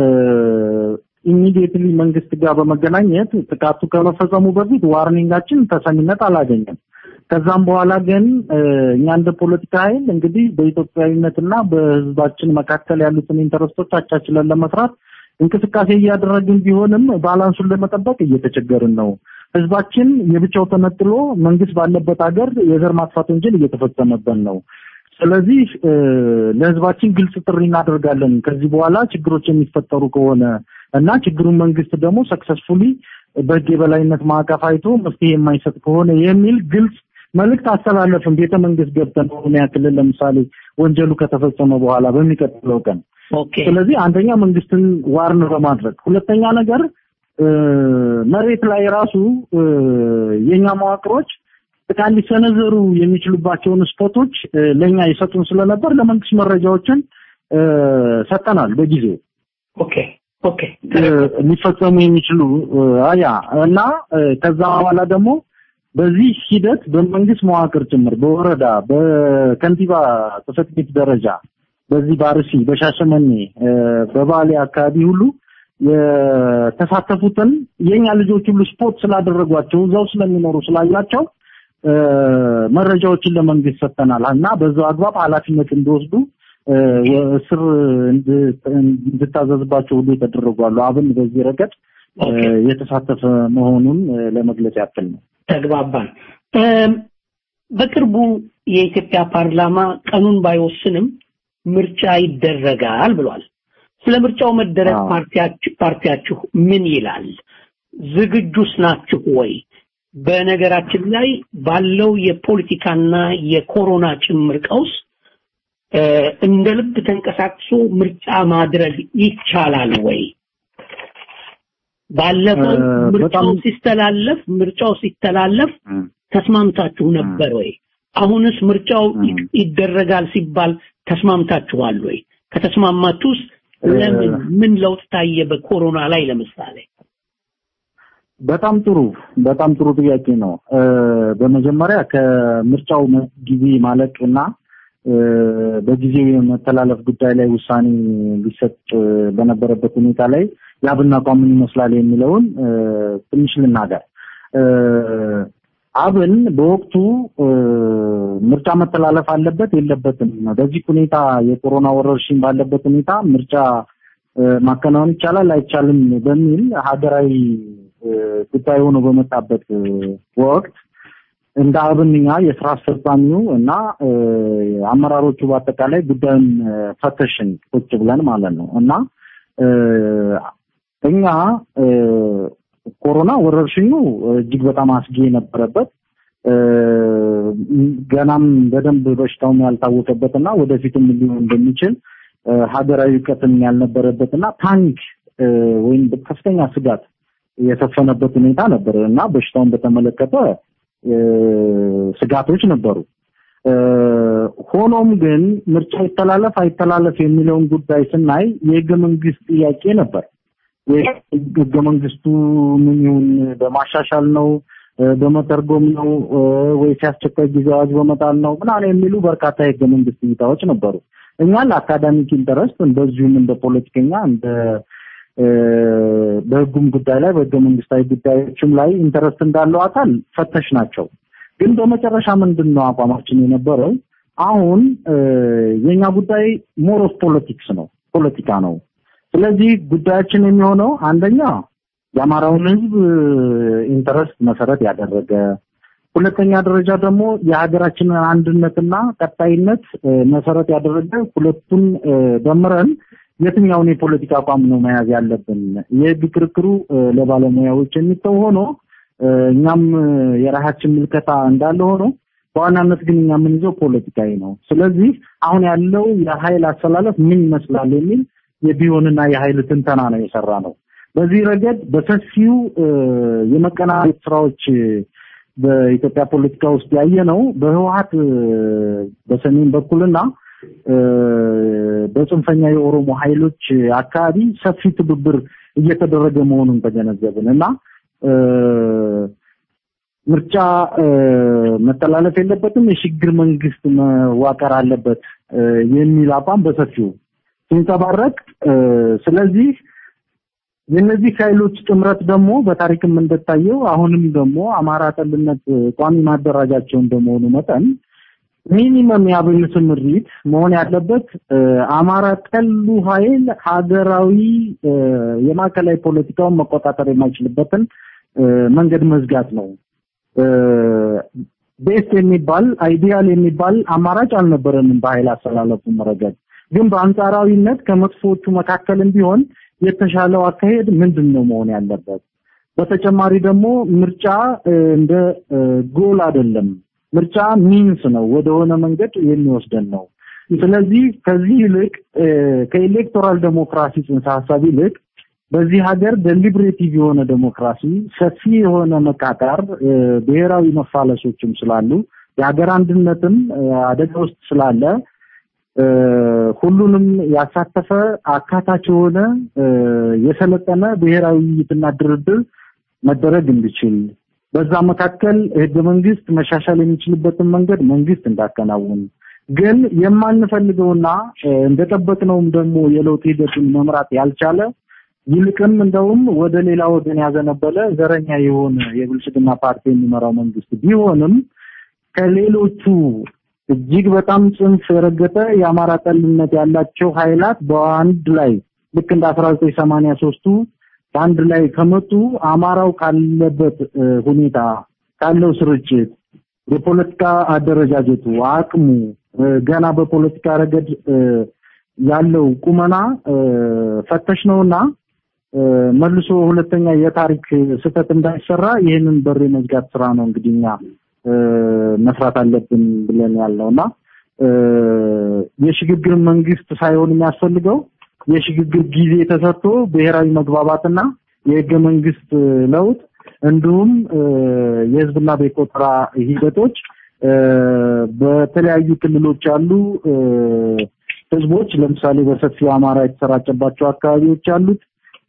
ኢሚዲየትሊ መንግስት ጋር በመገናኘት ጥቃቱ ከመፈጸሙ በፊት ዋርኒንጋችን ተሰሚነት አላገኘም። ከዛም በኋላ ግን እኛ እንደ ፖለቲካ ኃይል እንግዲህ በኢትዮጵያዊነትና በህዝባችን መካከል ያሉትን ኢንተረስቶች አቻችለን ለመስራት እንቅስቃሴ እያደረግን ቢሆንም ባላንሱን ለመጠበቅ እየተቸገርን ነው። ህዝባችን የብቻው ተነጥሎ መንግስት ባለበት ሀገር የዘር ማጥፋት ወንጀል እየተፈጸመበት ነው። ስለዚህ ለህዝባችን ግልጽ ጥሪ እናደርጋለን። ከዚህ በኋላ ችግሮች የሚፈጠሩ ከሆነ እና ችግሩን መንግስት ደግሞ ሰክሰስፉሊ በህግ የበላይነት ማዕቀፍ አይቶ መፍትሄ የማይሰጥ ከሆነ የሚል ግልጽ መልእክት አስተላለፍን። ቤተ መንግስት ገብተን ኦሮሚያ ክልል ለምሳሌ ወንጀሉ ከተፈጸመ በኋላ በሚቀጥለው ቀን። ስለዚህ አንደኛ መንግስትን ዋርን በማድረግ ሁለተኛ ነገር መሬት ላይ ራሱ የኛ መዋቅሮች ጥቃት ሊሰነዘሩ የሚችሉባቸውን ስፖቶች ለኛ ይሰጡን ስለነበር ለመንግስት መረጃዎችን ሰጠናል በጊዜው። ኦኬ ኦኬ ሊፈጸሙ የሚችሉ አያ እና ከዛ በኋላ ደግሞ በዚህ ሂደት በመንግስት መዋቅር ጭምር በወረዳ በከንቲባ ጽሕፈት ቤት ደረጃ በዚህ በአርሲ በሻሸመኔ በባሌ አካባቢ ሁሉ የተሳተፉትን የኛ ልጆች ሁሉ ስፖርት ስላደረጓቸው እዛው ስለሚኖሩ ስላላቸው መረጃዎችን ለመንግስት ሰጥተናል እና በዛው አግባብ ኃላፊነት እንዲወስዱ እስር እንድታዘዝባቸው ሁሉ የተደረጓሉ። አብን በዚህ ረገድ የተሳተፈ መሆኑን ለመግለጽ ያክል ነው። ተግባባን። በቅርቡ የኢትዮጵያ ፓርላማ ቀኑን ባይወስንም ምርጫ ይደረጋል ብሏል። ስለ ምርጫው መደረግ ፓርቲያችሁ ምን ይላል? ዝግጁስ ናችሁ ወይ? በነገራችን ላይ ባለው የፖለቲካና የኮሮና ጭምር ቀውስ እንደ ልብ ተንቀሳቅሶ ምርጫ ማድረግ ይቻላል ወይ? ባለፈው ምርጫው ሲስተላለፍ ምርጫው ሲተላለፍ ተስማምታችሁ ነበር ወይ? አሁንስ ምርጫው ይደረጋል ሲባል ተስማምታችኋል ወይ? ከተስማማችሁስ ለምን ምን ለውጥ ታየ በኮሮና ላይ ለምሳሌ? በጣም ጥሩ በጣም ጥሩ ጥያቄ ነው። በመጀመሪያ ከምርጫው ጊዜ ማለቅና በጊዜው የመተላለፍ ጉዳይ ላይ ውሳኔ ሊሰጥ በነበረበት ሁኔታ ላይ የአብን አቋም ምን ይመስላል የሚለውን ትንሽ ልናገር። አብን በወቅቱ ምርጫ መተላለፍ አለበት የለበትም፣ በዚህ ሁኔታ የኮሮና ወረርሽኝ ባለበት ሁኔታ ምርጫ ማከናወን ይቻላል አይቻልም በሚል ሀገራዊ ጉዳይ ሆኖ በመጣበት ወቅት እንደ አብንኛ የስራ አስፈጻሚው እና አመራሮቹ በአጠቃላይ ጉዳዩን ፈተሽን ቁጭ ብለን ማለት ነው እና እኛ ኮሮና ወረርሽኙ እጅግ በጣም አስጊ የነበረበት ገናም በደንብ በሽታውም ያልታወቀበት እና ወደፊትም ሊሆን እንደሚችል ሀገራዊ እውቀትም ያልነበረበትና ፓኒክ ወይም ከፍተኛ ስጋት የሰፈነበት ሁኔታ ነበር እና በሽታውን በተመለከተ ስጋቶች ነበሩ። ሆኖም ግን ምርጫ ይተላለፍ አይተላለፍ የሚለውን ጉዳይ ስናይ የህገ መንግስት ጥያቄ ነበር። ህገ መንግስቱ ምን ይሁን በማሻሻል ነው በመተርጎም ነው ወይስ የአስቸኳይ ጊዜ አዋጅ በመጣል ነው ምናምን የሚሉ በርካታ የህገ መንግስት እይታዎች ነበሩ። እኛ ለአካዳሚክ ኢንተረስት እንደዚሁም እንደ ፖለቲከኛ እንደ በህጉም ጉዳይ ላይ በህገ መንግስታዊ ጉዳዮችም ላይ ኢንተረስት እንዳለው አካል ፈተሽ ናቸው። ግን በመጨረሻ ምንድን ነው አቋማችን የነበረው? አሁን የኛ ጉዳይ ሞር ኦፍ ፖለቲክስ ነው፣ ፖለቲካ ነው። ስለዚህ ጉዳያችን የሚሆነው አንደኛ የአማራውን ህዝብ ኢንተረስት መሰረት ያደረገ፣ ሁለተኛ ደረጃ ደግሞ የሀገራችንን አንድነትና ቀጣይነት መሰረት ያደረገ ሁለቱን ደምረን የትኛውን የፖለቲካ አቋም ነው መያዝ ያለብን? የህግ ክርክሩ ለባለሙያዎች የሚተው ሆኖ እኛም የራሳችን ምልከታ እንዳለ ሆኖ በዋናነት ግን እኛ የምንይዘው ፖለቲካዊ ነው። ስለዚህ አሁን ያለው የኃይል አሰላለፍ ምን ይመስላል የሚል የቢሆንና የኃይል ትንተና ነው የሰራ ነው። በዚህ ረገድ በሰፊው የመቀናጀት ስራዎች በኢትዮጵያ ፖለቲካ ውስጥ ያየ ነው በህወሀት በሰሜን በኩልና በጽንፈኛ የኦሮሞ ኃይሎች አካባቢ ሰፊ ትብብር እየተደረገ መሆኑን ተገነዘብን እና ምርጫ መተላለፍ የለበትም፣ የሽግግር መንግስት መዋቀር አለበት የሚል አቋም በሰፊው ሲንጸባረቅ፣ ስለዚህ የእነዚህ ኃይሎች ጥምረት ደግሞ በታሪክም እንደታየው አሁንም ደግሞ አማራ ጠልነት ቋሚ ማደራጃቸው እንደመሆኑ መጠን ሚኒመም የአብን ስምሪት መሆን ያለበት አማራ ጠሉ ኃይል ሀገራዊ የማዕከላዊ ፖለቲካውን መቆጣጠር የማይችልበትን መንገድ መዝጋት ነው። ቤስት የሚባል አይዲያል የሚባል አማራጭ አልነበረንም በኃይል አሰላለፉ ረገድ። ግን በአንጻራዊነት ከመጥፎቹ መካከልም ቢሆን የተሻለው አካሄድ ምንድን ነው መሆን ያለበት? በተጨማሪ ደግሞ ምርጫ እንደ ጎል አይደለም። ምርጫ ሚንስ ነው፣ ወደሆነ መንገድ የሚወስደን ነው። ስለዚህ ከዚህ ይልቅ ከኤሌክቶራል ዴሞክራሲ ጽንሰ ሀሳብ ይልቅ በዚህ ሀገር ደሊብሬቲቭ የሆነ ዴሞክራሲ ሰፊ የሆነ መቃቃር፣ ብሔራዊ መፋለሶችም ስላሉ የሀገር አንድነትም አደጋ ውስጥ ስላለ ሁሉንም ያሳተፈ አካታች የሆነ የሰለጠነ ብሔራዊ ውይይትና ድርድር መደረግ እንዲችል በዛ መካከል ህገ መንግስት መሻሻል የሚችልበትን መንገድ መንግስት እንዳከናውን ግን የማንፈልገውና እንደጠበቅነውም ደግሞ የለውጥ ሂደቱን መምራት ያልቻለ ይልቅም እንደውም ወደ ሌላ ወገን ያዘነበለ ዘረኛ የሆነ የብልጽግና ፓርቲ የሚመራው መንግስት ቢሆንም ከሌሎቹ እጅግ በጣም ጽንፍ የረገጠ የአማራ ጠልነት ያላቸው ኃይላት በአንድ ላይ ልክ እንደ 1983ቱ በአንድ ላይ ከመጡ አማራው ካለበት ሁኔታ ካለው ስርጭት የፖለቲካ አደረጃጀቱ አቅሙ ገና በፖለቲካ ረገድ ያለው ቁመና ፈተሽ ነውና መልሶ ሁለተኛ የታሪክ ስህተት እንዳይሰራ ይህንን በር የመዝጋት ስራ ነው እንግዲህ እኛ መስራት አለብን ብለን ያልነውና የሽግግር መንግስት ሳይሆን የሚያስፈልገው የሽግግር ጊዜ ተሰጥቶ ብሔራዊ መግባባትና የህገ መንግስት ለውጥ እንዲሁም የህዝብና ቤት ቆጠራ ሂደቶች በተለያዩ ክልሎች ያሉ ህዝቦች ለምሳሌ በሰፊው አማራ የተሰራጨባቸው አካባቢዎች ያሉት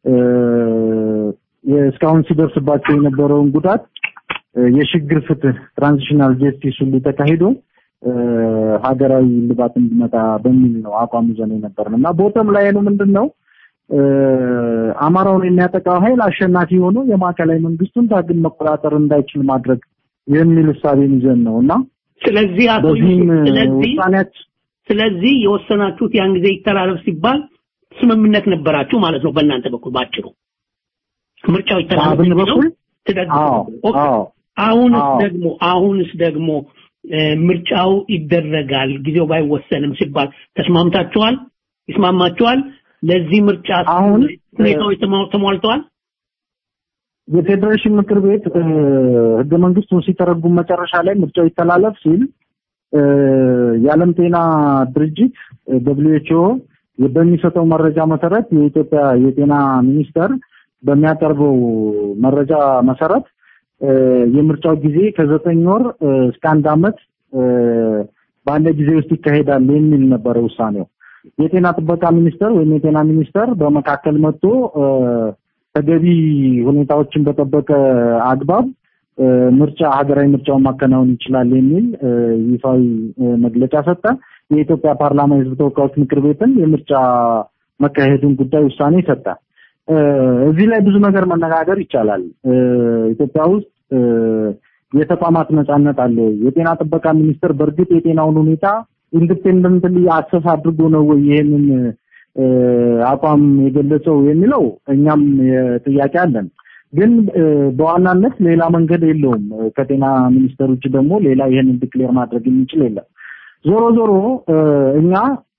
እስካሁን ሲደርስባቸው የነበረውን ጉዳት የሽግግር ፍትህ ትራንዚሽናል ጀስቲስ ሁሉ ተካሂዶ ሀገራዊ ልባት እንዲመጣ በሚል ነው አቋም ይዘን የነበርን እና ቦተም ላይ ነው ምንድን ነው አማራውን የሚያጠቃው ኃይል አሸናፊ ሆኖ የማዕከላዊ መንግስቱን ዳግም መቆጣጠር እንዳይችል ማድረግ የሚል እሳቤን ይዘን ነው እና ስለዚህ አቶ በዚህም ስለዚህ ውሳኔያችን ስለዚህ የወሰናችሁት ያን ጊዜ ይተላለፍ ሲባል ስምምነት ነበራችሁ ማለት ነው በእናንተ በኩል ባጭሩ ምርጫው ይተላለፍ በአብን የሚለው በኩል ትደግፉ አዎ ኦኬ። አዎ አሁንስ አዎ። ደግሞ አሁንስ ደግሞ እ፣ ምርጫው ይደረጋል ጊዜው ባይወሰንም ሲባል ተስማምታችኋል? ይስማማችኋል? ለዚህ ምርጫ አሁን ሁኔታዎች ተሟ- ተሟልተዋል? የፌዴሬሽን ምክር ቤት እ፣ ህገ መንግስቱን ሲተረጉም መጨረሻ ላይ ምርጫው ይተላለፍ ሲል እ፣ የዓለም ጤና ድርጅት ደብሊው ኤች ኦ በሚሰጠው መረጃ መሰረት የኢትዮጵያ የጤና ሚኒስቴር በሚያቀርበው መረጃ መሰረት የምርጫው ጊዜ ከዘጠኝ ወር እስከ አንድ ዓመት ባለ ጊዜ ውስጥ ይካሄዳል የሚል ነበረ ውሳኔው። የጤና ጥበቃ ሚኒስቴር ወይም የጤና ሚኒስቴር በመካከል መጥቶ ተገቢ ሁኔታዎችን በጠበቀ አግባብ ምርጫ ሀገራዊ ምርጫውን ማከናወን ይችላል የሚል ይፋዊ መግለጫ ሰጠ። የኢትዮጵያ ፓርላማ የሕዝብ ተወካዮች ምክር ቤትም የምርጫ መካሄዱን ጉዳይ ውሳኔ ሰጠ። እዚህ ላይ ብዙ ነገር መነጋገር ይቻላል። ኢትዮጵያ ውስጥ የተቋማት ነጻነት አለ። የጤና ጥበቃ ሚኒስቴር በእርግጥ የጤናውን ሁኔታ ኢንዲፔንደንትሊ አሰስ አድርጎ ነው ወይ ይሄንን አቋም የገለጸው የሚለው እኛም ጥያቄ አለን። ግን በዋናነት ሌላ መንገድ የለውም። ከጤና ሚኒስቴር ውጭ ደግሞ ሌላ ይሄንን ዲክሌር ማድረግ የሚችል የለም። ዞሮ ዞሮ እኛ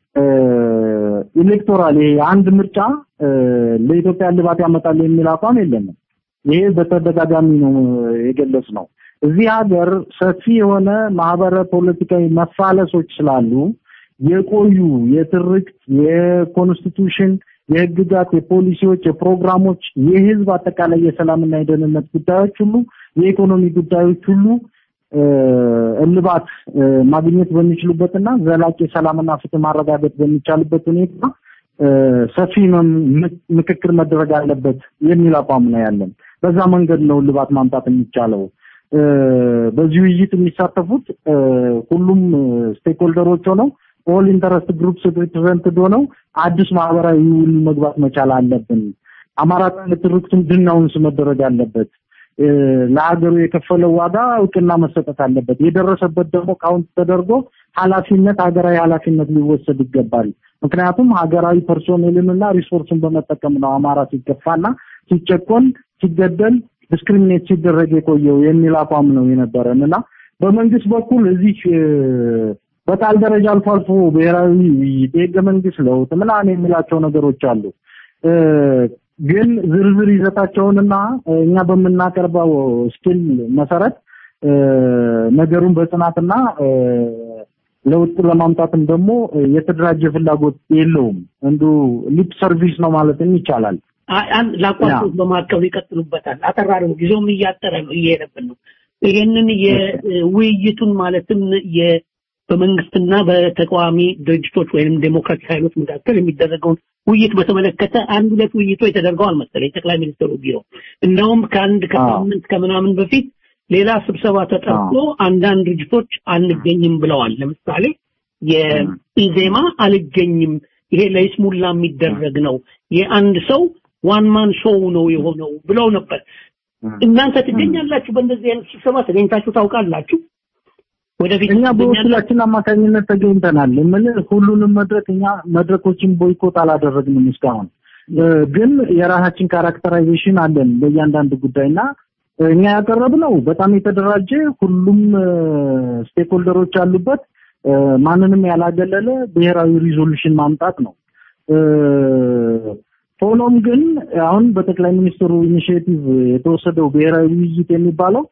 ኤሌክቶራል ይሄ አንድ ምርጫ ለኢትዮጵያ ልባት ያመጣል የሚል አቋም የለንም። ይሄ በተደጋጋሚ ነው የገለጽ ነው። እዚህ ሀገር ሰፊ የሆነ ማህበረ ፖለቲካዊ መፋለሶች ስላሉ የቆዩ የትርክት፣ የኮንስቲቱሽን፣ የህግጋት፣ የፖሊሲዎች፣ የፕሮግራሞች፣ የህዝብ አጠቃላይ የሰላምና የደህንነት ጉዳዮች ሁሉ የኢኮኖሚ ጉዳዮች ሁሉ እልባት ማግኘት በሚችሉበትና ዘላቂ ሰላምና ፍትህ ማረጋገጥ በሚቻልበት ሁኔታ ሰፊ ምክክር መደረግ አለበት የሚል አቋም ነው ያለን። በዛ መንገድ ነው እልባት ማምጣት የሚቻለው። በዚህ ውይይት የሚሳተፉት ሁሉም ስቴክሆልደሮች ሆነው ኦል ኢንተረስት ግሩፕስ ሪፕሬዘንትድ ሆነው አዲስ ማህበራዊ ውል መግባት መቻል አለብን። አማራ ትርክቱን ድናውንስ መደረግ አለበት። ለሀገሩ የከፈለው ዋጋ እውቅና መሰጠት አለበት። የደረሰበት ደግሞ ካውንት ተደርጎ ኃላፊነት ሀገራዊ ኃላፊነት ሊወሰድ ይገባል። ምክንያቱም ሀገራዊ ፐርሶኔልንና ሪሶርስን በመጠቀም ነው አማራ ሲገፋና ሲጨቆን፣ ሲገደል፣ ዲስክሪሚኔት ሲደረግ የቆየው የሚል አቋም ነው የነበረን እና በመንግስት በኩል እዚህ በቃል ደረጃ አልፎ አልፎ ብሔራዊ ውይይት፣ የህገ መንግስት ለውጥ ምናምን የሚላቸው ነገሮች አሉ። ግን ዝርዝር ይዘታቸውንና እኛ በምናቀርበው ስኪል መሰረት ነገሩን በጽናትና ለውጥ ለማምጣትም ደግሞ የተደራጀ ፍላጎት የለውም። እንዱ ሊፕ ሰርቪስ ነው ማለትም ይቻላል። ላቋርጦት በማዕከሉ ይቀጥሉበታል። አጠራሪው ጊዜውም እያጠረ ነው እየሄደብን ነው። ይሄንን የውይይቱን ማለትም በመንግስትና በተቃዋሚ ድርጅቶች ወይም ዴሞክራቲክ ኃይሎች መካከል የሚደረገውን ውይይት በተመለከተ አንድ ሁለት ውይይቶች ተደርገዋል መሰለኝ ጠቅላይ ሚኒስትሩ ቢሮ እንደውም ከአንድ ከሳምንት ከምናምን በፊት ሌላ ስብሰባ ተጠርቶ አንዳንድ ድርጅቶች አንገኝም ብለዋል። ለምሳሌ የኢዜማ አልገኝም፣ ይሄ ለይስሙላ የሚደረግ ነው፣ የአንድ ሰው ዋን ማን ሾው ነው የሆነው ብለው ነበር። እናንተ ትገኛላችሁ? በእንደዚህ አይነት ስብሰባ ተገኝታችሁ ታውቃላችሁ? ወደፊት እኛ በወኪላችን አማካኝነት ተገኝተናል። ምን ሁሉንም መድረክ እኛ መድረኮችን ቦይኮት አላደረግንም እስካሁን። ግን የራሳችን ካራክተራይዜሽን አለን በእያንዳንዱ ጉዳይና እኛ ያቀረብነው በጣም የተደራጀ ሁሉም ስቴክሆልደሮች ያሉበት ማንንም ያላገለለ ብሔራዊ ሪዞሉሽን ማምጣት ነው። ሆኖም ግን አሁን በጠቅላይ ሚኒስትሩ ኢኒሺዬቲቭ የተወሰደው ብሔራዊ ውይይት የሚባለው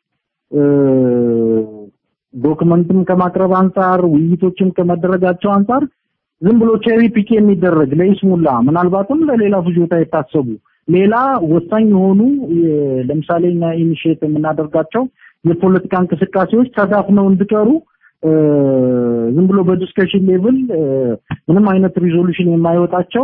ዶክመንትም ከማቅረብ አንጻር ውይይቶችም ከመደረጋቸው አንጻር ዝም ብሎ ቼሪ ፒክ የሚደረግ ለይስሙላ ምናልባትም ለሌላ ፍጆታ የታሰቡ ሌላ ወሳኝ የሆኑ ለምሳሌ እኛ ኢኒሺዬት የምናደርጋቸው የፖለቲካ እንቅስቃሴዎች ተዳፍነው እንዲቀሩ ዝም ብሎ በዲስከሽን ሌቭል ምንም አይነት ሪዞሉሽን የማይወጣቸው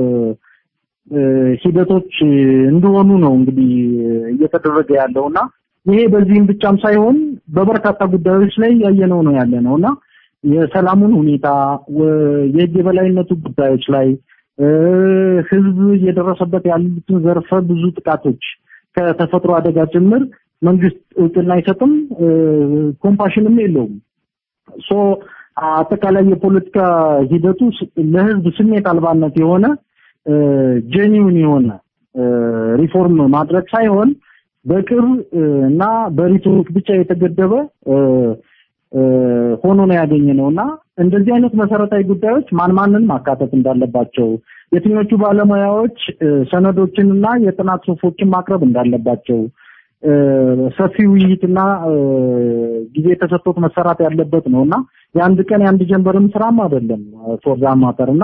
ሂደቶች እንደሆኑ ነው እንግዲህ እየተደረገ ያለውና ይሄ በዚህም ብቻም ሳይሆን በበርካታ ጉዳዮች ላይ ያየነው ነው ያለ ነው እና የሰላሙን ሁኔታ የህግ የበላይነቱ ጉዳዮች ላይ ህዝብ እየደረሰበት ያሉትን ዘርፈ ብዙ ጥቃቶች ከተፈጥሮ አደጋ ጭምር መንግስት እውቅና አይሰጥም፣ ኮምፓሽንም የለውም። ሶ አጠቃላይ የፖለቲካ ሂደቱ ለህዝብ ስሜት አልባነት የሆነ ጄኒውን የሆነ ሪፎርም ማድረግ ሳይሆን በቅር እና በሪቶሪክ ብቻ የተገደበ ሆኖ ነው ያገኘ ነው እና እንደዚህ አይነት መሰረታዊ ጉዳዮች ማን ማንን ማካተት እንዳለባቸው፣ የትኞቹ ባለሙያዎች ሰነዶችንና የጥናት ጽሁፎችን ማቅረብ እንዳለባቸው ሰፊ ውይይትና ጊዜ ተሰጥቶት መሰራት ያለበት ነው እና የአንድ ቀን የአንድ ጀንበርም ስራም አይደለም ፎር ዛት ማተር እና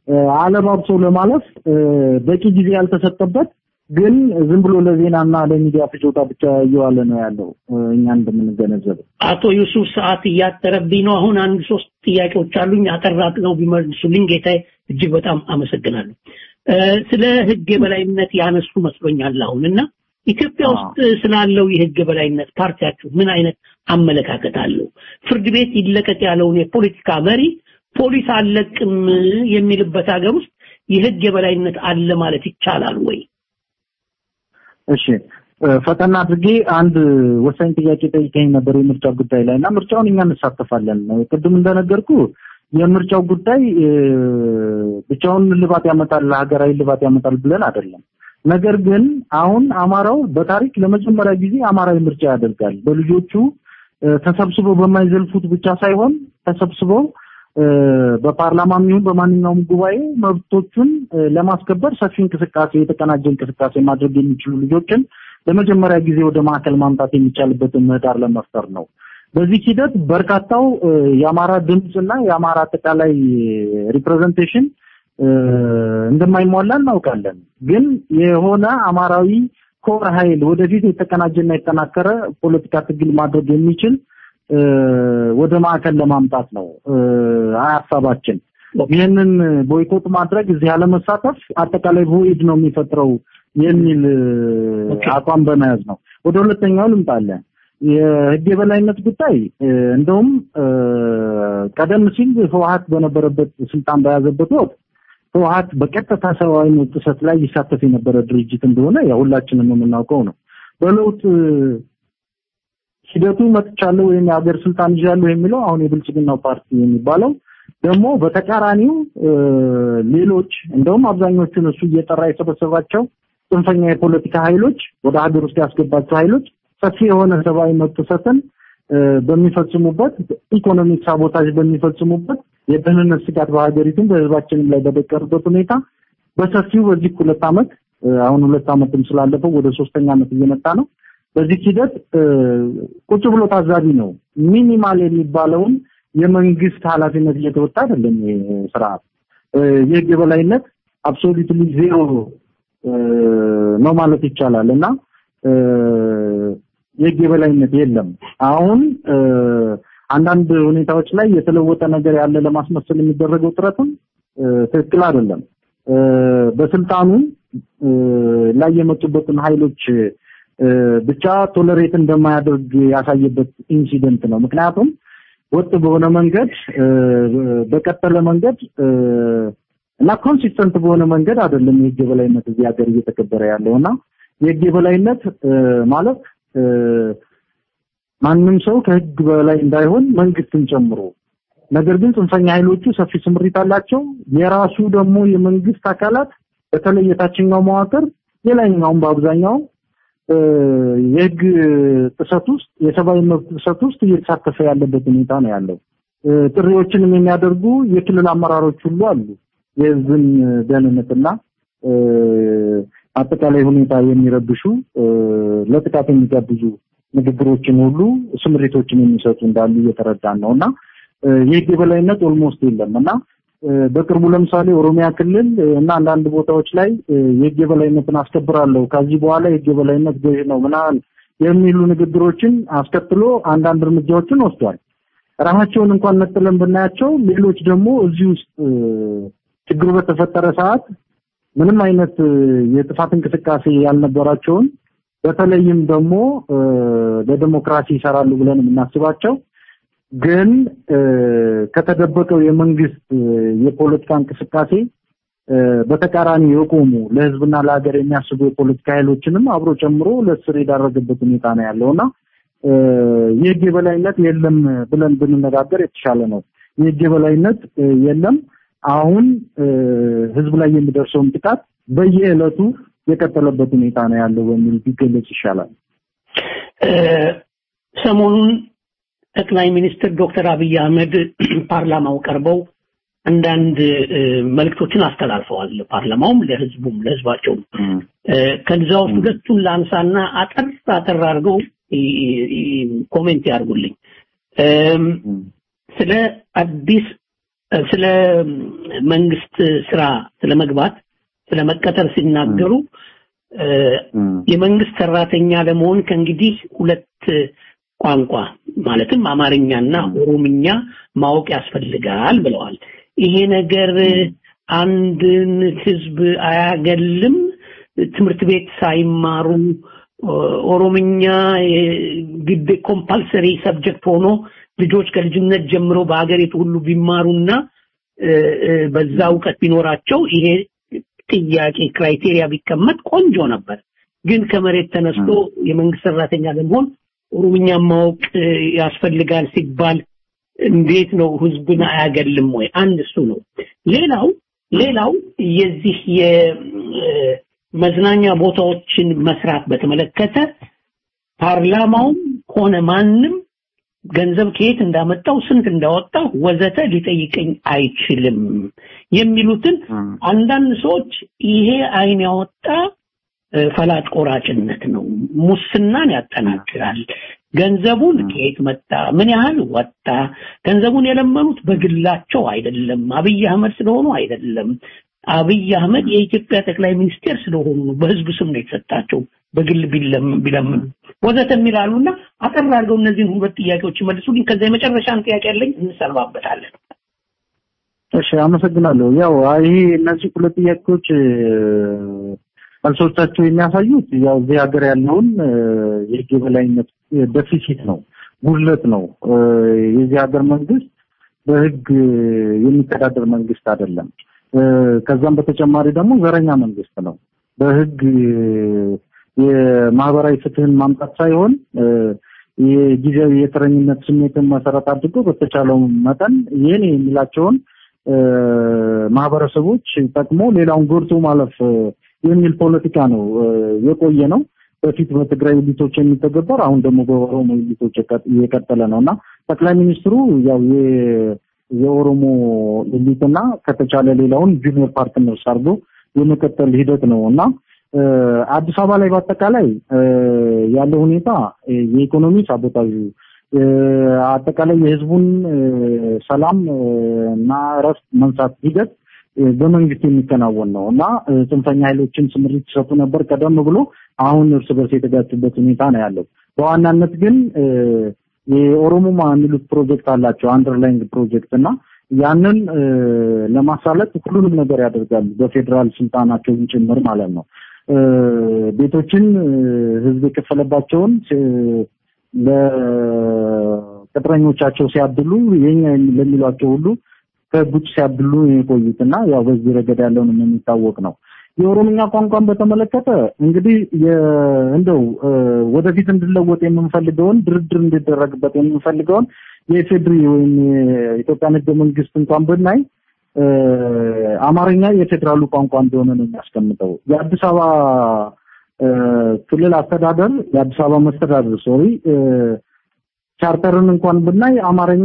አለባብሶ ለማለፍ በቂ ጊዜ ያልተሰጠበት ግን ዝም ብሎ ለዜናና ለሚዲያ ፍጆታ ብቻ እየዋለ ነው ያለው እኛ እንደምንገነዘበው። አቶ ዩሱፍ ሰዓት እያጠረብኝ ነው። አሁን አንድ ሶስት ጥያቄዎች አሉኝ። አጠራት ነው ቢመልሱልኝ ጌታዬ እጅግ በጣም አመሰግናለሁ። ስለ ህግ የበላይነት ያነሱ መስሎኛል አሁን እና ኢትዮጵያ ውስጥ ስላለው የህግ የበላይነት ፓርቲያችሁ ምን አይነት አመለካከት አለው? ፍርድ ቤት ይለቀቅ ያለውን የፖለቲካ መሪ ፖሊስ አለቅም የሚልበት ሀገር ውስጥ የህግ የበላይነት አለ ማለት ይቻላል ወይ? እሺ ፈጠን አድርጌ አንድ ወሳኝ ጥያቄ ጠይቀኝ ነበር የምርጫ ጉዳይ ላይ እና ምርጫውን እኛ እንሳተፋለን። ቅድም እንደነገርኩ የምርጫው ጉዳይ ብቻውን ልባት ያመጣል፣ ሀገራዊ ልባት ያመጣል ብለን አይደለም። ነገር ግን አሁን አማራው በታሪክ ለመጀመሪያ ጊዜ አማራዊ ምርጫ ያደርጋል። በልጆቹ ተሰብስበው በማይዘልፉት ብቻ ሳይሆን ተሰብስበው በፓርላማም ይሁን በማንኛውም ጉባኤ መብቶቹን ለማስከበር ሰፊ እንቅስቃሴ የተቀናጀ እንቅስቃሴ ማድረግ የሚችሉ ልጆችን ለመጀመሪያ ጊዜ ወደ ማዕከል ማምጣት የሚቻልበትን ምህዳር ለመፍጠር ነው። በዚህ ሂደት በርካታው የአማራ ድምፅና የአማራ አጠቃላይ ሪፕሬዘንቴሽን እንደማይሟላ እናውቃለን። ግን የሆነ አማራዊ ኮር ኃይል ወደፊት የተቀናጀና የተጠናከረ ፖለቲካ ትግል ማድረግ የሚችል ወደ ማዕከል ለማምጣት ነው ሀሳባችን። ይህንን ቦይኮት ማድረግ እዚህ አለመሳተፍ አጠቃላይ ቮይድ ነው የሚፈጥረው የሚል አቋም በመያዝ ነው። ወደ ሁለተኛው ልምጣለን። የህግ የበላይነት ጉዳይ እንደውም ቀደም ሲል ህወሀት በነበረበት ስልጣን በያዘበት ወቅት ህወሀት በቀጥታ ሰብአዊ መብት ጥሰት ላይ ይሳተፍ የነበረ ድርጅት እንደሆነ ያው ሁላችንም የምናውቀው ነው። በለውጥ ሂደቱ መጥቻለሁ ወይም የሀገር ስልጣን ይዣለሁ የሚለው አሁን የብልጽግናው ፓርቲ የሚባለው ደግሞ በተቃራኒው ሌሎች እንደውም አብዛኞቹን እሱ እየጠራ የሰበሰባቸው ጽንፈኛ የፖለቲካ ኃይሎች ወደ ሀገር ውስጥ ያስገባቸው ኃይሎች ሰፊ የሆነ ሰብአዊ መብት ጥሰትን በሚፈጽሙበት ኢኮኖሚክ ሳቦታጅ በሚፈጽሙበት የደህንነት ስጋት በሀገሪቱም በህዝባችንም ላይ በደቀሩበት ሁኔታ በሰፊው በዚህ ሁለት ዓመት አሁን ሁለት ዓመትም ስላለፈው ወደ ሶስተኛ ዓመት እየመጣ ነው። በዚህ ሂደት ቁጭ ብሎ ታዛቢ ነው። ሚኒማል የሚባለውን የመንግስት ኃላፊነት እየተወጣ አይደለም። ይሄ ስርዓት የህግ የበላይነት አብሶሉትሊ ዜሮ ነው ማለት ይቻላል እና የህግ የበላይነት የለም። አሁን አንዳንድ ሁኔታዎች ላይ የተለወጠ ነገር ያለ ለማስመሰል የሚደረገው ጥረትም ትክክል አይደለም። በስልጣኑ ላይ የመጡበትን ኃይሎች ብቻ ቶለሬት እንደማያደርግ ያሳየበት ኢንሲደንት ነው። ምክንያቱም ወጥ በሆነ መንገድ በቀጠለ መንገድ እና ኮንሲስተንት በሆነ መንገድ አይደለም የህግ የበላይነት እዚህ ሀገር እየተከበረ ያለው እና የህግ የበላይነት ማለት ማንም ሰው ከህግ በላይ እንዳይሆን መንግስትን ጨምሮ ነገር ግን ጽንፈኛ ኃይሎቹ ሰፊ ስምሪት አላቸው። የራሱ ደግሞ የመንግስት አካላት በተለይ የታችኛው መዋቅር የላይኛውም በአብዛኛው የህግ ጥሰት ውስጥ የሰብአዊ መብት ጥሰት ውስጥ እየተሳተፈ ያለበት ሁኔታ ነው ያለው። ጥሪዎችንም የሚያደርጉ የክልል አመራሮች ሁሉ አሉ። የህዝብን ደህንነትና አጠቃላይ ሁኔታ የሚረብሹ ለጥቃት የሚጋብዙ ንግግሮችን ሁሉ ስምሪቶችን የሚሰጡ እንዳሉ እየተረዳን ነው እና የህግ የበላይነት ኦልሞስት የለም እና በቅርቡ ለምሳሌ ኦሮሚያ ክልል እና አንዳንድ ቦታዎች ላይ የህግ የበላይነትን አስከብራለሁ ከዚህ በኋላ የህግ የበላይነት ገዥ ነው ምናምን የሚሉ ንግግሮችን አስከትሎ አንዳንድ እርምጃዎችን ወስዷል። ራሳቸውን እንኳን ነጥለን ብናያቸው ሌሎች ደግሞ እዚህ ውስጥ ችግሩ በተፈጠረ ሰዓት ምንም አይነት የጥፋት እንቅስቃሴ ያልነበራቸውን በተለይም ደግሞ ለዲሞክራሲ ይሰራሉ ብለን የምናስባቸው ግን ከተደበቀው የመንግስት የፖለቲካ እንቅስቃሴ በተቃራኒ የቆሙ ለህዝብና ለሀገር የሚያስቡ የፖለቲካ ኃይሎችንም አብሮ ጨምሮ ለእስር የዳረገበት ሁኔታ ነው ያለውና የህግ የበላይነት የለም ብለን ብንነጋገር የተሻለ ነው። የህግ የበላይነት የለም። አሁን ህዝብ ላይ የሚደርሰውን ጥቃት በየዕለቱ የቀጠለበት ሁኔታ ነው ያለው በሚል ቢገለጽ ይሻላል። ሰሞኑን ጠቅላይ ሚኒስትር ዶክተር አብይ አህመድ ፓርላማው ቀርበው አንዳንድ መልእክቶችን አስተላልፈዋል። ፓርላማውም ለህዝቡም ለህዝባቸውም ከዛ ውስጥ ሁለቱን ላንሳና አጠር አጠር አድርገው ኮሜንት ያድርጉልኝ። ስለ አዲስ ስለ መንግስት ስራ ስለ መግባት ስለ መቀጠር ሲናገሩ የመንግስት ሰራተኛ ለመሆን ከእንግዲህ ሁለት ቋንቋ ማለትም አማርኛና ኦሮምኛ ማወቅ ያስፈልጋል ብለዋል። ይሄ ነገር አንድን ህዝብ አያገልም? ትምህርት ቤት ሳይማሩ ኦሮምኛ ግድ ኮምፓልሰሪ ሰብጀክት ሆኖ ልጆች ከልጅነት ጀምሮ በሀገሪቱ ሁሉ ቢማሩና በዛ እውቀት ቢኖራቸው ይሄ ጥያቄ ክራይቴሪያ ቢቀመጥ ቆንጆ ነበር። ግን ከመሬት ተነስቶ የመንግስት ሰራተኛ ለመሆን ኦሮምኛ ማወቅ ያስፈልጋል ሲባል እንዴት ነው ህዝብን አያገልም ወይ? አንድ እሱ ነው። ሌላው ሌላው የዚህ የመዝናኛ ቦታዎችን መስራት በተመለከተ ፓርላማውም ሆነ ማንም ገንዘብ ከየት እንዳመጣው ስንት እንዳወጣው ወዘተ ሊጠይቀኝ አይችልም የሚሉትን አንዳንድ ሰዎች ይሄ አይን ያወጣ ፈላጭ ቆራጭነት ነው፣ ሙስናን ያጠናክራል። ገንዘቡን ከየት መጣ? ምን ያህል ወጣ? ገንዘቡን የለመኑት በግላቸው አይደለም፣ አብይ አህመድ ስለሆኑ አይደለም። አብይ አህመድ የኢትዮጵያ ጠቅላይ ሚኒስቴር ስለሆኑ ነው። በህዝብ ስም ነው የተሰጣቸው፣ በግል ቢለምኑ ወዘተ የሚላሉና አጠር አድርገው እነዚህን ሁለት ጥያቄዎች ይመልሱልኝ። ከዛ የመጨረሻን ጥያቄ ያለኝ እንሰልባበታለን። እሺ፣ አመሰግናለሁ። ያው ይሄ እነዚህ ሁለት ጥያቄዎች መልሶቻቸው የሚያሳዩት ያው እዚህ ሀገር ያለውን የህግ የበላይነት ደፊሲት ነው፣ ጉድለት ነው። የዚህ ሀገር መንግስት በህግ የሚተዳደር መንግስት አይደለም። ከዛም በተጨማሪ ደግሞ ዘረኛ መንግስት ነው። በህግ የማህበራዊ ፍትህን ማምጣት ሳይሆን የጊዜያዊ የተረኝነት ስሜትን መሰረት አድርጎ በተቻለው መጠን ይህን የሚላቸውን ማህበረሰቦች ጠቅሞ ሌላውን ጎድቶ ማለፍ የሚል ፖለቲካ ነው የቆየ ነው። በፊት በትግራይ ኤሊቶች የሚተገበር አሁን ደግሞ በኦሮሞ ኤሊቶች እየቀጠለ ነው እና ጠቅላይ ሚኒስትሩ ያው የኦሮሞ ኤሊትና ከተቻለ ሌላውን ጁኒየር ፓርትነርስ አድርጎ የመቀጠል ሂደት ነው እና አዲስ አበባ ላይ በአጠቃላይ ያለው ሁኔታ የኢኮኖሚ ሳቦታዡ አጠቃላይ የህዝቡን ሰላም እና እረፍት መንሳት ሂደት በመንግስት የሚከናወን ነው እና ጽንፈኛ ኃይሎችን ስምሪት ሲሰጡ ነበር ቀደም ብሎ። አሁን እርስ በርስ የተጋጩበት ሁኔታ ነው ያለው። በዋናነት ግን የኦሮሞማ የሚሉት ፕሮጀክት አላቸው አንደርላይንግ ፕሮጀክት እና ያንን ለማሳለጥ ሁሉንም ነገር ያደርጋሉ በፌዴራል ስልጣናቸውን ጭምር ማለት ነው። ቤቶችን ህዝብ የከፈለባቸውን ለቅጥረኞቻቸው ሲያድሉ የኛ ለሚሏቸው ሁሉ ከህግ ውጭ ሲያድሉ የቆዩትና ያው በዚህ ረገድ ያለውን የሚታወቅ ነው። የኦሮምኛ ቋንቋን በተመለከተ እንግዲህ እንደው ወደፊት እንድለወጥ የምንፈልገውን ድርድር እንዲደረግበት የምንፈልገውን የኢፌድሪ ወይም የኢትዮጵያን ህገ መንግስት እንኳን ብናይ አማርኛ የፌዴራሉ ቋንቋ እንደሆነ ነው የሚያስቀምጠው። የአዲስ አበባ ክልል አስተዳደር የአዲስ አበባ መስተዳደር ሶሪ ቻርተርን እንኳን ብናይ አማርኛ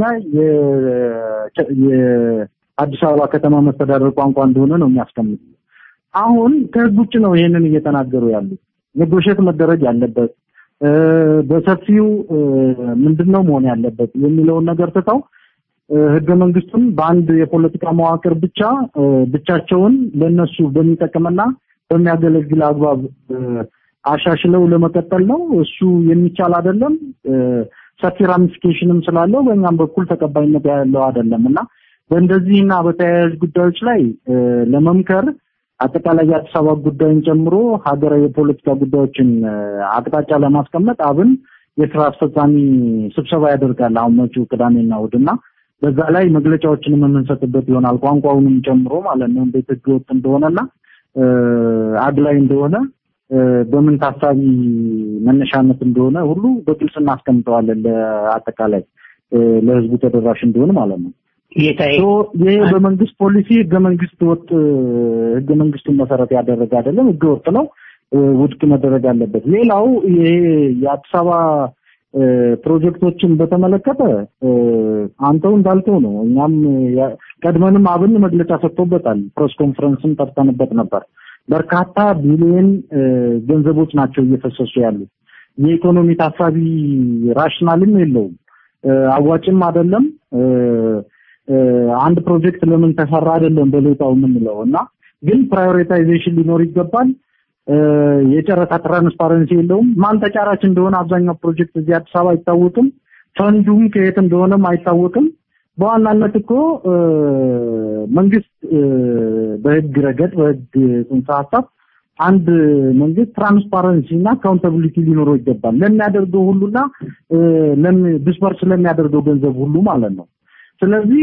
የአዲስ አበባ ከተማ መስተዳደር ቋንቋ እንደሆነ ነው የሚያስቀምጠው። አሁን ከህግ ውጭ ነው ይሄንን እየተናገሩ ያሉት። ኔጎሽት መደረግ ያለበት በሰፊው ምንድነው መሆን ያለበት የሚለውን ነገር ትተው ህገ መንግስቱን በአንድ የፖለቲካ መዋቅር ብቻ ብቻቸውን ለነሱ በሚጠቅምና በሚያገለግል አግባብ አሻሽለው ለመቀጠል ነው። እሱ የሚቻል አይደለም። ሰፊ ራሚፊኬሽንም ስላለው በእኛም በኩል ተቀባይነት ያለው አይደለም እና በእንደዚህና በተያያዥ ጉዳዮች ላይ ለመምከር አጠቃላይ የአዲስ አበባ ጉዳይን ጨምሮ ሀገራዊ የፖለቲካ ጉዳዮችን አቅጣጫ ለማስቀመጥ አብን የስራ አስፈጻሚ ስብሰባ ያደርጋል አሁን መጪው ቅዳሜና እሑድና በዛ ላይ መግለጫዎችንም የምንሰጥበት ይሆናል ቋንቋውንም ጨምሮ ማለት ነው እንዴት ህገወጥ እንደሆነና አግላይ እንደሆነ በምን ታሳቢ መነሻነት እንደሆነ ሁሉ በግልጽ እናስቀምጠዋለን ለአጠቃላይ ለህዝቡ ተደራሽ እንደሆነ ማለት ነው። ይሄ በመንግስት ፖሊሲ ህገ መንግስት ወጥ ህገ መንግስቱን መሰረት ያደረገ አይደለም፣ ህገ ወጥ ነው፣ ውድቅ መደረግ አለበት። ሌላው ይሄ የአዲስ አበባ ፕሮጀክቶችን በተመለከተ አንተው እንዳልከው ነው። እኛም ቀድመንም አብን መግለጫ ሰጥቶበታል። ፕሬስ ኮንፈረንስም ጠርተንበት ነበር። በርካታ ቢሊዮን ገንዘቦች ናቸው እየፈሰሱ ያሉት። የኢኮኖሚ ታሳቢ ራሽናልም የለውም፣ አዋጭም አይደለም። አንድ ፕሮጀክት ለምን ተሰራ አይደለም በሌጣው የምንለው እና ግን ፕራዮሪታይዜሽን ሊኖር ይገባል። የጨረታ ትራንስፓረንሲ የለውም። ማን ተጫራች እንደሆነ አብዛኛው ፕሮጀክት እዚህ አዲስ አበባ አይታወቅም። ፈንዱም ከየት እንደሆነም አይታወቅም። በዋናነት እኮ መንግስት በህግ ረገድ በህግ ጽንሰ ሀሳብ አንድ መንግስት ትራንስፓረንሲ እና አካውንታቢሊቲ ሊኖረው ይገባል ለሚያደርገው ሁሉና ዲስፐርስ ለሚያደርገው ገንዘብ ሁሉ ማለት ነው። ስለዚህ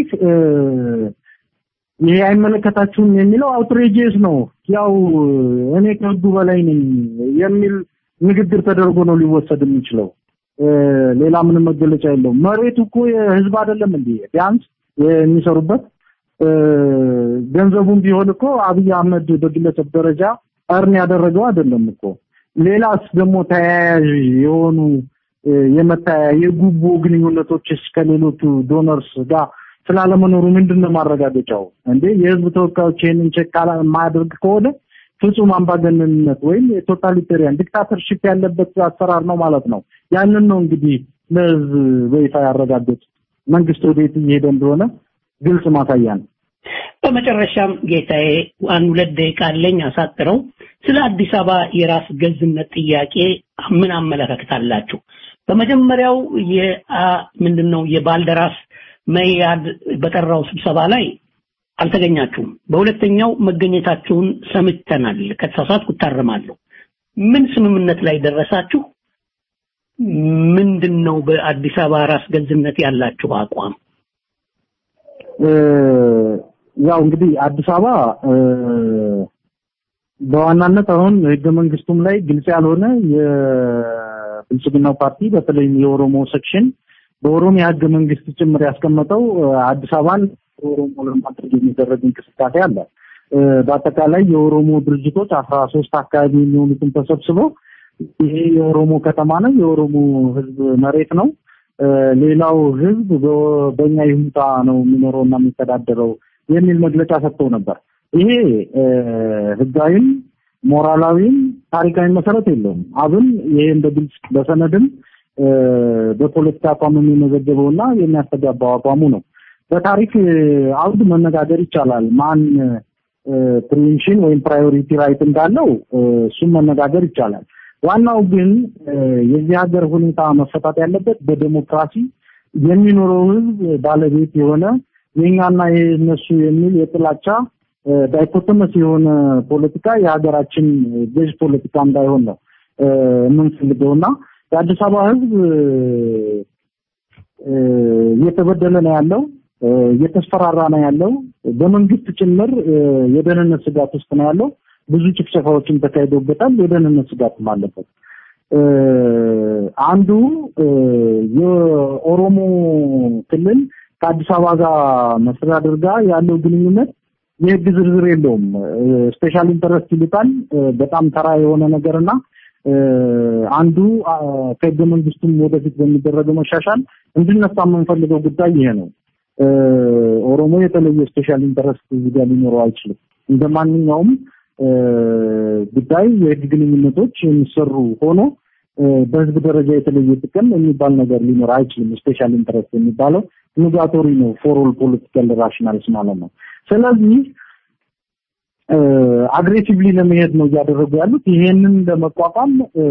ይሄ አይመለከታችሁም የሚለው አውትሬጂየስ ነው። ያው እኔ ከህጉ በላይ ነኝ የሚል ንግግር ተደርጎ ነው ሊወሰድ የሚችለው። ሌላ ምንም መገለጫ የለውም። መሬቱ እኮ የህዝብ አይደለም እንዴ? ቢያንስ የሚሰሩበት ገንዘቡም ቢሆን እኮ አብይ አህመድ በግለሰብ ደረጃ እርን ያደረገው አይደለም እኮ። ሌላስ ደግሞ ተያያዥ የሆኑ የመታያ የጉቦ ግንኙነቶችስ ከሌሎቹ ዶነርስ ጋር ስላለመኖሩ ምንድን ነው ማረጋገጫው? እንዴ የህዝብ ተወካዮች ይህንን ቼክ የማያደርግ ከሆነ ፍጹም አምባገነንነት ወይም የቶታሊቴሪያን ዲክታተርሺፕ ያለበት አሰራር ነው ማለት ነው። ያንን ነው እንግዲህ ለህዝብ በይፋ ያረጋገጡት። መንግስት ወዴት እየሄደ እንደሆነ ግልጽ ማሳያ ነው። በመጨረሻም ጌታዬ አንድ ሁለት ደቂቃ አለኝ አሳጥረው ስለ አዲስ አበባ የራስ ገዝነት ጥያቄ ምን አመለካከት አላችሁ? በመጀመሪያው ምንድን ነው የባልደራስ መያድ በጠራው ስብሰባ ላይ አልተገኛችሁም። በሁለተኛው መገኘታችሁን ሰምተናል። ከተሳሳትኩ እታረማለሁ። ምን ስምምነት ላይ ደረሳችሁ? ምንድን ነው በአዲስ አበባ ራስ ገዝነት ያላችሁ አቋም? ያው እንግዲህ አዲስ አበባ በዋናነት አሁን ህገ መንግስቱም ላይ ግልጽ ያልሆነ የብልጽግናው ፓርቲ በተለይም የኦሮሞ ሴክሽን በኦሮሚያ ህገ መንግስት ጭምር ያስቀመጠው አዲስ አበባን ኦሮሞ ለማድረግ የሚደረግ እንቅስቃሴ አለ። በአጠቃላይ የኦሮሞ ድርጅቶች አስራ ሶስት አካባቢ የሚሆኑትን ተሰብስበው ይሄ የኦሮሞ ከተማ ነው፣ የኦሮሞ ህዝብ መሬት ነው፣ ሌላው ህዝብ በእኛ ይሁንታ ነው የሚኖረው እና የሚተዳደረው የሚል መግለጫ ሰጥተው ነበር። ይሄ ህጋዊም ሞራላዊም ታሪካዊ መሰረት የለውም። አብን ይሄ እንደ ግልጽ በሰነድም በፖለቲካ አቋም የሚመዘገበው እና የሚያስተጋባው አቋሙ ነው። በታሪክ አውድ መነጋገር ይቻላል። ማን ፕሪሚሽን ወይም ፕራዮሪቲ ራይት እንዳለው እሱም መነጋገር ይቻላል። ዋናው ግን የዚህ ሀገር ሁኔታ መፈታት ያለበት በዴሞክራሲ የሚኖረው ህዝብ ባለቤት የሆነ የኛና የነሱ የሚል የጥላቻ ዳይኮቶመስ የሆነ ፖለቲካ የሀገራችን ገዥ ፖለቲካ እንዳይሆን ነው የምንፈልገውና የአዲስ አበባ ህዝብ እየተበደለ ነው ያለው፣ እየተስፈራራ ነው ያለው። በመንግስት ጭምር የደህንነት ስጋት ውስጥ ነው ያለው። ብዙ ጭፍጨፋዎችን ተካሂዶበታል። የደህንነት ስጋትም አለበት። አንዱ የኦሮሞ ክልል ከአዲስ አበባ ጋር መስተዳድር ጋር ያለው ግንኙነት የህግ ዝርዝር የለውም። ስፔሻል ኢንተረስት ይሉታል። በጣም ተራ የሆነ ነገርና አንዱ ከህገ መንግስቱም ወደፊት በሚደረገው መሻሻል እንድነሳ የምንፈልገው ጉዳይ ይሄ ነው። ኦሮሞ የተለየ ስፔሻል ኢንተረስት እዚህ ጋር ሊኖረው አይችልም። እንደ ማንኛውም ጉዳይ የህግ ግንኙነቶች የሚሰሩ ሆኖ በህዝብ ደረጃ የተለየ ጥቅም የሚባል ነገር ሊኖር አይችልም። ስፔሻል ኢንተረስት የሚባለው ኒጋቶሪ ነው ፎር ኦል ፖለቲካል ራሽናልስ ማለት ነው። ስለዚህ አግሬሲቭሊ ለመሄድ ነው እያደረጉ ያሉት። ይሄንን ለመቋቋም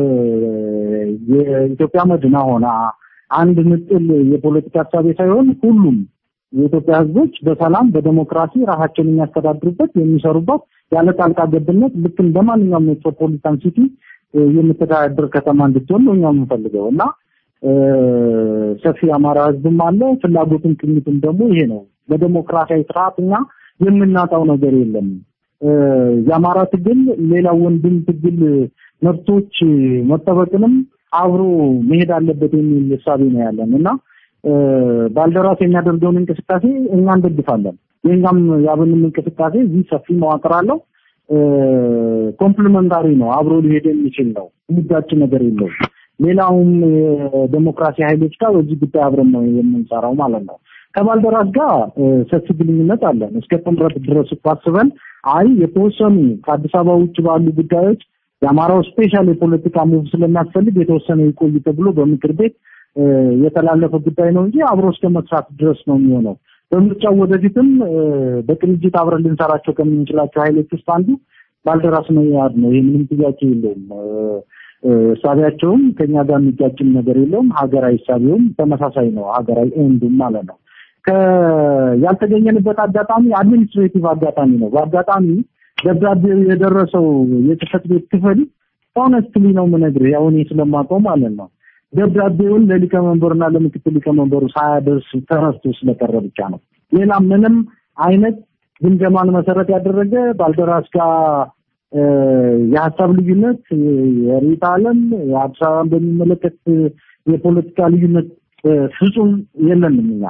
የኢትዮጵያ መድና ሆና አንድ ንጥል የፖለቲካ ሀሳቤ ሳይሆን ሁሉም የኢትዮጵያ ህዝቦች በሰላም በዴሞክራሲ ራሳቸውን የሚያስተዳድሩበት የሚሰሩበት ያለ ጣልቃ ገብነት ልክ እንደ ማንኛውም ሜትሮፖሊታን ሲቲ የምተዳደር ከተማ እንድትሆን ነው እኛ የምንፈልገው እና ሰፊ የአማራ ህዝብም አለ። ፍላጎቱም ቅኝቱም ደግሞ ይሄ ነው። በዴሞክራሲያዊ ስርዓት እኛ የምናጣው ነገር የለም። የአማራ ትግል ሌላው ወንድም ትግል መብቶች መጠበቅንም አብሮ መሄድ አለበት የሚል እሳቤ ነው ያለን እና ባልደራስ የሚያደርገውን እንቅስቃሴ እኛ እንደግፋለን። የኛም የአብንም እንቅስቃሴ እዚህ ሰፊ መዋቅር አለው። ኮምፕሊመንታሪ ነው፣ አብሮ ሊሄድ የሚችል ነው። የሚጋጭ ነገር የለውም። ሌላውም የዴሞክራሲ ኃይሎች ጋር በዚህ ጉዳይ አብረን ነው የምንሰራው ማለት ነው። ከባልደራስ ጋር ሰፊ ግንኙነት አለን። እስከ ጥምረት ድረስ አስበን አይ የተወሰኑ ከአዲስ አበባ ውጭ ባሉ ጉዳዮች የአማራው ስፔሻል የፖለቲካ ሙቭ ስለሚያስፈልግ የተወሰነ ይቆይ ተብሎ በምክር ቤት የተላለፈ ጉዳይ ነው እንጂ አብሮ እስከ መስራት ድረስ ነው የሚሆነው። በምርጫው ወደፊትም በቅንጅት አብረን ልንሰራቸው ከምንችላቸው ኃይሎች ውስጥ አንዱ ባልደራስ መያድ ነው። ይህ ምንም ጥያቄ የለውም። እሳቢያቸውም ከኛ ጋር የሚጋጭም ነገር የለውም። ሀገራዊ እሳቢውም ተመሳሳይ ነው። ሀገራዊ ኤንዱም ማለት ነው። ያልተገኘንበት አጋጣሚ አድሚኒስትሬቲቭ አጋጣሚ ነው። በአጋጣሚ ደብዳቤው የደረሰው የጽህፈት ቤት ክፍል ኦነስትሊ ነው የምነግርህ፣ ያው እኔ ስለማውቀው ማለት ነው ደብዳቤውን ለሊቀመንበሩና ለምክትል ሊቀመንበሩ ሳያደርስ ተረስቶ ስለቀረ ብቻ ነው። ሌላ ምንም አይነት ግምገማን መሰረት ያደረገ ባልደራስ ጋር የሀሳብ ልዩነት የሪት ዓለም የአዲስ አበባን በሚመለከት የፖለቲካ ልዩነት ፍጹም የለንም እኛ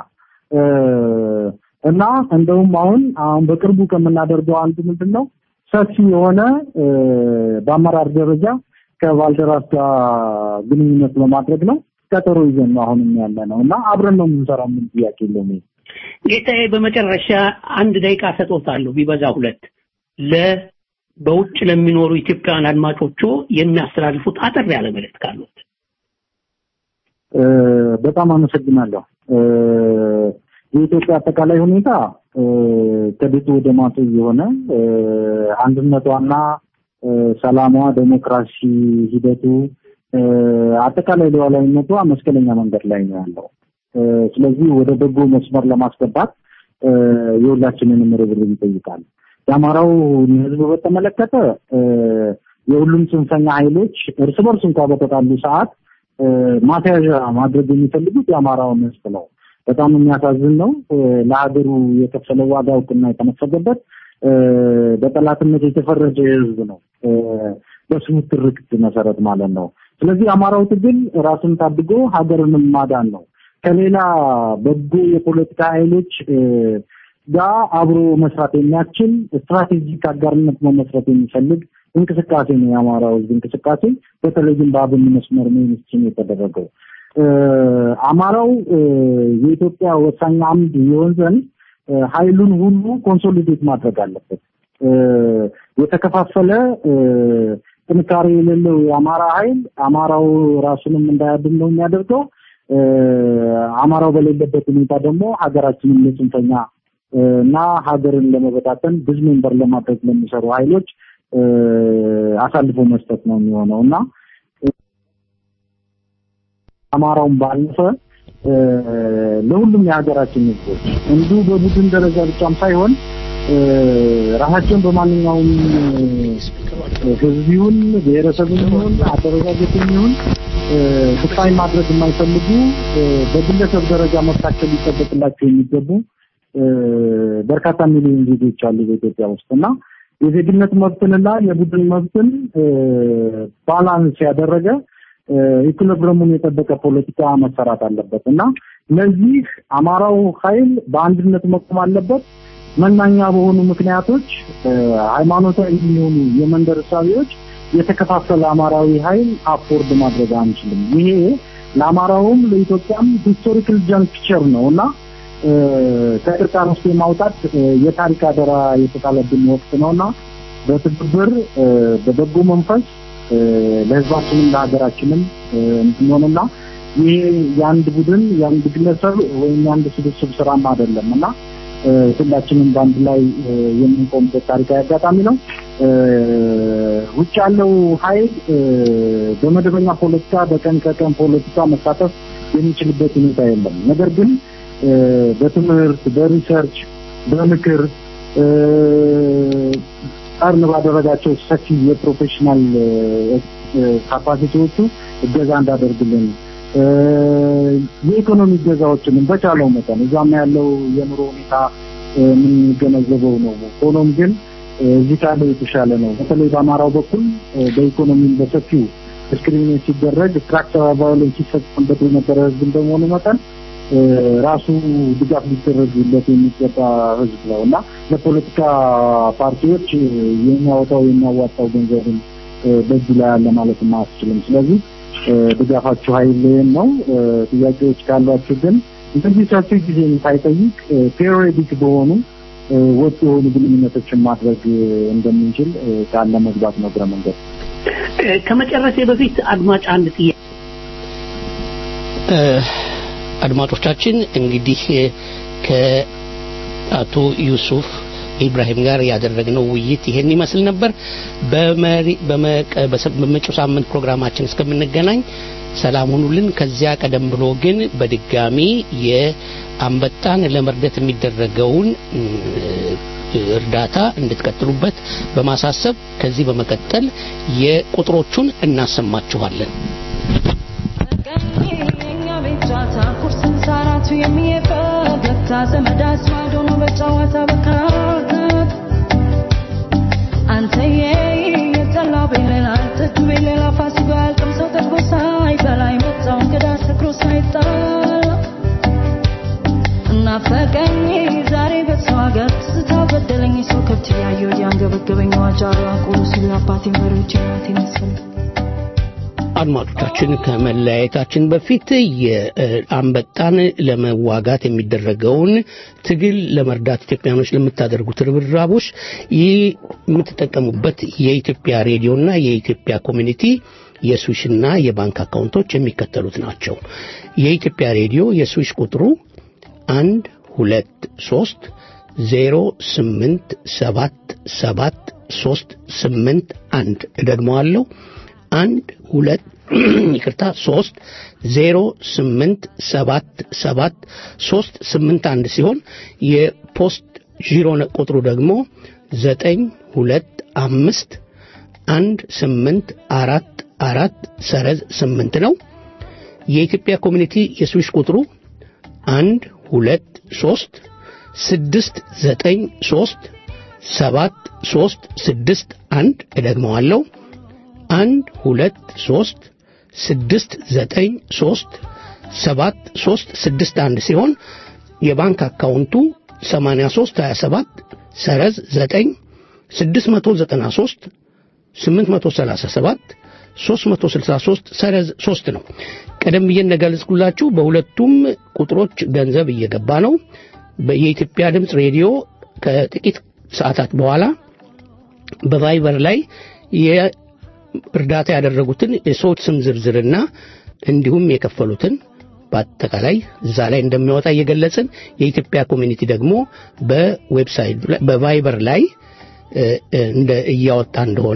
እና እንደውም አሁን አሁን በቅርቡ ከምናደርገው አንዱ ምንድን ነው ሰፊ የሆነ በአመራር ደረጃ ከባልደራስ ጋር ግንኙነት በማድረግ ነው። ቀጠሮ ይዘን ነው አሁንም ያለ ነው እና አብረን ነው የምንሰራው። ምን ጥያቄ የለውም። ጌታዬ፣ በመጨረሻ አንድ ደቂቃ ሰጥዎታለሁ፣ ቢበዛ ሁለት ለ በውጭ ለሚኖሩ ኢትዮጵያውያን አድማጮቹ የሚያስተላልፉት አጠር ያለ መልእክት ካሉት። በጣም አመሰግናለሁ። የኢትዮጵያ አጠቃላይ ሁኔታ ከቤቱ ወደ ማጡ የሆነ አንድነቷና ሰላሟ፣ ዴሞክራሲ ሂደቱ፣ አጠቃላይ ሉዓላዊነቷ መስቀለኛ መንገድ ላይ ነው ያለው። ስለዚህ ወደ በጎ መስመር ለማስገባት የሁላችንንም ርብርብ ይጠይቃል። የአማራው ሕዝብ በተመለከተ የሁሉም ጽንፈኛ ኃይሎች እርስ በርስ እንኳ በተጣሉ ሰዓት ማስያዣ ማድረግ የሚፈልጉት የአማራውን ሕዝብ ነው። በጣም የሚያሳዝን ነው። ለሀገሩ የከፈለው ዋጋ እውቅና የተነፈገበት በጠላትነት የተፈረጀ ህዝብ ነው። በስሙ ትርክት መሰረት ማለት ነው። ስለዚህ የአማራው ትግል ራሱን ታድጎ ሀገርንም ማዳን ነው። ከሌላ በጎ የፖለቲካ ኃይሎች ጋር አብሮ መስራት የሚያስችል ስትራቴጂክ አጋርነት መመስረት የሚፈልግ እንቅስቃሴ ነው የአማራው ህዝብ እንቅስቃሴ። በተለይም በአብን መስመር ሜንስትሪም የተደረገው አማራው የኢትዮጵያ ወሳኝ አምድ የሆን ዘንድ ኃይሉን ሁሉ ኮንሶሊዴት ማድረግ አለበት። የተከፋፈለ ጥንካሬ የሌለው የአማራ ኃይል አማራው ራሱንም እንዳያድን ነው የሚያደርገው። አማራው በሌለበት ሁኔታ ደግሞ ሀገራችንን ለጽንፈኛ እና ሀገርን ለመበታተን ብዙ ሜምበር ለማድረግ ለሚሰሩ ኃይሎች አሳልፎ መስጠት ነው የሚሆነው እና አማራውን ባለፈ ለሁሉም የሀገራችን ህዝቦች እንዲሁ በቡድን ደረጃ ብቻም ሳይሆን ራሳቸውን በማንኛውም ህዝብ ይሁን ብሔረሰብም ይሁን አደረጃጀትም ይሁን ስቃይ ማድረግ የማይፈልጉ በግለሰብ ደረጃ መብታቸው ሊጠበቅላቸው የሚገቡ በርካታ ሚሊዮን ዜጎች አሉ በኢትዮጵያ ውስጥ እና የዜግነት መብትንና የቡድን መብትን ባላንስ ያደረገ ኢኩሊብረሙን የጠበቀ ፖለቲካ መሰራት አለበት እና ለዚህ አማራው ኃይል በአንድነት መቆም አለበት። መናኛ በሆኑ ምክንያቶች ሃይማኖታዊ የሚሆኑ የመንደር እሳቤዎች የተከፋፈለ አማራዊ ኃይል አፎርድ ማድረግ አንችልም። ይሄ ለአማራውም ለኢትዮጵያም ሂስቶሪካል ጃንክቸር ነው እና ከቅርቃር ውስጥ የማውጣት የታሪክ አደራ የተጣለብን ወቅት ነውና በትብብር በበጎ መንፈስ ለህዝባችንም ለሀገራችንም እንድንሆንና ይሄ የአንድ ቡድን የአንድ ግለሰብ ወይም የአንድ ስብስብ ስራም አይደለም እና ሁላችንም በአንድ ላይ የምንቆምበት ታሪካዊ አጋጣሚ ነው። ውጭ ያለው ኃይል በመደበኛ ፖለቲካ በቀን ከቀን ፖለቲካ መሳተፍ የሚችልበት ሁኔታ የለም። ነገር ግን በትምህርት፣ በሪሰርች፣ በምክር ቀርን ባደረጋቸው ሰፊ የፕሮፌሽናል ካፓሲቲዎቹ እገዛ እንዳደርግልን የኢኮኖሚ እገዛዎችንም በቻለው መጠን እዛም ያለው የኑሮ ሁኔታ የምንገነዘበው ነው። ሆኖም ግን እዚህ ካለው የተሻለ ነው። በተለይ በአማራው በኩል በኢኮኖሚም በሰፊው ዲስክሪሚኔት ሲደረግ ስትራክቸራል ቫዮለንስ ሲፈጸምበት የነበረ ህዝብ እንደመሆኑ መጠን ራሱ ድጋፍ ሊደረግለት የሚገባ ህዝብ ነው እና ለፖለቲካ ፓርቲዎች የሚያወጣው የሚያዋጣው ገንዘብን በእጁ ላይ አለ ማለት አያስችልም። ስለዚህ ድጋፋችሁ ኃይልን ነው። ጥያቄዎች ካሏችሁ ግን እንደዚህ ሰፊ ጊዜ ሳይጠይቅ ፔሪዮዲክ በሆኑ ወጥ የሆኑ ግንኙነቶችን ማድረግ እንደምንችል ቃል ለመግባት ነው እግረ መንገድ። ከመጨረሴ በፊት አድማጭ አንድ ጥያቄ አድማጮቻችን እንግዲህ አቶ ዩሱፍ ኢብራሂም ጋር ያደረግነው ውይይት ይሄን ይመስል ነበር። በመሪ- በመቀ- በሰ- በመጪው ሳምንት ፕሮግራማችን እስከምንገናኝ ሰላም ሁኑልን። ከዚያ ቀደም ብሎ ግን በድጋሚ የአንበጣን ለመርዳት የሚደረገውን እ፣ እርዳታ እንድትቀጥሉበት በማሳሰብ ከዚህ በመቀጠል የቁጥሮቹን እናሰማችኋለን። የኛ ቤት ጨዋታ ቁርስን ሳራቱ የሚፈገግታ ዘመድ አዝማድ ሆኖ በጨዋታ በካት አንተዬ የጠላ ቤሌላ ጠጁ ቤሌላ ፋሲካ ያልቅም ሰው ጠግቦ ሳይበላ የመጣው እንግዳ ሰክሮ ሳይጣላ እናፈቀኝ ዛሬ በሰው ሀገር ትዝታ በደለኝ ሰው ከብት እያየሁ እያንገበገበኝ ዋጃሩ አቆሉ ሲሉ አባቴን በሬዎች እናቴን መሰለኝ አድማጮቻችን ከመለያየታችን በፊት የአንበጣን ለመዋጋት የሚደረገውን ትግል ለመርዳት ኢትዮጵያኖች ለምታደርጉት ርብራቦች ይህ የምትጠቀሙበት የኢትዮጵያ ሬዲዮና የኢትዮጵያ ኮሚኒቲ የስዊሽና የባንክ አካውንቶች የሚከተሉት ናቸው። የኢትዮጵያ ሬዲዮ የስዊሽ ቁጥሩ አንድ ሁለት ሶስት ዜሮ ስምንት ሰባት ሰባት ሶስት ስምንት አንድ እደግመዋለሁ አንድ ሁለት ይቅርታ ሶስት ዜሮ ስምንት ሰባት ሰባት ሶስት ስምንት አንድ ሲሆን የፖስት ዢሮ ቁጥሩ ደግሞ ዘጠኝ ሁለት አምስት አንድ ስምንት አራት አራት ሰረዝ ስምንት ነው። የኢትዮጵያ ኮሚኒቲ የስዊሽ ቁጥሩ አንድ ሁለት ሶስት ስድስት ዘጠኝ ሶስት ሰባት ሶስት ስድስት አንድ እደግመዋለሁ አንድ ሁለት ሶስት ስድስት ዘጠኝ ሶስት ሰባት ሶስት ስድስት አንድ ሲሆን የባንክ አካውንቱ ሰማንያ ሶስት ሀያ ሰባት ሰረዝ ዘጠኝ ስድስት መቶ ዘጠና ሶስት ስምንት መቶ ሰላሳ ሰባት ሶስት መቶ ስልሳ ሶስት ሰረዝ ሶስት ነው። ቀደም ብዬ እንደገለጽኩላችሁ በሁለቱም ቁጥሮች ገንዘብ እየገባ ነው። የኢትዮጵያ ድምፅ ሬዲዮ ከጥቂት ሰዓታት በኋላ በቫይበር ላይ እርዳታ ያደረጉትን የሰዎች ስም ዝርዝርና እንዲሁም የከፈሉትን በአጠቃላይ እዛ ላይ እንደሚያወጣ እየገለጽን የኢትዮጵያ ኮሚኒቲ ደግሞ በዌብሳይት በቫይበር ላይ እንደ እያወጣ እንደሆነ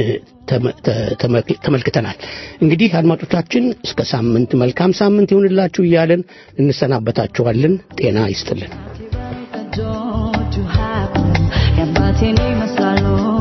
ተመልክተናል። እንግዲህ አድማጮቻችን እስከ ሳምንት መልካም ሳምንት ይሁንላችሁ እያለን እንሰናበታችኋለን። ጤና ይስጥልን። የአባቴን ይመስላሉ